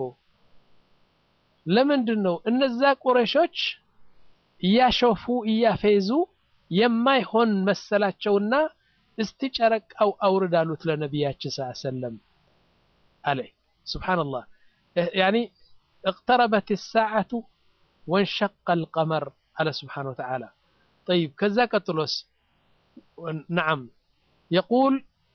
ለምንድን ነው እነዛ ቁረሾች እያሾፉ እያፌዙ የማይሆን መሰላቸውና እስቲ ጨረቃው አውርድ አሉት ለነቢያችን ስ ሰለም አለ ስብሓንላህ ያኒ اقتربت الساعة وانشق القمر على سبحانه وتعالى طيب كذا قتلوس نعم يقول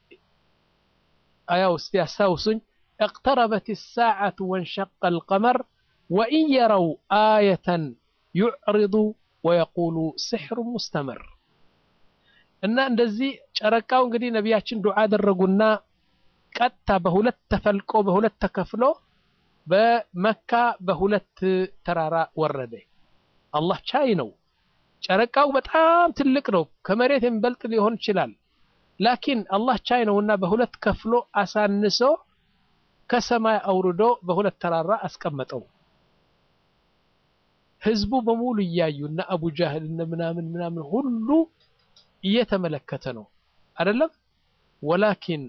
أيا أستي أستوسن اقتربت الساعة وانشق القمر وإن يروا آية يعرضوا ويقولوا سحر مستمر እና እንደዚህ ጨረቃው እንግዲህ ነቢያችን ዱዓ አደረጉና ቀጥታ በሁለት ተፈልቆ በሁለት ተከፍሎ በመካ በሁለት ተራራ ወረደ። አላህ ቻይ ነው። ጨረቃው በጣም ትልቅ ነው፣ ከመሬት የሚበልጥ ሊሆን ይችላል። ላኪን አላህ ቻይ ነውና በሁለት ከፍሎ አሳንሶ ከሰማይ አውርዶ በሁለት ተራራ አስቀመጠው። ህዝቡ በሙሉ እያዩ እና አቡ ጃህል እነ ምናምን ምናምን ሁሉ እየተመለከተ ነው አይደለም። ወላኪን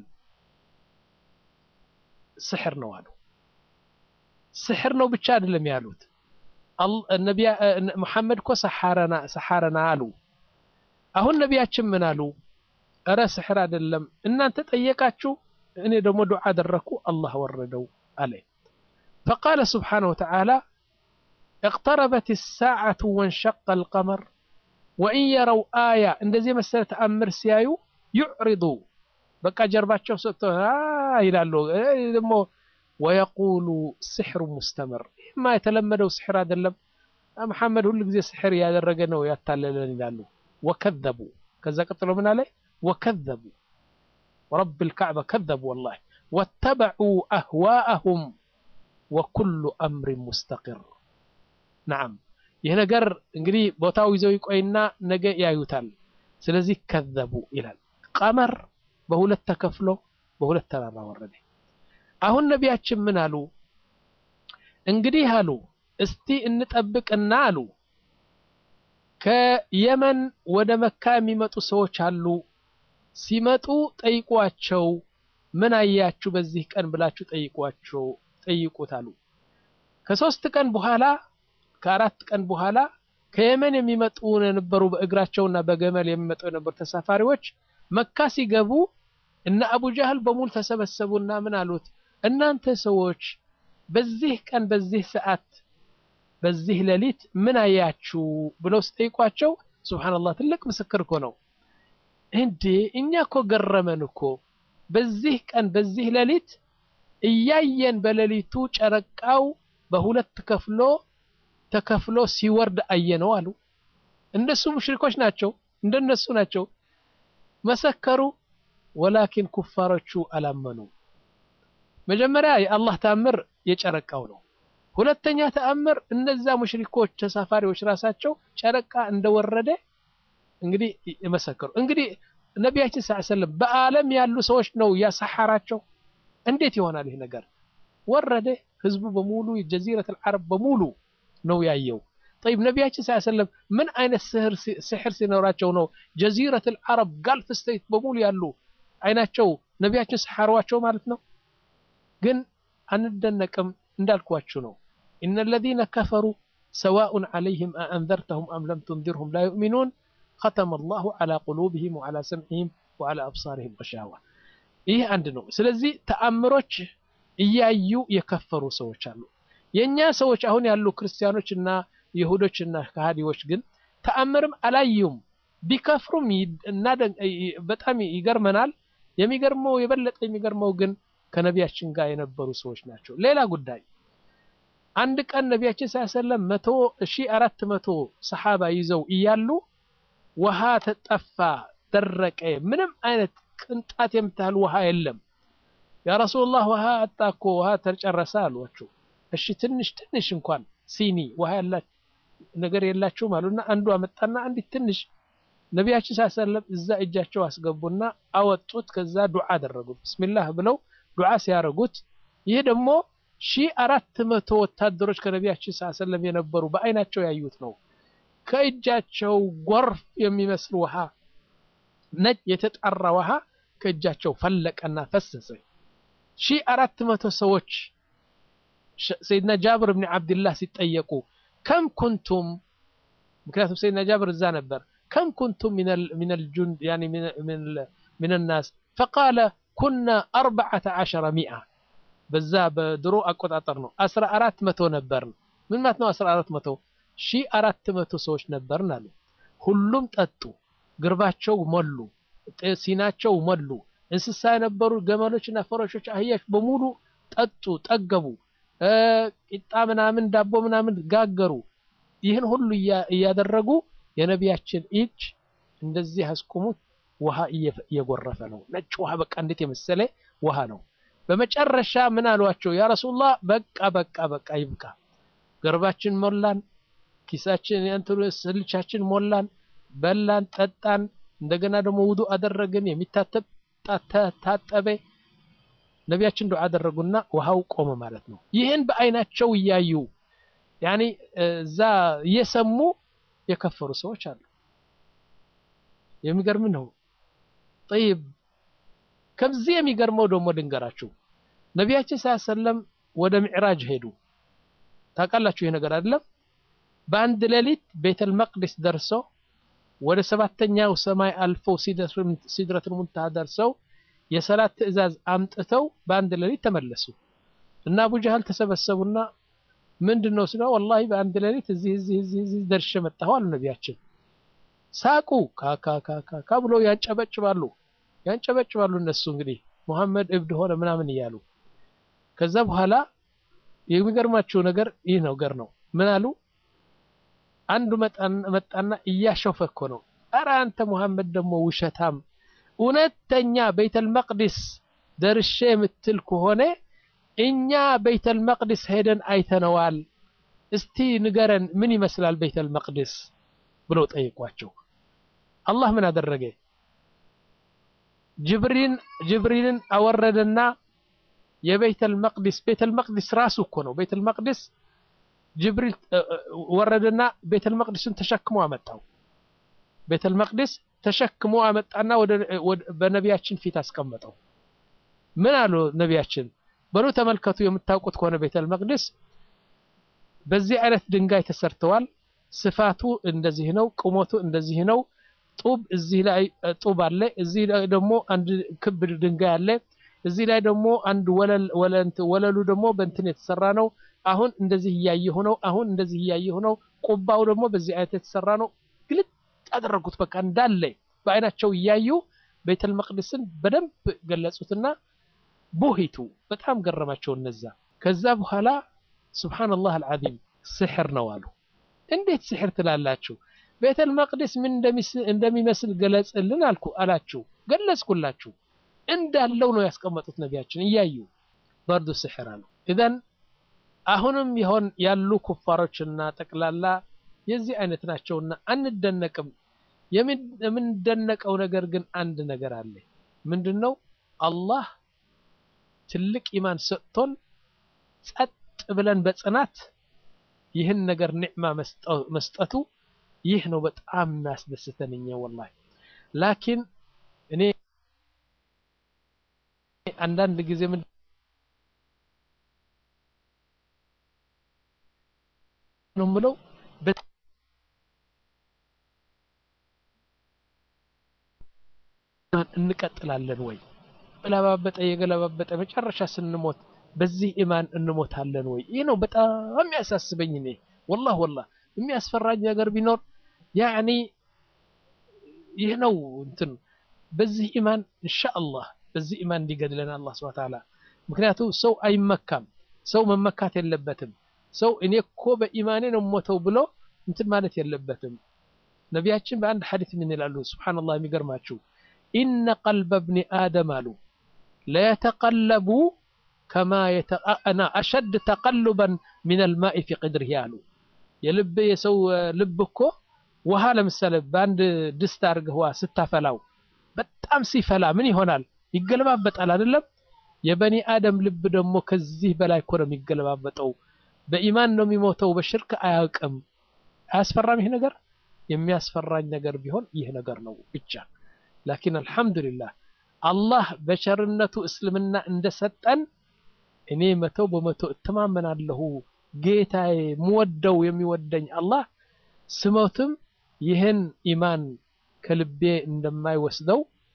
ስሕር ነው አሉ። ስሕር ነው ብቻ አይደለም ያሉት ነቢያ ሙሐመድ እኮ ሰሓረና ሰሓረና አሉ። አሁን ነቢያችን ምን አሉ? እረ ስሕር አይደለም እናንተ ጠየቃችሁ፣ እኔ ደግሞ ዱዓ አደረግኩ አላህ ወረደው አለ። ፈቃለ ስብሓነሁ ወተዓላ اقتربت الساعة وانشق القمر وإن يروا آية እንደዚህ መሰለ ተአምር ሲያዩ يعرض በቃ ጀርባቸው ሰጥተው ይላሉ ደግሞ ወየቁሉ ስሕሩ ሙስተምር ይህማ የተለመደው ስሕር አይደለም መሐመድ ሁሉ ጊዜ ስሕር እያደረገ ነው ያታለለን ይላሉ ወከዘቡ ከዛ ቀጥሎ ምን አለ ወከዘቡ ወረብ ልካዕባ ከዘቡ ወላሂ ወተበዑ አህዋአሁም ወኩሉ አምሪን ሙስተቅር ነዓም ይህ ነገር እንግዲህ ቦታው ይዘው ይቆይና ነገ ያዩታል ስለዚህ ከዘቡ ይላል ቀመር በሁለት ተከፍሎ በሁለት ተራራ ወረደ አሁን ነቢያችን ምን አሉ እንግዲህ አሉ እስቲ እንጠብቅና አሉ ከየመን ወደ መካ የሚመጡ ሰዎች አሉ ሲመጡ ጠይቋቸው ምን አያችሁ በዚህ ቀን ብላችሁ ጠይቋቸው ጠይቁት አሉ ከሶስት ቀን በኋላ ከአራት ቀን በኋላ ከየመን የሚመጡ የነበሩ በእግራቸውና በገመል የሚመጡ የነበሩ ተሳፋሪዎች መካ ሲገቡ እነ አቡ ጃህል በሙሉ ተሰበሰቡና ምን አሉት እናንተ ሰዎች በዚህ ቀን በዚህ ሰዓት በዚህ ሌሊት ምን አያችሁ ብለው ሲጠይቋቸው ሱብሃንአላህ ትልቅ ምስክር እኮ ነው እንዴ እኛ እኮ ገረመን እኮ በዚህ ቀን በዚህ ሌሊት እያየን በሌሊቱ ጨረቃው በሁለት ከፍሎ ተከፍሎ ሲወርድ አየነው አሉ እነሱ ሙሽሪኮች ናቸው እንደነሱ ናቸው መሰከሩ ወላኪን ኩፋሮቹ አላመኑ መጀመሪያ የአላህ ተአምር የጨረቃው ነው ሁለተኛ ተአምር እነዛ ሙሽሪኮች ተሳፋሪዎች ራሳቸው ጨረቃ እንደወረደ እንግዲህ የመሰከሩ እንግዲህ ነቢያችን ስ ሰለም በአለም ያሉ ሰዎች ነው ያሰሐራቸው እንዴት ይሆናል ይህ ነገር ወረደ ህዝቡ በሙሉ ጀዚረት አልዓረብ በሙሉ ነው ያየው طيب ነቢያችን ስ ሰለም ምን አይነት ስሕር ሲኖራቸው ነው ጀዚረት አልዓረብ ጋልፍ ስቴት በሙሉ ያሉ አይናቸው ነቢያችን ሰሐሯቸው ማለት ነው ግን አንደነቅም እንዳልኳችሁ ነው إن الذين كفروا سواء عليهم أأنذرتهم أم لم تنذرهم لا يؤمنون ختم الله على قلوبهم وعلى سمعهم وعلى أبصارهم غشاوة ይህ አንድ ነው ስለዚህ ተአምሮች እያዩ የከፈሩ ሰዎች አሉ የእኛ ሰዎች አሁን ያሉ ክርስቲያኖች እና ይሁዶች እና ከሃዲዎች ግን ተአምርም አላዩም ቢከፍሩም በጣም ይገርመናል የሚገርመው የበለጠ የሚገርመው ግን ከነቢያችን ጋር የነበሩ ሰዎች ናቸው ሌላ ጉዳይ አንድ ቀን ነቢያችን ሳያሰለም መቶ ሺ አራት መቶ ሰሓባ ይዘው እያሉ ውሃ ተጠፋ ደረቀ ምንም አይነት ቅንጣት የምታህል ውሃ የለም ያ ረሱላህ ውሃ አጣ እኮ ውሃ ተጨረሰ አሏቸው እሺ ትንሽ ትንሽ እንኳን ሲኒ ውሃ ያላችሁ ነገር የላችሁም አሉና አንዱ አመጣና አንዲት ትንሽ ነቢያችን ሳሰለም እዛ እጃቸው አስገቡና አወጡት ከዛ ዱዓ አደረጉት ብስሚላህ ብለው ዱዓ ሲያደርጉት ይህ ደግሞ ሺህ አራት መቶ ወታደሮች ከነቢያችን ሳሰለም የነበሩ በአይናቸው ያዩት ነው ከእጃቸው ጎርፍ የሚመስል ውሃ ነጭ የተጣራ ውሃ ከእጃቸው ፈለቀና ፈሰሰ ሺህ አራት መቶ ሰዎች ሰይድና ጃብር ብን ዓብድላህ ሲጠየቁ ከም ኩንቱም ምክንያቱም ሰይድና ጃብር እዛ ነበር ከም ኩንቱም ምን ልጁንድ من الناس فقال كنا أربعة عشر مئة በዛ በድሮ አቆጣጠር ነው አስራ አራት መቶ ነበርን ምን ማለት ነው አስራ አራት መቶ ሺ አራት መቶ ሰዎች ነበርን አሉ ሁሉም ጠጡ ግርባቸው ሞሉ ሲናቸው ሞሉ እንስሳ የነበሩ ገመሎችና ፈረሾች አህያች በሙሉ ጠጡ ጠገቡ ቂጣ ምናምን ዳቦ ምናምን ጋገሩ ይህን ሁሉ እያደረጉ የነቢያችን እጅ እንደዚህ አስቆሙት ውሃ እየጎረፈ ነው ነጭ ውሃ በቃ እንዴት የመሰለ ውሃ ነው በመጨረሻ ምን አሏቸው ያ ረሱላህ በቃ በቃ በቃ ይብቃ ገርባችን ሞላን ኪሳችን እንትኑ ስልቻችን ሞላን በላን ጠጣን እንደገና ደግሞ ውዱ አደረግን የሚታጠብ ታጠበ ነቢያችን ዱዓ አደረጉና ውሃው ቆመ ማለት ነው ይህን በአይናቸው እያዩ ያኒ እዛ እየሰሙ የከፈሩ ሰዎች አሉ የሚገርም ነው ጠይብ ከዚህ የሚገርመው ደግሞ ድንገራችሁ ነቢያችን ሰለም ወደ ሚዕራጅ ሄዱ ታውቃላችሁ ይህ ነገር አይደለም በአንድ ሌሊት ቤተል መቅደስ ደርሰው ወደ ሰባተኛው ሰማይ አልፈው ሲድረቱል ሙንተሃ ደርሰው የሰላት ትእዛዝ አምጥተው በአንድ ሌሊት ተመለሱ እና አቡ ጀህል ተሰበሰቡና ምንድን ነው ስለው ወላሂ በአንድ ሌሊት እዚህ እዚህ እዚህ እዚህ ደርሼ መጣሁ አሉ ነቢያችን ሳቁ ካካካካ ብሎ ያንጨበጭባሉ ያንጨበጭባሉ እነሱ እንግዲህ ሙሐመድ እብድ ሆነ ምናምን እያሉ ከዛ በኋላ የሚገርማቸው ነገር ይህ ነገር ነው ምን አሉ አንዱ መጣና እያሾፈ እኮ ነው ኧረ አንተ ሙሐመድ ደግሞ ውሸታም እውነተኛ ቤተል መቅዲስ ደርሼ የምትል ከሆነ እኛ ቤተል መቅዲስ ሄደን አይተነዋል እስቲ ንገረን ምን ይመስላል ቤተል መቅዲስ ብለው ጠይቋቸው አላህ ምን አደረገ ጅብሪል ጅብሪልን አወረደና የቤተል መቅዲስ ቤተል መቅዲስ ራሱ እኮ ነው ቤተል መቅዲስ ጅብሪል ወረደና ቤተል መቅዲስን ተሸክሞ አመጣው ቤተል መቅዲስ ተሸክሞ አመጣና ወደ በነቢያችን ፊት አስቀመጠው ምን አሉ ነቢያችን በሉ ተመልከቱ የምታውቁት ከሆነ ቤተል መቅዲስ በዚህ አይነት ድንጋይ ተሰርተዋል ስፋቱ እንደዚህ ነው ቁመቱ እንደዚህ ነው ጡብ እዚህ ላይ ጡብ አለ እዚህ ላይ ደግሞ አንድ ክብ ድንጋይ አለ እዚህ ላይ ደግሞ አንድ ወለል ወለንት ወለሉ ደግሞ በእንትን የተሰራ ነው አሁን እንደዚህ እያየሁ ነው አሁን እንደዚህ እያየሁ ነው ቁባው ደግሞ በዚህ አይነት የተሰራ ነው ግልጥ ያደረጉት በቃ እንዳለ በአይናቸው እያዩ ቤተል መቅደስን በደንብ ገለጹትና ቡሂቱ በጣም ገረማቸው እነዛ ከዛ በኋላ ሱብሃንአላህ አልዓዚም ስሕር ነው አሉ እንዴት ስሕር ትላላችሁ ቤተል መቅደስ ምን እንደሚመስል ገለጽልን አልኩ አላችሁ ገለጽኩላችሁ እንዳለው ነው ያስቀመጡት ነቢያችን እያዩ በርዱ ስሕር አሉ ኢዘን አሁንም ይሆን ያሉ ኩፋሮችና ጠቅላላ የዚህ አይነት ናቸውና አንደነቅም የምንደነቀው ነገር ግን አንድ ነገር አለ ምንድን ነው አላህ ትልቅ ኢማን ሰጥቶን ጸጥ ብለን በጽናት ይህን ነገር ኒዕማ መስጠቱ ይህ ነው በጣም የሚያስደስተን እኛ ወላሂ ላኪን እኔ አንዳንድ ጊዜ ምን ነው የምለው እንቀጥላለን ወይ ገለባበጠ የገለባበጠ መጨረሻ ስንሞት በዚህ ኢማን እንሞታለን ወይ ይህ ነው በጣም የሚያሳስበኝ እኔ ወላህ ወላህ የሚያስፈራኝ ነገር ቢኖር ያኒ ይህ ነው እንትን በዚህ ኢማን ኢንሻአላህ በዚህ ኢማን እንዲገድለን አላህ ስብሐ ተዓላ ምክንያቱም ሰው አይመካም ሰው መመካት የለበትም ሰው እኔ እኮ በኢማኔ ነው ሞተው ብሎ እንትን ማለት የለበትም ነቢያችን በአንድ ሐዲስ ምን ይላሉ ሱብሃንአላህ የሚገርማችሁ ኢነ ቀልበ እብኒ አደም አሉ ለየተቀለቡ ከማ የተአና አሸድ ተቀልበን ሚን አልማኢ ፊ ቅድርህ አሉ የልብ የሰው ልብ እኮ ውሃ ለምሳሌ በአንድ ድስት አድርገህ ውሃ ስታፈላው በጣም ሲፈላ ምን ይሆናል ይገለባበጣል አይደለም የበኒ አደም ልብ ደግሞ ከዚህ በላይ እኮ ነው የሚገለባበጠው በኢማን ነው የሚሞተው በሽርክ አያውቅም አያስፈራም ይህ ነገር የሚያስፈራኝ ነገር ቢሆን ይህ ነገር ነው ብቻ ላኪን አልሐምዱሊላህ አላህ በቸርነቱ እስልምና እንደሰጠን እኔ መቶ በመቶ እተማመናለሁ ጌታዬ ምወደው የሚወደኝ አላህ ስሞትም ይህን ኢማን ከልቤ እንደማይወስደው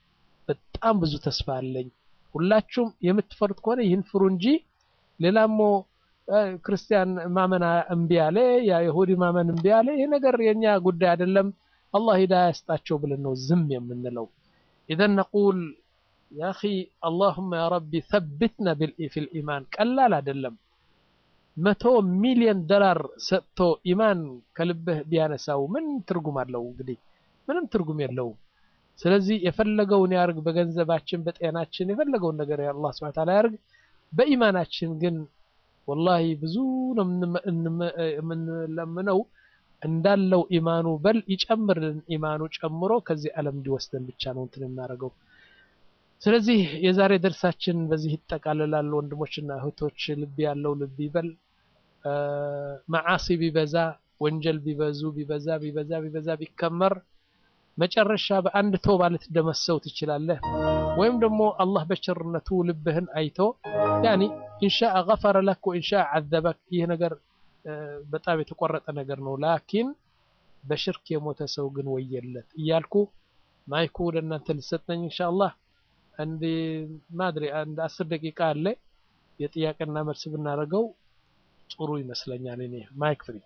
በጣም ብዙ ተስፋ አለኝ። ሁላችሁም የምትፈሩት ከሆነ ይህን ፍሩ እንጂ ሌላሞ ክርስቲያን ማመን እምቢ አለ፣ የይሁዲ ማመን እምቢ አለ። ይህ ነገር የኛ ጉዳይ አይደለም። አላህ ሂዳያ ያስጣቸው ብለን ነው ዝም የምንለው። ኢዘን ነቁል ያ አኺ አላሁመ ያ ረቢ ሰብትና ፊል ኢማን ቀላል አይደለም። መቶ ሚሊዮን ዶላር ሰጥቶ ኢማን ከልብህ ቢያነሳው ምን ትርጉም አለው? እንግዲህ ምንም ትርጉም የለውም። ስለዚህ የፈለገውን ያርግ፣ በገንዘባችን በጤናችን የፈለገውን ነገር አላህ ሱብሓነሁ ወተዓላ ያርግ። በኢማናችን ግን ወላሂ ብዙ ነው የምንለምነው እንዳለው ኢማኑ በል ይጨምርልን። ኢማኑ ጨምሮ ከዚህ ዓለም እንዲወስደን ብቻ ነው እንትን የምናደርገው። ስለዚህ የዛሬ ደርሳችን በዚህ ይጠቃልላል። ወንድሞችና እህቶች ልብ ያለው ልብ ይበል። መዓሲ ቢበዛ ወንጀል ቢበዙ ቢበዛ ቢበዛ ቢበዛ ቢከመር መጨረሻ በአንድ ተውባ ልትደመሰው ትችላለህ። ወይም ደግሞ አላህ በቸርነቱ ልብህን አይቶ ያኒ ኢንሻአ ገፈረ ለክ ወኢንሻአ ዐዘበክ። ይህ ነገር በጣም የተቆረጠ ነገር ነው። ላኪን በሽርክ የሞተ ሰው ግን ወየለት እያልኩ ማይኩ ወደ እናንተ ልሰጠኝ ኢንሻአላህ። አንድ ማድሪ አንድ አስር ደቂቃ አለ። የጥያቄና መልስ ብናደርገው ጥሩ ይመስለኛል። እኔ ማይክ ፍሪ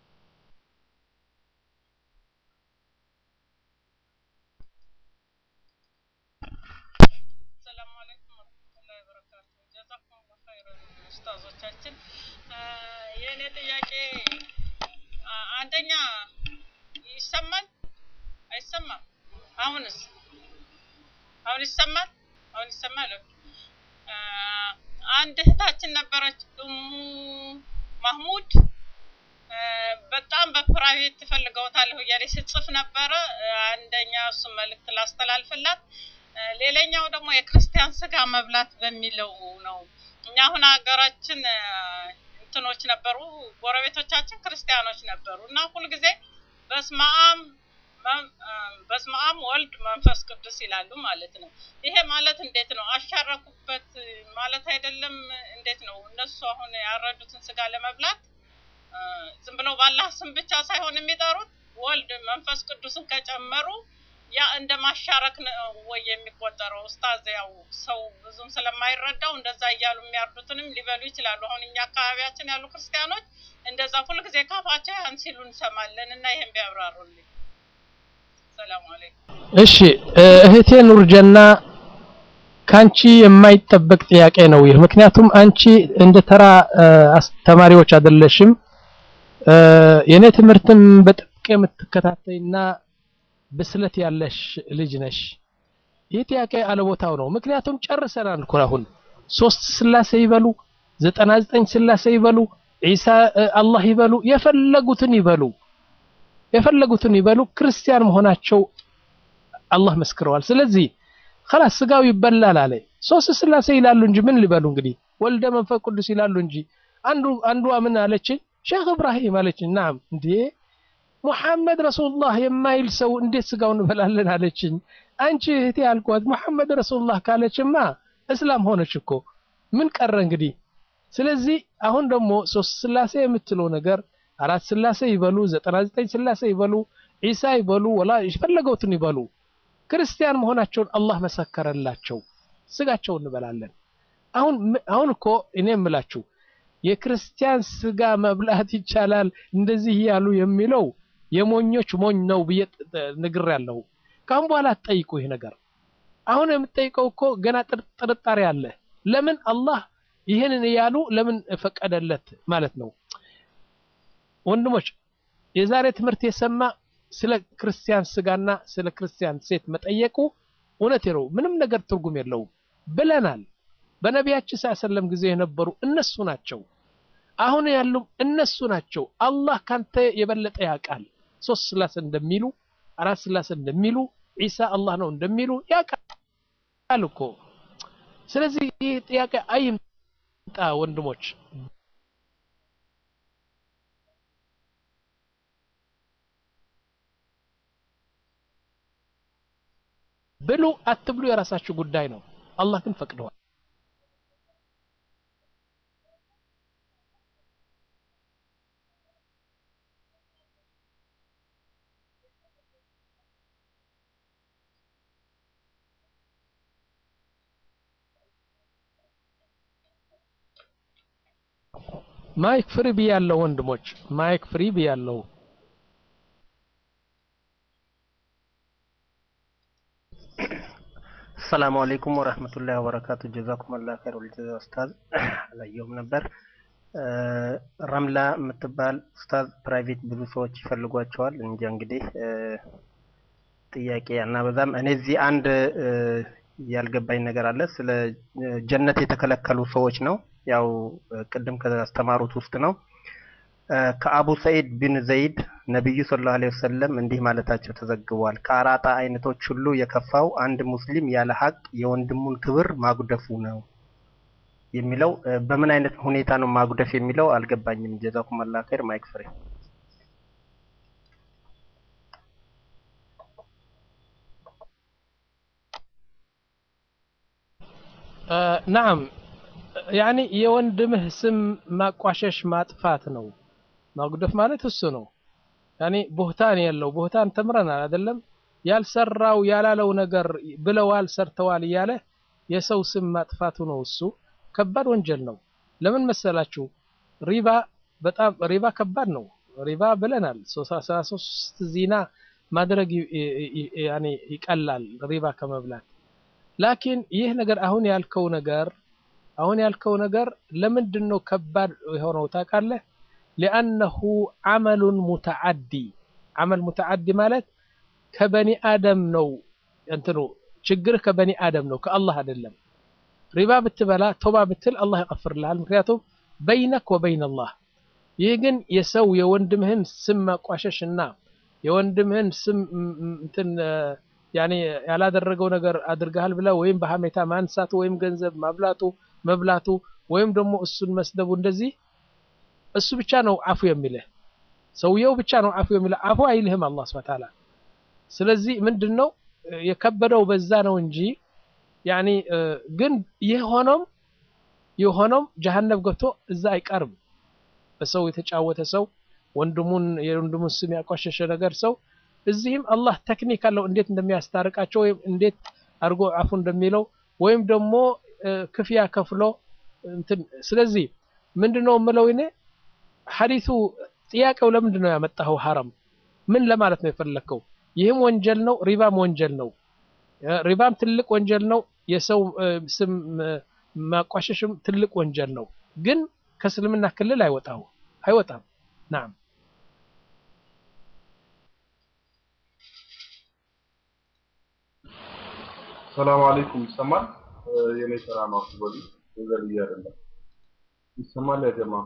ኡስታዞቻችን የእኔ ጥያቄ አንደኛ ይሰማል አይሰማም? አሁንስ አሁን ይሰማል? አሁን ይሰማል? አንድ እህታችን ነበረች እሙ ማህሙድ በጣም በፕራይቬት ትፈልገውታለሁ እያለች ስጽፍ ነበረ። አንደኛ እሱ መልእክት ላስተላልፍላት፣ ሌላኛው ደግሞ የክርስቲያን ስጋ መብላት በሚለው ነው። እኛ አሁን ሀገራችን እንትኖች ነበሩ፣ ጎረቤቶቻችን ክርስቲያኖች ነበሩ እና ሁልጊዜ በስመ አብ በስመ አብ ወልድ መንፈስ ቅዱስ ይላሉ ማለት ነው። ይሄ ማለት እንዴት ነው? አሻረኩበት ማለት አይደለም? እንዴት ነው? እነሱ አሁን ያረዱትን ስጋ ለመብላት ዝም ብለው ባላህ ስም ብቻ ሳይሆን የሚጠሩት ወልድ መንፈስ ቅዱስን ከጨመሩ ያ እንደ ማሻረክ ነው ወይ የሚቆጠረው? ኡስታዝ ያው ሰው ብዙም ስለማይረዳው እንደዛ እያሉ የሚያርዱትንም ሊበሉ ይችላሉ። አሁን እኛ አካባቢያችን ያሉ ክርስቲያኖች እንደዛ ሁልጊዜ ካፋቸው ያን ሲሉ እንሰማለን እና ይሄን ቢያብራሩልኝ። ሰላም አለይኩም። እሺ እህቴ ኑርጀና ካንቺ የማይጠበቅ ጥያቄ ነው ይህ። ምክንያቱም አንቺ እንደ ተራ ተማሪዎች አይደለሽም። የኔ ትምህርትም በጥብቅ የምትከታተይና ብስለት ያለሽ ልጅ ነሽ። ይህ ጥያቄ አለቦታው ነው። ምክንያቱም ጨርሰናል እኮ አሁን ሶስት ስላሴ ይበሉ፣ ዘጠና ዘጠኝ ስላሴ ይበሉ፣ ዒሳ አላህ ይበሉ፣ የፈለጉትን ይበሉ የፈለጉትን ይበሉ ክርስቲያን መሆናቸው አላህ መስክረዋል። ስለዚህ خلاص ስጋው ይበላል አለ። ሶስት ስላሴ ይላሉ እንጂ ምን ሊበሉ እንግዲህ ወልደ መንፈስ ቅዱስ ይላሉ እንጂ አንዱ አንዷ ምን አለችኝ? ሼክ እብራሂም አለችኝ። ናም እንዴ ሙሐመድ ረሱሉላህ የማይል ሰው እንዴት ስጋው እንበላለን አለችኝ። አንቺ እህቴ አልኳት ሙሐመድ ረሱሉላህ ካለችማ እስላም ሆነች እኮ ምን ቀረ እንግዲህ። ስለዚህ አሁን ደግሞ ሶስት ስላሴ የምትለው ነገር አራት ስላሴ ይበሉ፣ ዘጠና ዘጠኝ ስላሴ ይበሉ፣ ዒሳ ይበሉ፣ ወላ የፈለገውትን ይበሉ ክርስቲያን መሆናቸውን አላህ መሰከረላቸው። ስጋቸው እንበላለን። አሁን አሁን እኮ እኔ የምላችሁ የክርስቲያን ስጋ መብላት ይቻላል እንደዚህ ያሉ የሚለው የሞኞች ሞኝ ነው ብዬ ነግሬያለሁ። ካሁን በኋላ አትጠይቁ ይህ ነገር። አሁን የምትጠይቀው እኮ ገና ጥርጣሬ አለ። ለምን አላህ ይህንን እያሉ ለምን ፈቀደለት ማለት ነው። ወንድሞች የዛሬ ትምህርት የሰማ ስለ ክርስቲያን ስጋና ስለ ክርስቲያን ሴት መጠየቁ እውነት ነው፣ ምንም ነገር ትርጉም የለውም ብለናል። በነቢያችን ሰለም ጊዜ የነበሩ እነሱ ናቸው። አሁን ያሉ እነሱ ናቸው። አላህ ካንተ የበለጠ ያውቃል። ሶስት ስላሴ እንደሚሉ አራት ስላሴ እንደሚሉ ዒሳ አላህ ነው እንደሚሉ ያውቃል እኮ። ስለዚህ ይህ ጥያቄ አይምጣ ወንድሞች። ብሉ አትብሉ የራሳችሁ ጉዳይ ነው። አላህ ግን ፈቅደዋል። ማይክ ፍሪ ብያለሁ ወንድሞች፣ ማይክ ፍሪ ብያለሁ። ሰላሙ አለይኩም ወረህመቱላሂ ወበረካቱ። ጀዛኩም አላህ ኸይር ወልጀዛ። ኡስታዝ አላየሁም ነበር። ረምላ የምትባል ኡስታዝ ፕራይቬት ብዙ ሰዎች ይፈልጓቸዋል። እንጃ እንግዲህ ጥያቄ አናበዛም። እኔ እዚህ አንድ ያልገባኝ ነገር አለ። ስለ ጀነት የተከለከሉ ሰዎች ነው። ያው ቅድም ካስተማሩት ውስጥ ነው። ከአቡ ሰዒድ ቢን ዘይድ ነቢዩ ሰለላሁ ዐለይሂ ወሰለም እንዲህ ማለታቸው ተዘግቧል። ከአራጣ አይነቶች ሁሉ የከፋው አንድ ሙስሊም ያለ ሀቅ የወንድሙን ክብር ማጉደፉ ነው የሚለው በምን አይነት ሁኔታ ነው ማጉደፍ የሚለው አልገባኝም። ጀዛኩም አላህ ኸይር። ማይክ ፍሬ ናም ያኒ የወንድምህ ስም ማቋሸሽ ማጥፋት ነው። ማጉደፍ ማለት እሱ ነው። ያኒ ቦህታን የለው ቦህታን ተምረናል አይደለም? ያልሰራው ያላለው ነገር ብለዋል ሰርተዋል እያለ የሰው ስም ማጥፋቱ ነው። እሱ ከባድ ወንጀል ነው። ለምን መሰላችሁ? ሪባ በጣም ሪባ ከባድ ነው። ሪባ ብለናል። ሰላሳ ሶስት ዚና ማድረግ ያኒ ይቀላል ሪባ ከመብላት ላኪን ይህ ነገር አሁን ያልከው ነገር አሁን ያልከው ነገር ለምንድን ነው ከባድ የሆነው ታውቃለህ? ሊአነሁ አመሉን ሙተዓዲ አመል ሙተዓዲ ማለት ከበኒ አደም ነው እንትኑ ችግርህ ከበኒ አደም ነው ከአላህ አይደለም። ሪባ ብትበላ ቶባ ብትል አላህ ይቀፍርልሃል። ምክንያቱም በይነክ ወበይን አላህ። ይህ ግን የሰው የወንድምህን ስም ማቋሸሽ እና የወንድምህን ስም እንትን ያኔ ያላደረገው ነገር አድርገሃል ብለህ ወይም በሀሜታ ማንሳቱ ወይም ገንዘብ ማብላቱ መብላቱ ወይም ደግሞ እሱን መስደቡ እንደዚህ እሱ ብቻ ነው አፉ የሚልህ ሰውየው ብቻ ነው አፉ የሚልህ አፉ አይልህም አላህ ሱብሓነሁ ወተዓላ። ስለዚህ ምንድን ነው የከበደው በዛ ነው እንጂ ያኒ ግን ይህ ሆኖም የሆኖም ጀሀነም ገብቶ እዛ አይቀርም። በሰው የተጫወተ ሰው ወንድሙን የወንድሙን ስም ያቋሸሸ ነገር ሰው እዚህም አላህ ቴክኒክ አለው እንዴት እንደሚያስታርቃቸው ወይም እንዴት አድርጎ አፉ እንደሚለው ወይም ደግሞ ክፍያ ከፍሎ እንትን ስለዚህ ምንድነው የምለው እኔ ሐዲሱ ጥያቄው ለምንድን ነው ያመጣኸው ሐረም ምን ለማለት ነው የፈለከው ይህም ወንጀል ነው ሪባም ወንጀል ነው ሪባም ትልቅ ወንጀል ነው የሰው ስም ማቋሸሽም ትልቅ ወንጀል ነው ግን ከእስልምና ክልል አይወጣው አይወጣም ናም ሰላም አለይኩም ይሰማል? የኔ ስራ ነው ወዲ ነገር አይደለም። ይሰማል ያ ጀማ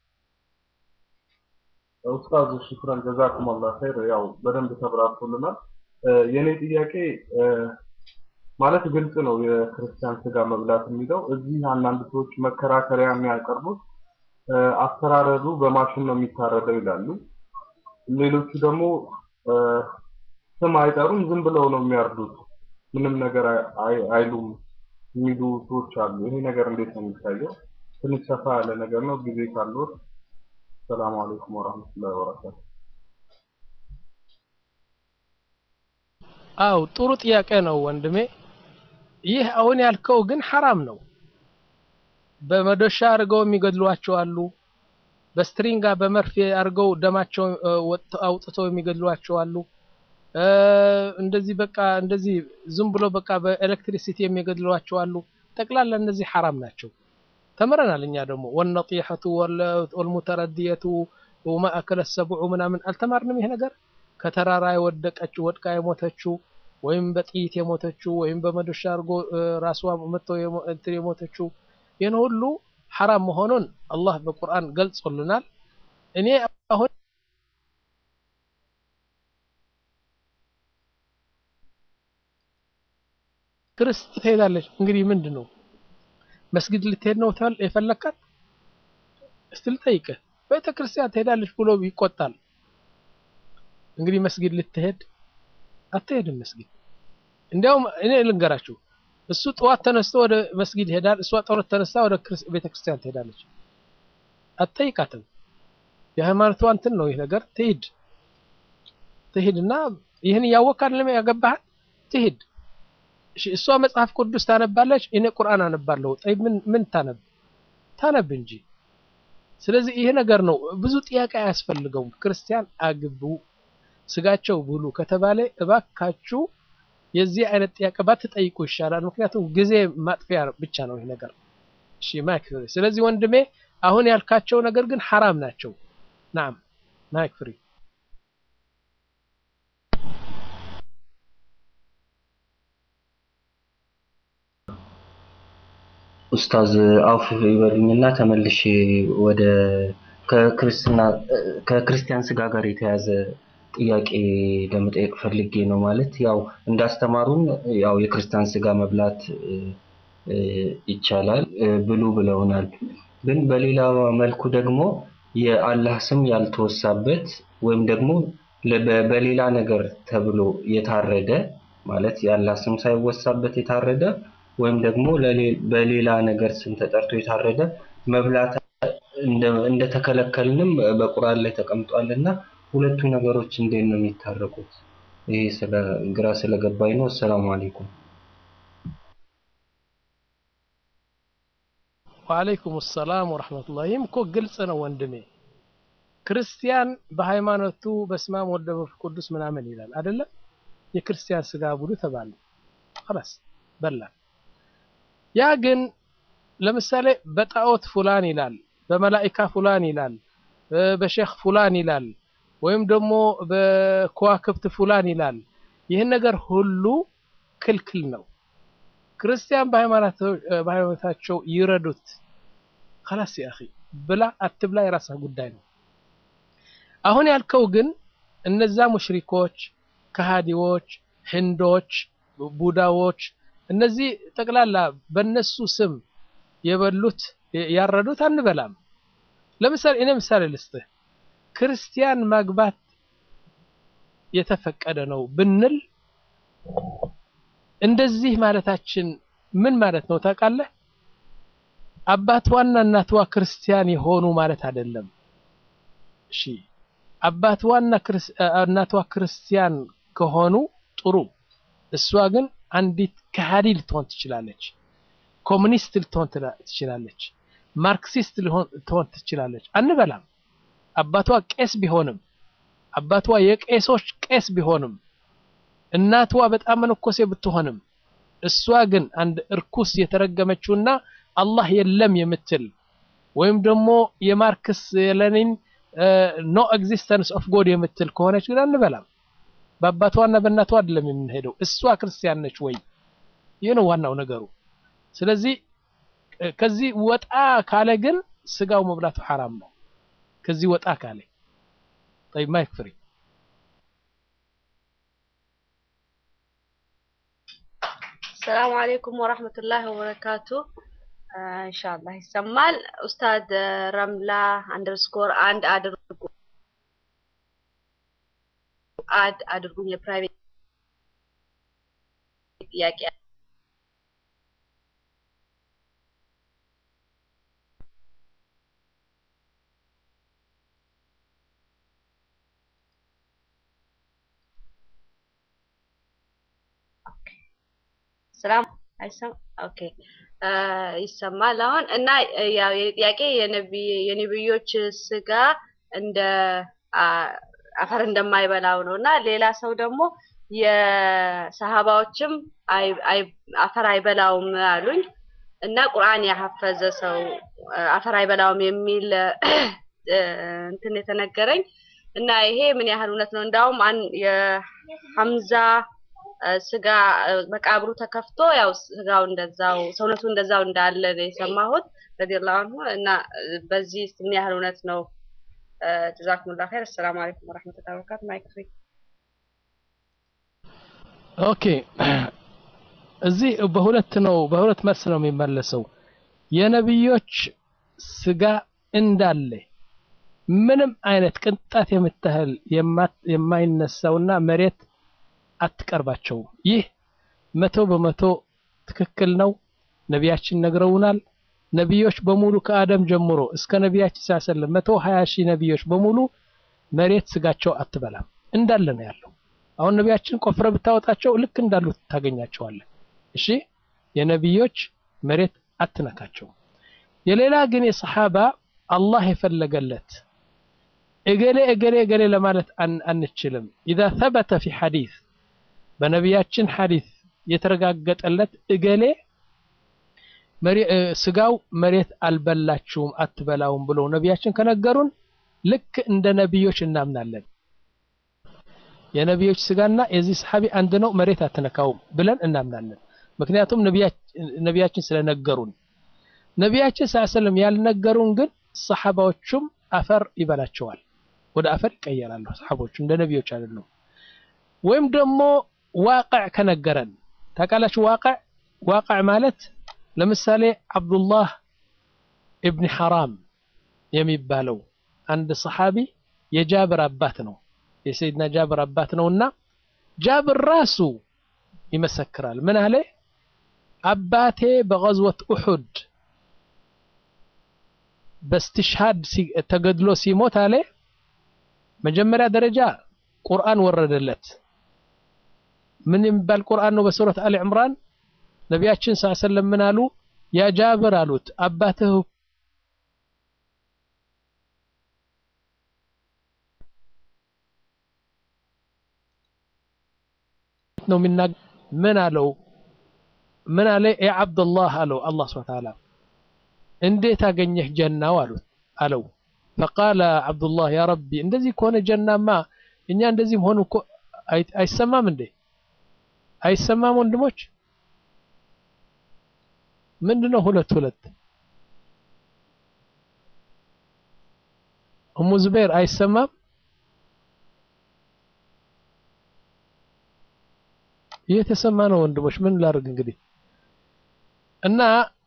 ኡስታዝ ሽክራን ጀዛኩም አላህ ኸይር። ያው በደንብ ተብራርቶልናል። የኔ ጥያቄ ማለት ግልጽ ነው የክርስቲያን ስጋ መብላት የሚለው እዚህ አንዳንድ ሰዎች መከራከሪያ የሚያቀርቡት አስተራረዱ በማሽን ነው የሚታረደው ይላሉ። ሌሎቹ ደግሞ ስም አይጠሩም ዝም ብለው ነው የሚያርዱት ምንም ነገር አይሉም የሚሉ ሰዎች አሉ። ይሄ ነገር እንዴት ነው የሚታየው? ትንሽ ሰፋ ያለ ነገር ነው። ጊዜ ካለዎት። ሰላም አለይኩም ወራህመቱላሂ ወበረካቱ። አው ጥሩ ጥያቄ ነው ወንድሜ። ይህ አሁን ያልከው ግን ሐራም ነው። በመዶሻ አድርገው የሚገድሏቸው አሉ። በስትሪንጋ በመርፌ አድርገው ደማቸው አውጥተው የሚገድሏቸው አሉ። እንደዚህ በቃ እንደዚህ ዝም ብሎ በቃ በኤሌክትሪሲቲ የሚገድሏቸው አሉ። ጠቅላላ እነዚህ ሐራም ናቸው። ተምረናል እኛ ደግሞ ወነጢሐቱ ወልሙተረዲየቱ ወማ አከለ ሰብዑ ምናምን አልተማርንም። ይሄ ነገር ከተራራ የወደቀችው ወድቃ የሞተችው ወይም በጥይት የሞተችው ወይም በመዶሻ አድርጎ ራሷ መጥቶ እንትን የሞተችው ይህን ሁሉ ሐራም መሆኑን አላህ በቁርአን ገልጾልናል። እኔ አሁን ክርስት ትሄዳለች። እንግዲህ ምንድን ነው መስጊድ ልትሄድ ነው የፈለካት? እስቲ ልጠይቅህ። ቤተ ክርስቲያን ትሄዳለች ብሎ ይቆጣል። እንግዲህ መስጊድ ልትሄድ አትሄድም። መስጊድ እንዲያውም እኔ ልንገራችሁ፣ እሱ ጠዋት ተነስቶ ወደ መስጊድ ይሄዳል፣ እሷ ጠዋት ተነስታ ወደ ቤተ ክርስቲያን ትሄዳለች። አትጠይቃትም። የሃይማኖቷ እንትን ነው ይህ ነገር። ትሂድ ትሂድና ይህን እያወቅህ አይደለም ያገባሃል፣ ትሂድ እሷ መጽሐፍ ቅዱስ ታነባለች፣ እኔ ቁርአን አነባለሁ። ጠይብ ምን ምን ታነብ ታነብ እንጂ ስለዚህ ይሄ ነገር ነው። ብዙ ጥያቄ አያስፈልገውም። ክርስቲያን አግቡ፣ ስጋቸው ብሉ ከተባለ እባካችሁ የዚህ አይነት ጥያቄ ባትጠይቁ ይሻላል። ምክንያቱም ጊዜ ማጥፊያ ብቻ ነው ይህ ነገር። እሺ ማይክ ፍሪ። ስለዚህ ወንድሜ አሁን ያልካቸው ነገር ግን ሐራም ናቸው። ናም ማይክ ፍሪ። ኡስታዝ አውፍ ይበሉኝና ተመልሼ ወደ ከክርስትና ከክርስቲያን ስጋ ጋር የተያዘ ጥያቄ ለመጠየቅ ፈልጌ ነው። ማለት ያው እንዳስተማሩን ያው የክርስቲያን ስጋ መብላት ይቻላል ብሉ ብለውናል። ግን በሌላ መልኩ ደግሞ የአላህ ስም ያልተወሳበት ወይም ደግሞ በሌላ ነገር ተብሎ የታረደ ማለት የአላህ ስም ሳይወሳበት የታረደ ወይም ደግሞ በሌላ ነገር ስም ተጠርቶ የታረደ መብላት እንደተከለከልንም በቁርአን ላይ ተቀምጧል እና ሁለቱ ነገሮች እንዴት ነው የሚታረቁት? ይሄ ስለ ግራ ስለገባኝ ነው። አሰላሙ አለይኩም። ወአለይኩም ሰላም ወረሕመቱላህ። ይህም እኮ ግልጽ ነው ወንድሜ። ክርስቲያን በሃይማኖቱ በስመ አብ ወወልድ ወመንፈስ ቅዱስ ምናምን ይላል አይደለም? የክርስቲያን ስጋ ብሉ ተባለ። خلاص በላ ያ ግን ለምሳሌ በጣዖት ፉላን ይላል፣ በመላኢካ ፉላን ይላል፣ በሼክ ፉላን ይላል፣ ወይም ደግሞ በከዋክብት ፉላን ይላል። ይህን ነገር ሁሉ ክልክል ነው። ክርስቲያን በሃይማኖታቸው ይረዱት። خلاص يا اخي ብላ አትብላ የራስህ ጉዳይ ነው። አሁን ያልከው ግን እነዛ ሙሽሪኮች፣ ከሃዲዎች፣ ህንዶች፣ ቡዳዎች እነዚህ ጠቅላላ በነሱ ስም የበሉት ያረዱት አንበላም። ለምሳሌ እኔ ምሳሌ ልስጥህ። ክርስቲያን ማግባት የተፈቀደ ነው ብንል እንደዚህ ማለታችን ምን ማለት ነው ታውቃለህ? አባትዋና እናትዋ ክርስቲያን የሆኑ ማለት አይደለም። እሺ አባትዋና እናትዋ ክርስቲያን ከሆኑ ጥሩ፣ እሷ ግን አንዲት ከሃዲ ልትሆን ትችላለች። ኮሙኒስት ልትሆን ትችላለች። ማርክሲስት ልትሆን ትችላለች። አንበላም። አባቷ ቄስ ቢሆንም አባቷ የቄሶች ቄስ ቢሆንም እናቷ በጣም መነኮሴ ብትሆንም እሷ ግን አንድ እርኩስ የተረገመችውና አላህ የለም የምትል ወይም ደግሞ የማርክስ የለኒን ኖ ኤግዚስተንስ ኦፍ ጎድ የምትል ከሆነች ግን አንበላም። በአባቷና በእናቷ አይደለም የምንሄደው። እሷ ክርስቲያን ነች ወይ? ይህ ነው ዋናው ነገሩ። ስለዚህ ከዚህ ወጣ ካለ ግን ስጋው መብላቱ ሐራም ነው። ከዚህ ወጣ ካለ طيب ማይክ ፍሪ ሰላም አለይኩም ወራህመቱላሂ ወበረካቱ። ኢንሻአላህ ይሰማል። ኡስታዝ ረምላ አንደርስኮር አንድ አድርጉ አድ አድርጉኝ። የፕራይቬት ጥያቄ ሰላም አይሰማ ኦኬ ይሰማል አሁን እና ያው የጥያቄ የነብዮች ስጋ እንደ አፈር እንደማይበላው ነው እና ሌላ ሰው ደግሞ የሰሃባዎችም አፈር አይበላውም አሉኝ እና ቁርአን ያሐፈዘ ሰው አፈር አይበላውም የሚል እንትን የተነገረኝ እና ይሄ ምን ያህል እውነት ነው? እንዳውም የሐምዛ ስጋ መቃብሩ ተከፍቶ ያው ስጋው እንደዛው ሰውነቱ እንደዛው እንዳለ ነው የሰማሁት ረዲየላሁ ዐንሁ እና በዚህ ምን ያህል እውነት ነው? ጀዛኩሙላህ ኸይር። አሰላሙ አለይኩም ወራህመቱላሂ ወበረካቱ። ማይክ ፍሪ። ኦኬ እዚህ በሁለት ነው በሁለት መልስ ነው የሚመለሰው። የነብዮች ስጋ እንዳለ ምንም አይነት ቅንጣት የምታህል የማይነሳውና መሬት አትቀርባቸውም። ይህ መቶ በመቶ ትክክል ነው። ነቢያችን ነግረውናል። ነቢዮች በሙሉ ከአደም ጀምሮ እስከ ነቢያችን ሳሰለም መቶ ሀያ ሺህ ነቢዮች በሙሉ መሬት ስጋቸው አትበላም እንዳለ ነው ያለው። አሁን ነቢያችን ቆፍረ ብታወጣቸው ልክ እንዳሉ ታገኛቸዋለን። እሺ የነቢዮች መሬት አትነካቸውም። የሌላ ግን የሰሓባ አላህ የፈለገለት እገሌ እገሌ እገሌ ለማለት አንችልም። ኢዛ ተበተ ፊ ሐዲስ በነቢያችን ሐዲስ የተረጋገጠለት እገሌ ስጋው መሬት አልበላችሁም አትበላውም ብለው ነቢያችን ከነገሩን ልክ እንደ ነቢዮች እናምናለን። የነቢዮች ስጋና የዚህ ሰሓቢ አንድ ነው፣ መሬት አትነካውም ብለን እናምናለን። ምክንያቱም ነቢያችን ስለነገሩን። ነቢያችን ሰለም ያልነገሩን ግን ሰሓባዎቹም አፈር ይበላቸዋል፣ ወደ አፈር ይቀየራሉ። ሰሓቦቹ እንደ ነቢዮች አይደሉም። ወይም ደግሞ ዋቅዕ ከነገረን ታውቃላችሁ። ዋቅዕ ዋቅዕ ማለት ለምሳሌ አብዱላህ ኢብን ሐራም የሚባለው አንድ ሰሓቢ የጃብር አባት ነው። የሰይድና ጃብር አባት ነውና ጃብር ራሱ ይመሰክራል። ምን አለ? አባቴ በገዝወት ኡሑድ በስትሽሃድ ተገድሎ ሲሞት አለ መጀመሪያ ደረጃ ቁርአን ወረደለት። ምን የሚባል ቁርአን ነው? በሱረት አሊ ዕምራን ነቢያችን ስ ሰለም ምን አሉ? ያ ጃብር አሉት አባትህ ነው የሚናገር። ምን አለው? ምን አለ? ያ ዓብደላህ አለው አላህ ሱብሓነሁ ወተዓላ እንዴት አገኘህ ጀናው አሉት አለው። ፈቃለ ዓብዱላህ ያ ረቢ እንደዚህ ከሆነ ጀናማ እኛ እንደዚህ መሆኑ እኮ አይሰማም እንዴ? አይሰማም ወንድሞች? ምንድነው ሁለት ሁለት? እሙ ዙበይር አይሰማም? እየተሰማ ነው ወንድሞች፣ ምን ላድርግ እንግዲህ እና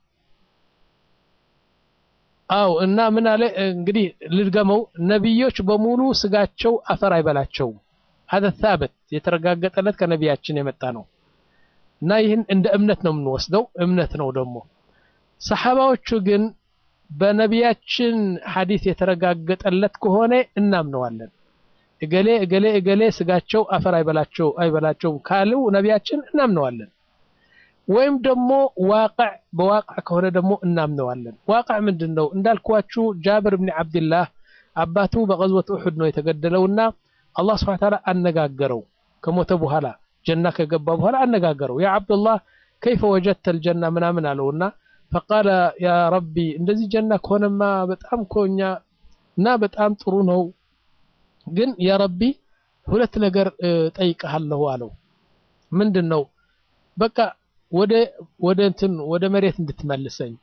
አው እና ምን አለ እንግዲህ ልድገመው፣ ነቢዮች በሙሉ ስጋቸው አፈር አይበላቸውም። ሀደ ታበት የተረጋገጠለት ከነቢያችን የመጣ ነው እና ይህን እንደ እምነት ነው የምንወስደው። እምነት ነው ደግሞ ሰሓባዎቹ ግን በነቢያችን ሐዲስ የተረጋገጠለት ከሆነ እናምነዋለን። እገሌ እገሌ እገሌ ስጋቸው አፈር አይበላቸው አይበላቸውም ካሉ ነቢያችን እናምነዋለን። ወይም ደግሞ ዋቅዕ በዋቅዕ ከሆነ ደግሞ እናምነዋለን። ዋቅዕ ምንድን ነው እንዳልኳችሁ ጃብር ብን ዓብድላህ አባቱ በቀዝወት ኡሑድ ነው የተገደለውና አላህ ስብሐ ወተዓላ አነጋገረው ከሞተ በኋላ ጀና ከገባ በኋላ አነጋገረው። ያ ዓብዱላህ ከይፈ ወጀድተል ጀና ምናምን አለውና ፈቃለ ያ ረቢ እንደዚህ ጀና ከሆነማ በጣም ኮኛ እና በጣም ጥሩ ነው፣ ግን ያ ረቢ ሁለት ነገር ጠይቀሃለሁ አለው። ምንድን ነው? በቃ ወደ ወደ እንትን ወደ መሬት እንድትመልሰኝ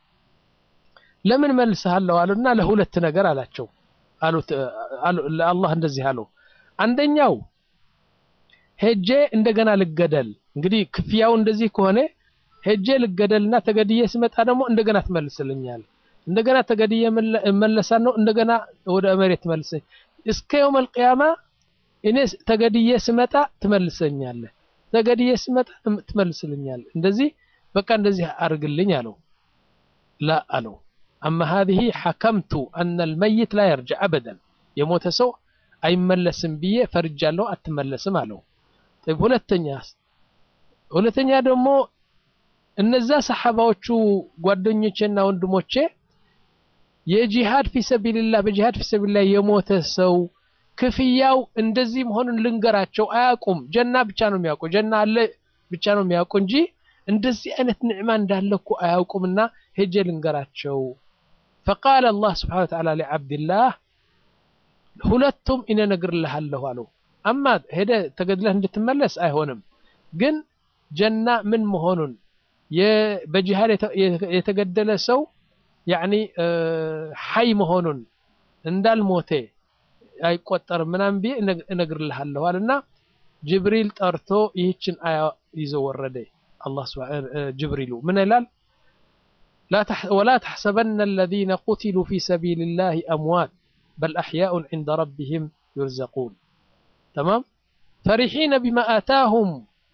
ለምን መልሰሃለሁ አሉና ለሁለት ነገር አላቸው አሉት ለአላህ እንደዚህ አለው አንደኛው ሄጄ እንደገና ልገደል እንግዲህ ክፍያው እንደዚህ ከሆነ ሄጄ ልገደልና ተገድዬ ስመጣ ደግሞ እንደገና ትመልስልኛል እንደገና ተገድዬ እመለሳለሁ እንደገና ወደ መሬት ትመልሰኝ እስከ የውመል ቂያማ እኔ ተገድዬ ስመጣ ትመልሰኛለህ ተገድዬ ስመጣ ትመልስልኛል እንደዚህ በቃ እንደዚህ አድርግልኝ አለው ላ አለው አማ ሀዚህ ሐከምቱ አነ ልመይት ላ የርጅዕ አበደን የሞተ ሰው አይመለስም ብዬ ፈርጃለሁ አትመለስም አለው ሁለተኛ ሁለተኛ ደግሞ እነዛ ሰሓባዎቹ ጓደኞቼና ወንድሞቼ የጂሃድ ፊሰቢልላህ በጂሃድ ፊሰቢልላህ የሞተ ሰው ክፍያው እንደዚህ መሆኑን ልንገራቸው አያውቁም ጀና ብቻ ነው የሚያውቁ ጀና አለ ብቻ ነው የሚያውቁ እንጂ እንደዚህ አይነት ንዕማ እንዳለ እኮ አያውቁምና ሄጄ ልንገራቸው ፈቃለ አላህ ስብሓን ወተዓላ ሊዓብድላህ ሁለቱም እኔ እነግርልሃለሁ አለው አማ ሄደ ተገድለህ እንድትመለስ አይሆንም ግን ጀና ምን መሆኑን በጂሃድ የተገደለ ሰው ያኒ ሐይ መሆኑን እንዳልሞተ አይቆጠርም ምናምን ብዬ እነግርልሃለሁ አለና ጅብሪል ጠርቶ ይህችን አያ ይዞ ወረደ አላህ ጅብሪሉ ምን ይላል ወላ ተሕሰበነ الذين قتلوا في سبيل الله أموات بل أحياء عند ربهم يرزقون تمام فرحين بما آتاهم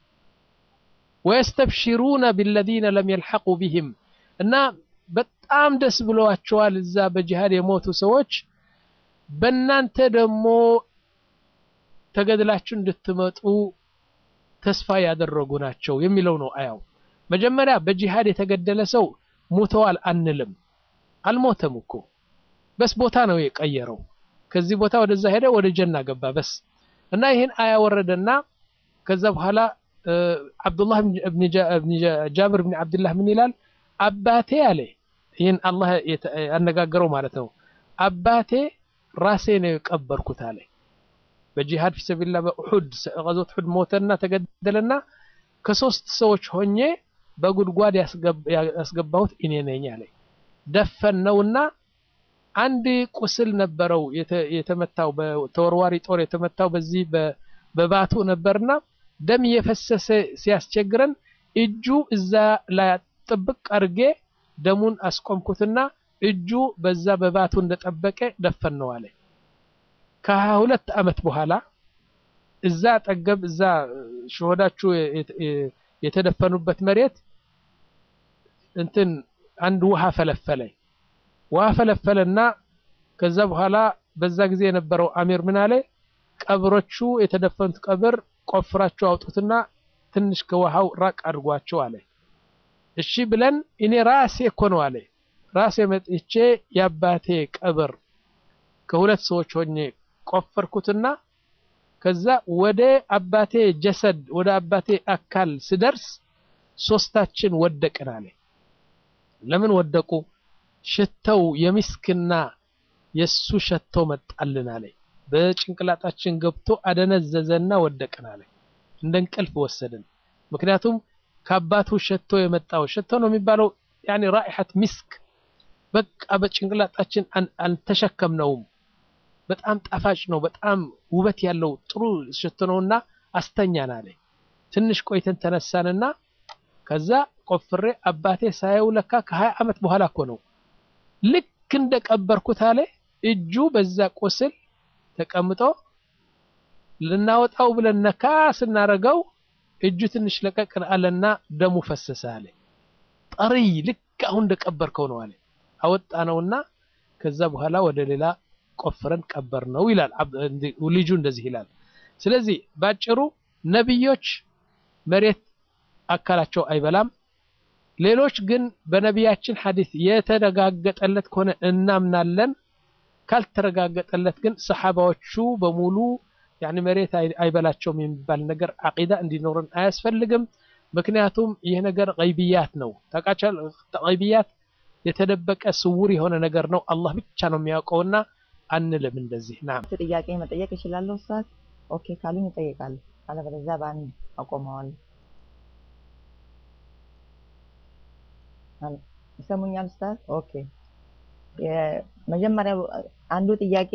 ويستبشرون بالذين لم يلحقوا بهم እና በጣም ደስ ብለዋቸዋል እዛ በጂሃድ የሞቱ ሰዎች በእናንተ ደግሞ ተገድላችሁ እንድትመጡ ተስፋ ያደረጉ ናቸው የሚለው ነው አያው መጀመሪያ በጂሃድ የተገደለ ሰው ሙተዋል አንልም አልሞተም እኮ በስ ቦታ ነው የቀየረው። ከዚህ ቦታ ወደዛ ሄደ፣ ወደ ጀና ገባ በስ እና ይህን አያ ወረደና ከዛ በኋላ አብዱላህ ጃብር ብን ዓብድላህ ምን ይላል? አባቴ አለ ይህን አላህ ያነጋገረው ማለት ነው። አባቴ ራሴ ነው የቀበርኩት አለ። በጂሃድ ፊሰቢላ በኡሑድ ቀዞት ኡሑድ ሞተና ተገደለና ከሶስት ሰዎች ሆኜ በጉድጓድ ያስገባሁት እኔ ነኝ አለ። ደፈነውና አንድ ቁስል ነበረው የተመታው በተወርዋሪ ጦር የተመታው በዚህ በባቱ ነበርና ደም እየፈሰሰ ሲያስቸግረን እጁ እዛ ላይ ጥብቅ አድርጌ ደሙን አስቆምኩትና እጁ በዛ በባቱ እንደጠበቀ ደፈነው አለ። ከሀያ ሁለት ዓመት በኋላ እዛ አጠገብ እዛ ሸሆዳችሁ የተደፈኑበት መሬት እንትን አንድ ውሃ ፈለፈለ። ውሃ ፈለፈለና ከዛ በኋላ በዛ ጊዜ የነበረው አሚር ምን አለ? ቀብሮቹ የተደፈኑት ቀብር ቆፍራችሁ አውጡትና ትንሽ ከውሃው ራቅ አድርጓቸው አለ። እሺ ብለን እኔ ራሴ እኮ ነው አለ ራሴ መጥቼ የአባቴ ቀብር ከሁለት ሰዎች ሆኜ ቆፈርኩትና ከዛ ወደ አባቴ ጀሰድ ወደ አባቴ አካል ስደርስ ሶስታችን ወደቅን አለ። ለምን ወደቁ? ሽተው የሚስክና የሱ ሸቶ መጣልን አለ። በጭንቅላታችን ገብቶ አደነዘዘና ወደቅን አለ። እንደ እንቅልፍ ወሰድን። ምክንያቱም ከአባቱ ሸቶ የመጣው ሸቶ ነው የሚባለው ያኔ ራኢሐት ሚስክ በቃ በጭንቅላታችን አልተሸከምነውም። በጣም ጣፋጭ ነው፣ በጣም ውበት ያለው ጥሩ ሸቶ ነውና አስተኛን አለ። ትንሽ ቆይተን ተነሳንና ከዛ ቆፍሬ አባቴ ሳየው ለካ ከሀያ ዓመት በኋላ እኮ ነው ልክ እንደቀበርኩት አለ እጁ በዛ ቁስል ተቀምጦ ልናወጣው ብለን ነካ ስናረገው እጁ ትንሽ ለቀቅ አለና ደሙ ፈሰሰ አለ። ጠሪይ ልክ አሁን እንደቀበርከው ነው አለ። አወጣ ነውና ከዛ በኋላ ወደ ሌላ ቆፍረን ቀበር ነው ይላል ልጁ እንደዚህ ይላል። ስለዚህ ባጭሩ ነቢዮች መሬት አካላቸው አይበላም። ሌሎች ግን በነቢያችን ሐዲስ የተረጋገጠለት ከሆነ እናምናለን። ካልተረጋገጠለት ግን ሰሓባዎቹ በሙሉ ያኒ መሬት አይበላቸውም የሚባል ነገር አቂዳ እንዲኖረን አያስፈልግም። ምክንያቱም ይህ ነገር ገይብያት ነው። ታውቃቸል ገይብያት የተደበቀ ስውር የሆነ ነገር ነው። አላህ ብቻ ነው የሚያውቀውና አንልም እንደዚህ። ናም ጥያቄ መጠየቅ እችላለሁ ኡስታዝ? ኦኬ ካሉኝ እጠይቃለሁ፣ አለበለዚያ በአንድ አቆመዋለሁ። ይሰሙኛል ኡስታዝ? ኦኬ የመጀመሪያው አንዱ ጥያቄ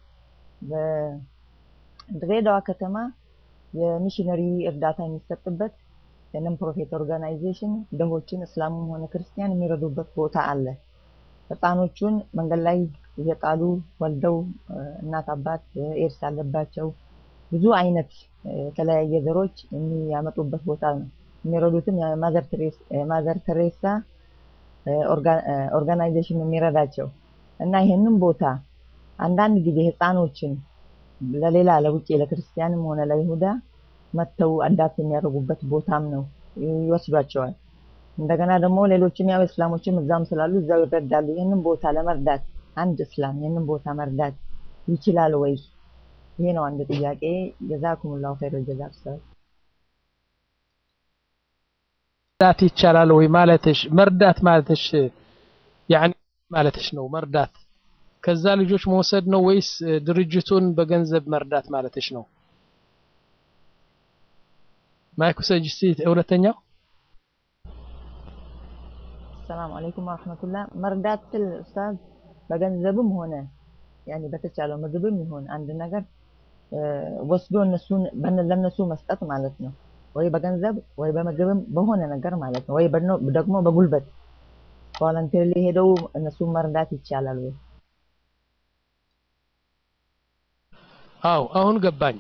በድሬዳዋ ከተማ የሚሽነሪ እርዳታ የሚሰጥበት የነን ፕሮፊት ኦርጋናይዜሽን ድሆችን እስላሙም ሆነ ክርስቲያን የሚረዱበት ቦታ አለ። ህፃኖቹን መንገድ ላይ እየጣሉ ወልደው እናት አባት ኤድስ ያለባቸው ብዙ አይነት የተለያየ ዘሮች የሚያመጡበት ቦታ ነው። የሚረዱትም የማዘር ተሬሳ ኦርጋናይዜሽን የሚረዳቸው እና ይህንን ቦታ አንዳንድ ጊዜ ህፃኖችን ለሌላ ለውጭ ለክርስቲያንም ሆነ ለይሁዳ መጥተው አዳፕት የሚያደርጉበት ቦታም ነው፣ ይወስዷቸዋል። እንደገና ደግሞ ሌሎችም ያው እስላሞችም እዛም ስላሉ እዛው ይረዳሉ። ይህንን ቦታ ለመርዳት አንድ እስላም ይህንን ቦታ መርዳት ይችላል ወይ? ይሄ ነው አንድ ጥያቄ። ጀዛኩሙላሁ ኸይረል ጀዛ ኡስታዝ። መርዳት ይቻላል ወይ ማለትሽ መርዳት ማለትሽ ያኒ ማለትሽ ነው መርዳት ከዛ ልጆች መውሰድ ነው ወይስ ድርጅቱን በገንዘብ መርዳት ማለትሽ ነው? ማይክ ውሰጅ እስቲ ሁለተኛው። ሰላም አለይኩም ወራህመቱላህ። መርዳት ስል ኡስታዝ በገንዘብም ሆነ ያኒ በተቻለው ምግብም ይሆን አንድ ነገር ወስዶ እነሱን ለነሱ መስጠት ማለት ነው። ወይ በገንዘብ ወይ በምግብም በሆነ ነገር ማለት ነው። ወይ ደግሞ በጉልበት ቮለንተሪ ሄደው እነሱን መርዳት ይቻላል ወይ? አው አሁን ገባኝ።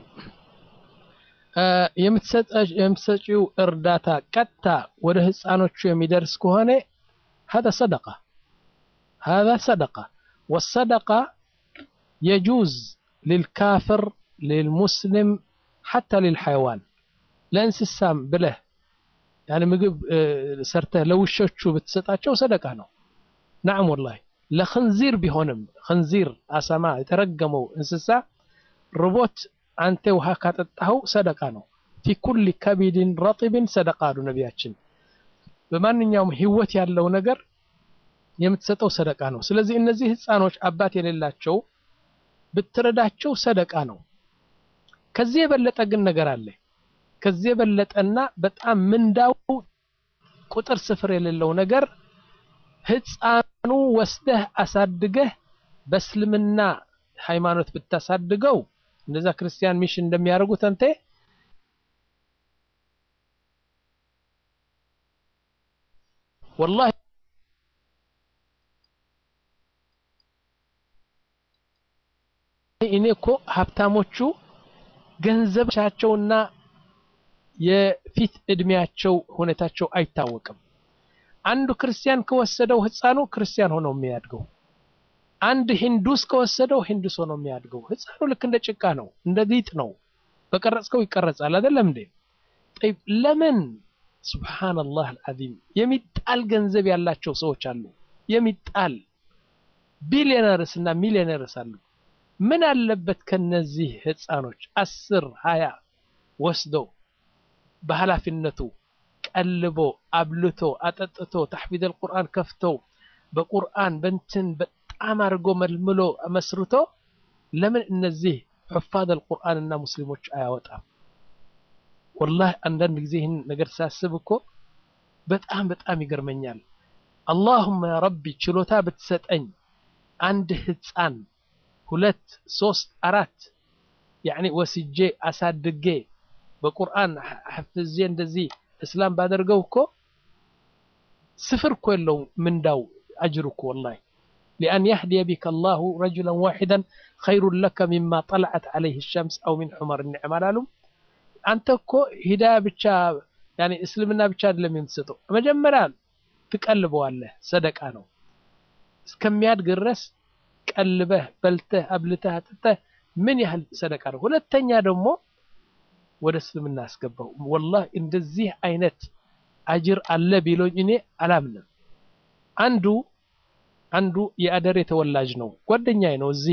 የምትሰጪው እርዳታ ቀጥታ ወደ ህፃኖቹ የሚደርስ ከሆነ هذا صدقة هذا صدقة والصدقة يجوز للكافر للمسلم حتى للحيوان ለእንስሳም ብለህ ያኔ ምግብ ሰርተህ ለውሾቹ ብትሰጣቸው ሰደቃ ነው። ናዕም ወላሂ ለኽንዚር ቢሆንም ኽንዚር አሳማ የተረገመው እንስሳ ርቦት አንተ ውሃ ካጠጣኸው ሰደቃ ነው። ፊ ኩሊ ከቢድን ረጢብን ሰደቃ አሉ ነቢያችን። በማንኛውም ህይወት ያለው ነገር የምትሰጠው ሰደቃ ነው። ስለዚህ እነዚህ ህፃኖች አባት የሌላቸው ብትረዳቸው ሰደቃ ነው። ከዚህ የበለጠ ግን ነገር አለ። ከዚህ የበለጠና በጣም ምንዳው ቁጥር ስፍር የሌለው ነገር ህፃኑ ወስደህ አሳድገህ በእስልምና ሃይማኖት ብታሳድገው እንደዛ ክርስቲያን ሚሽን እንደሚያደርጉት አንተ ወላሂ እኔ እኮ ሀብታሞቹ ገንዘባቸውና የፊት እድሜያቸው ሁኔታቸው አይታወቅም። አንዱ ክርስቲያን ከወሰደው ህፃኑ ክርስቲያን ሆኖ የሚያድገው፣ አንድ ሂንዱስ ከወሰደው ሂንዱስ ሆኖ የሚያድገው። ህፃኑ ልክ እንደ ጭቃ ነው፣ እንደ ሊጥ ነው። በቀረጽከው ይቀረጻል አይደለም እንዴ? ጠይብ ለምን ሱብሃነላህ አልዓዚም የሚጣል ገንዘብ ያላቸው ሰዎች አሉ። የሚጣል ቢሊዮነርስ እና ሚሊዮነርስ አሉ። ምን አለበት ከነዚህ ህፃኖች አስር ሀያ ወስዶ በኃላፊነቱ ቀልቦ አብልቶ አጠጥቶ ተሕፊዝ አልቁርአን ከፍቶ በቁርአን በንትን በጣም አድርጎ መልምሎ መስርቶ ለምን እነዚህ ሑፋዝ አልቁርአን እና ሙስሊሞች አያወጣም? ወላሂ አንዳንድ ጊዜ ይህን ነገር ሳስብ እኮ በጣም በጣም ይገርመኛል። አላሁመ ያ ረቢ ችሎታ ብትሰጠኝ አንድ ህፃን ሁለት ሶስት አራት ያኒ ወስጄ አሳድጌ በቁርአን ሐፍዜ እንደዚህ እስላም ባደርገው እኮ ስፍር እኮ የለውም ምንዳው አጅር እኮ ወላሂ ሊአን የህዲየ ቢከ አላሁ ረጁለን ዋሒደን ኸይሩን ለከ ሚማ ጠለዐት ዐለይህ ሸምስ አው ሚን ሑመር ኒዕም አላሉም። አንተ እኮ ሂዳያ ብቻ ያኒ እስልምና ብቻ አይደለም የምትሰጠው፣ መጀመሪያ ትቀልበዋለህ፣ ሰደቃ ነው እስከሚያድግ ድረስ ቀልበህ በልተህ አብልተህ አጥተህ ምን ያህል ሰደቃ ነው። ሁለተኛ ደግሞ ወደ እስልምና አስገባው። ወላሂ እንደዚህ አይነት አጅር አለ ቢሎኝ እኔ አላምንም። አንዱ አንዱ የአደሬ ተወላጅ ነው፣ ጓደኛዬ ነው። እዚህ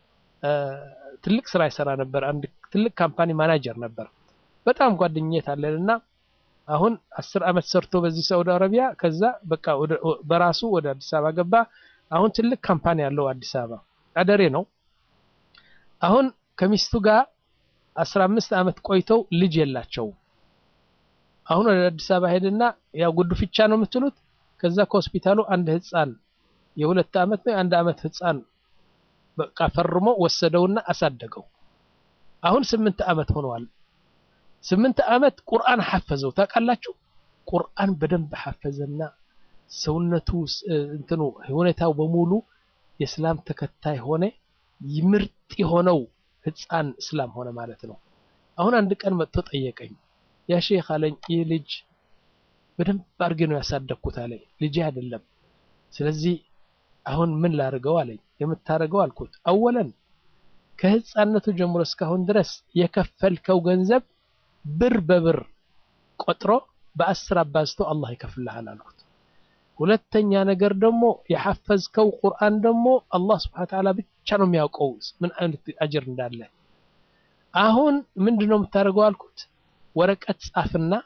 ትልቅ ስራ ይሰራ ነበር። አንድ ትልቅ ካምፓኒ ማናጀር ነበር። በጣም ጓደኝነት አለን እና አሁን አስር አመት ሰርቶ በዚህ ሳውዲ አረቢያ ከዛ በቃ በራሱ ወደ አዲስ አበባ ገባ። አሁን ትልቅ ካምፓኒ ያለው አዲስ አበባ አደሬ ነው። አሁን ከሚስቱ ጋር አስራ አምስት አመት ቆይተው ልጅ የላቸውም። አሁን ወደ አዲስ አበባ ሄድና ያው ጉድፍቻ ነው የምትሉት። ከዛ ከሆስፒታሉ አንድ ህፃን የሁለት አመት ነው የአንድ አመት ህፃን በቃ ፈርሞ ወሰደውና አሳደገው። አሁን ስምንት አመት ሆነዋል። ስምንት አመት ቁርአን ሐፈዘው ታውቃላችሁ። ቁርአን በደንብ ሐፈዘና ሰውነቱ እንትኑ ሁኔታው በሙሉ የእስላም ተከታይ ሆነ። ምርጥ የሆነው ህፃን እስላም ሆነ ማለት ነው። አሁን አንድ ቀን መጥቶ ጠየቀኝ። ያ ሼክ አለኝ ይህ ልጅ በደንብ አድርጌ ነው ያሳደግኩት አለኝ። ልጅ አይደለም። ስለዚህ አሁን ምን ላድርገው አለኝ። የምታደርገው አልኩት፣ አወለን ከህፃነቱ ጀምሮ እስካሁን ድረስ የከፈልከው ገንዘብ ብር በብር ቆጥሮ በአስር አባዝቶ አላህ ይከፍልሃል አልኩት። ሁለተኛ ነገር ደግሞ የሐፈዝከው ቁርአን ደግሞ አላህ ስብሐነ ወተዓላ ብቻ ነው የሚያውቀው ምን አይነት አጅር እንዳለ። አሁን ምንድን ነው የምታደርገው አልኩት። ወረቀት ጻፍና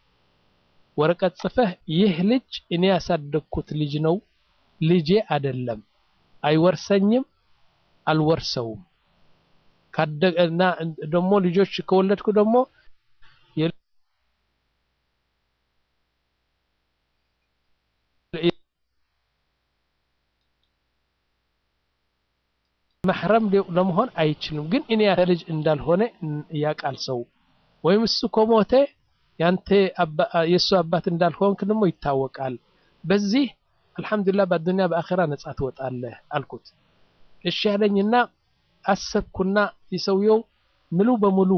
ወረቀት ጽፈህ ይህ ልጅ እኔ ያሳደግኩት ልጅ ነው፣ ልጄ አይደለም፣ አይወርሰኝም፣ አልወርሰውም። ካደገና ደግሞ ልጆች ከወለድኩ ደግሞ መሕረም ለመሆን አይችልም። ግን እኔ ያንተ ልጅ እንዳልሆነ ያውቃል ሰው ወይም እሱ ከሞተ ያንተ የእሱ አባት እንዳልሆንክ ደግሞ ይታወቃል። በዚህ አልሐምዱሊላህ በአዱንያ በአኼራ ነጻ ትወጣለህ አልኩት። እሺ ያለኝና አሰብኩና የሰውየው ሙሉ በሙሉ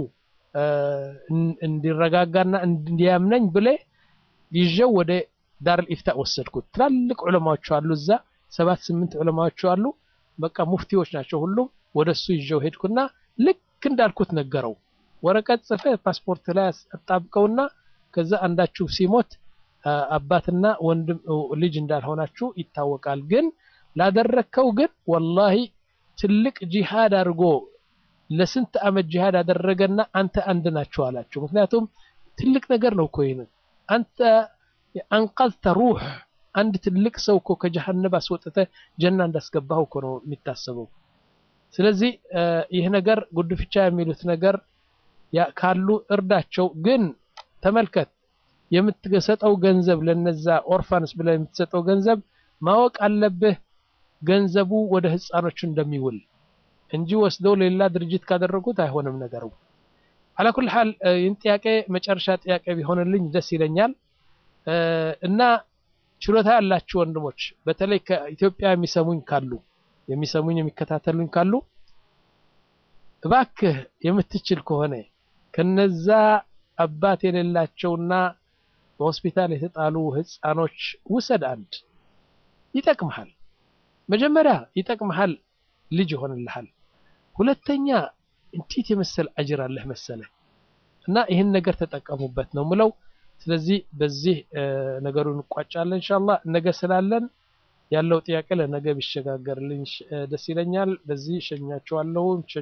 እንዲረጋጋና እንዲያምነኝ ብለ ይዤው ወደ ዳርል ኢፍታእ ወሰድኩት። ትላልቅ ዑለማዎች አሉ እዛ ሰባት ስምንት ዑለማዎች አሉ። በቃ ሙፍቲዎች ናቸው ሁሉም። ወደ እሱ ይዤው ሄድኩና ልክ እንዳልኩት ነገረው። ወረቀት ጽፈ ፓስፖርት ላይ አጣብቀውና ከዛ አንዳችሁ ሲሞት አባትና ወንድም ልጅ እንዳልሆናችሁ ይታወቃል። ግን ላደረግከው ግን ወላሂ ትልቅ ጂሃድ አድርጎ ለስንት ዓመት ጂሃድ አደረገና አንተ አንድ ናቸው አላቸው። ምክንያቱም ትልቅ ነገር ነው እኮ ይህንን አንተ አንቀልተ ሩህ አንድ ትልቅ ሰው እኮ ከጀሃነብ አስወጥተ ጀና እንዳስገባው እኮ ነው የሚታሰበው። ስለዚህ ይህ ነገር ጉድፍቻ የሚሉት ነገር ካሉ እርዳቸው። ግን ተመልከት የምትሰጠው ገንዘብ ለነዛ ኦርፋንስ ብለህ የምትሰጠው ገንዘብ ማወቅ አለብህ ገንዘቡ ወደ ህፃኖቹ እንደሚውል እንጂ ወስደው ሌላ ድርጅት ካደረጉት አይሆንም ነገሩ። አላኩል ሐል ይህን ጥያቄ መጨረሻ ጥያቄ ቢሆንልኝ ደስ ይለኛል እና ችሎታ ያላችሁ ወንድሞች በተለይ ከኢትዮጵያ የሚሰሙኝ ካሉ የሚሰሙኝ የሚከታተሉኝ ካሉ እባክህ የምትችል ከሆነ ከነዛ አባት የሌላቸውና በሆስፒታል የተጣሉ ህፃኖች ውሰድ። አንድ ይጠቅምሃል። መጀመሪያ ይጠቅምሃል፣ ልጅ ይሆንልሃል። ሁለተኛ እንዴት የመሰል አጅር አለህ መሰለህ እና ይህን ነገር ተጠቀሙበት ነው ምለው። ስለዚህ በዚህ ነገሩን እንቋጫለን ኢንሻአላህ። ነገ ስላለን ያለው ጥያቄ ለነገ ቢሸጋገርልኝ ደስ ይለኛል። በዚህ ሸኛቸዋለሁ።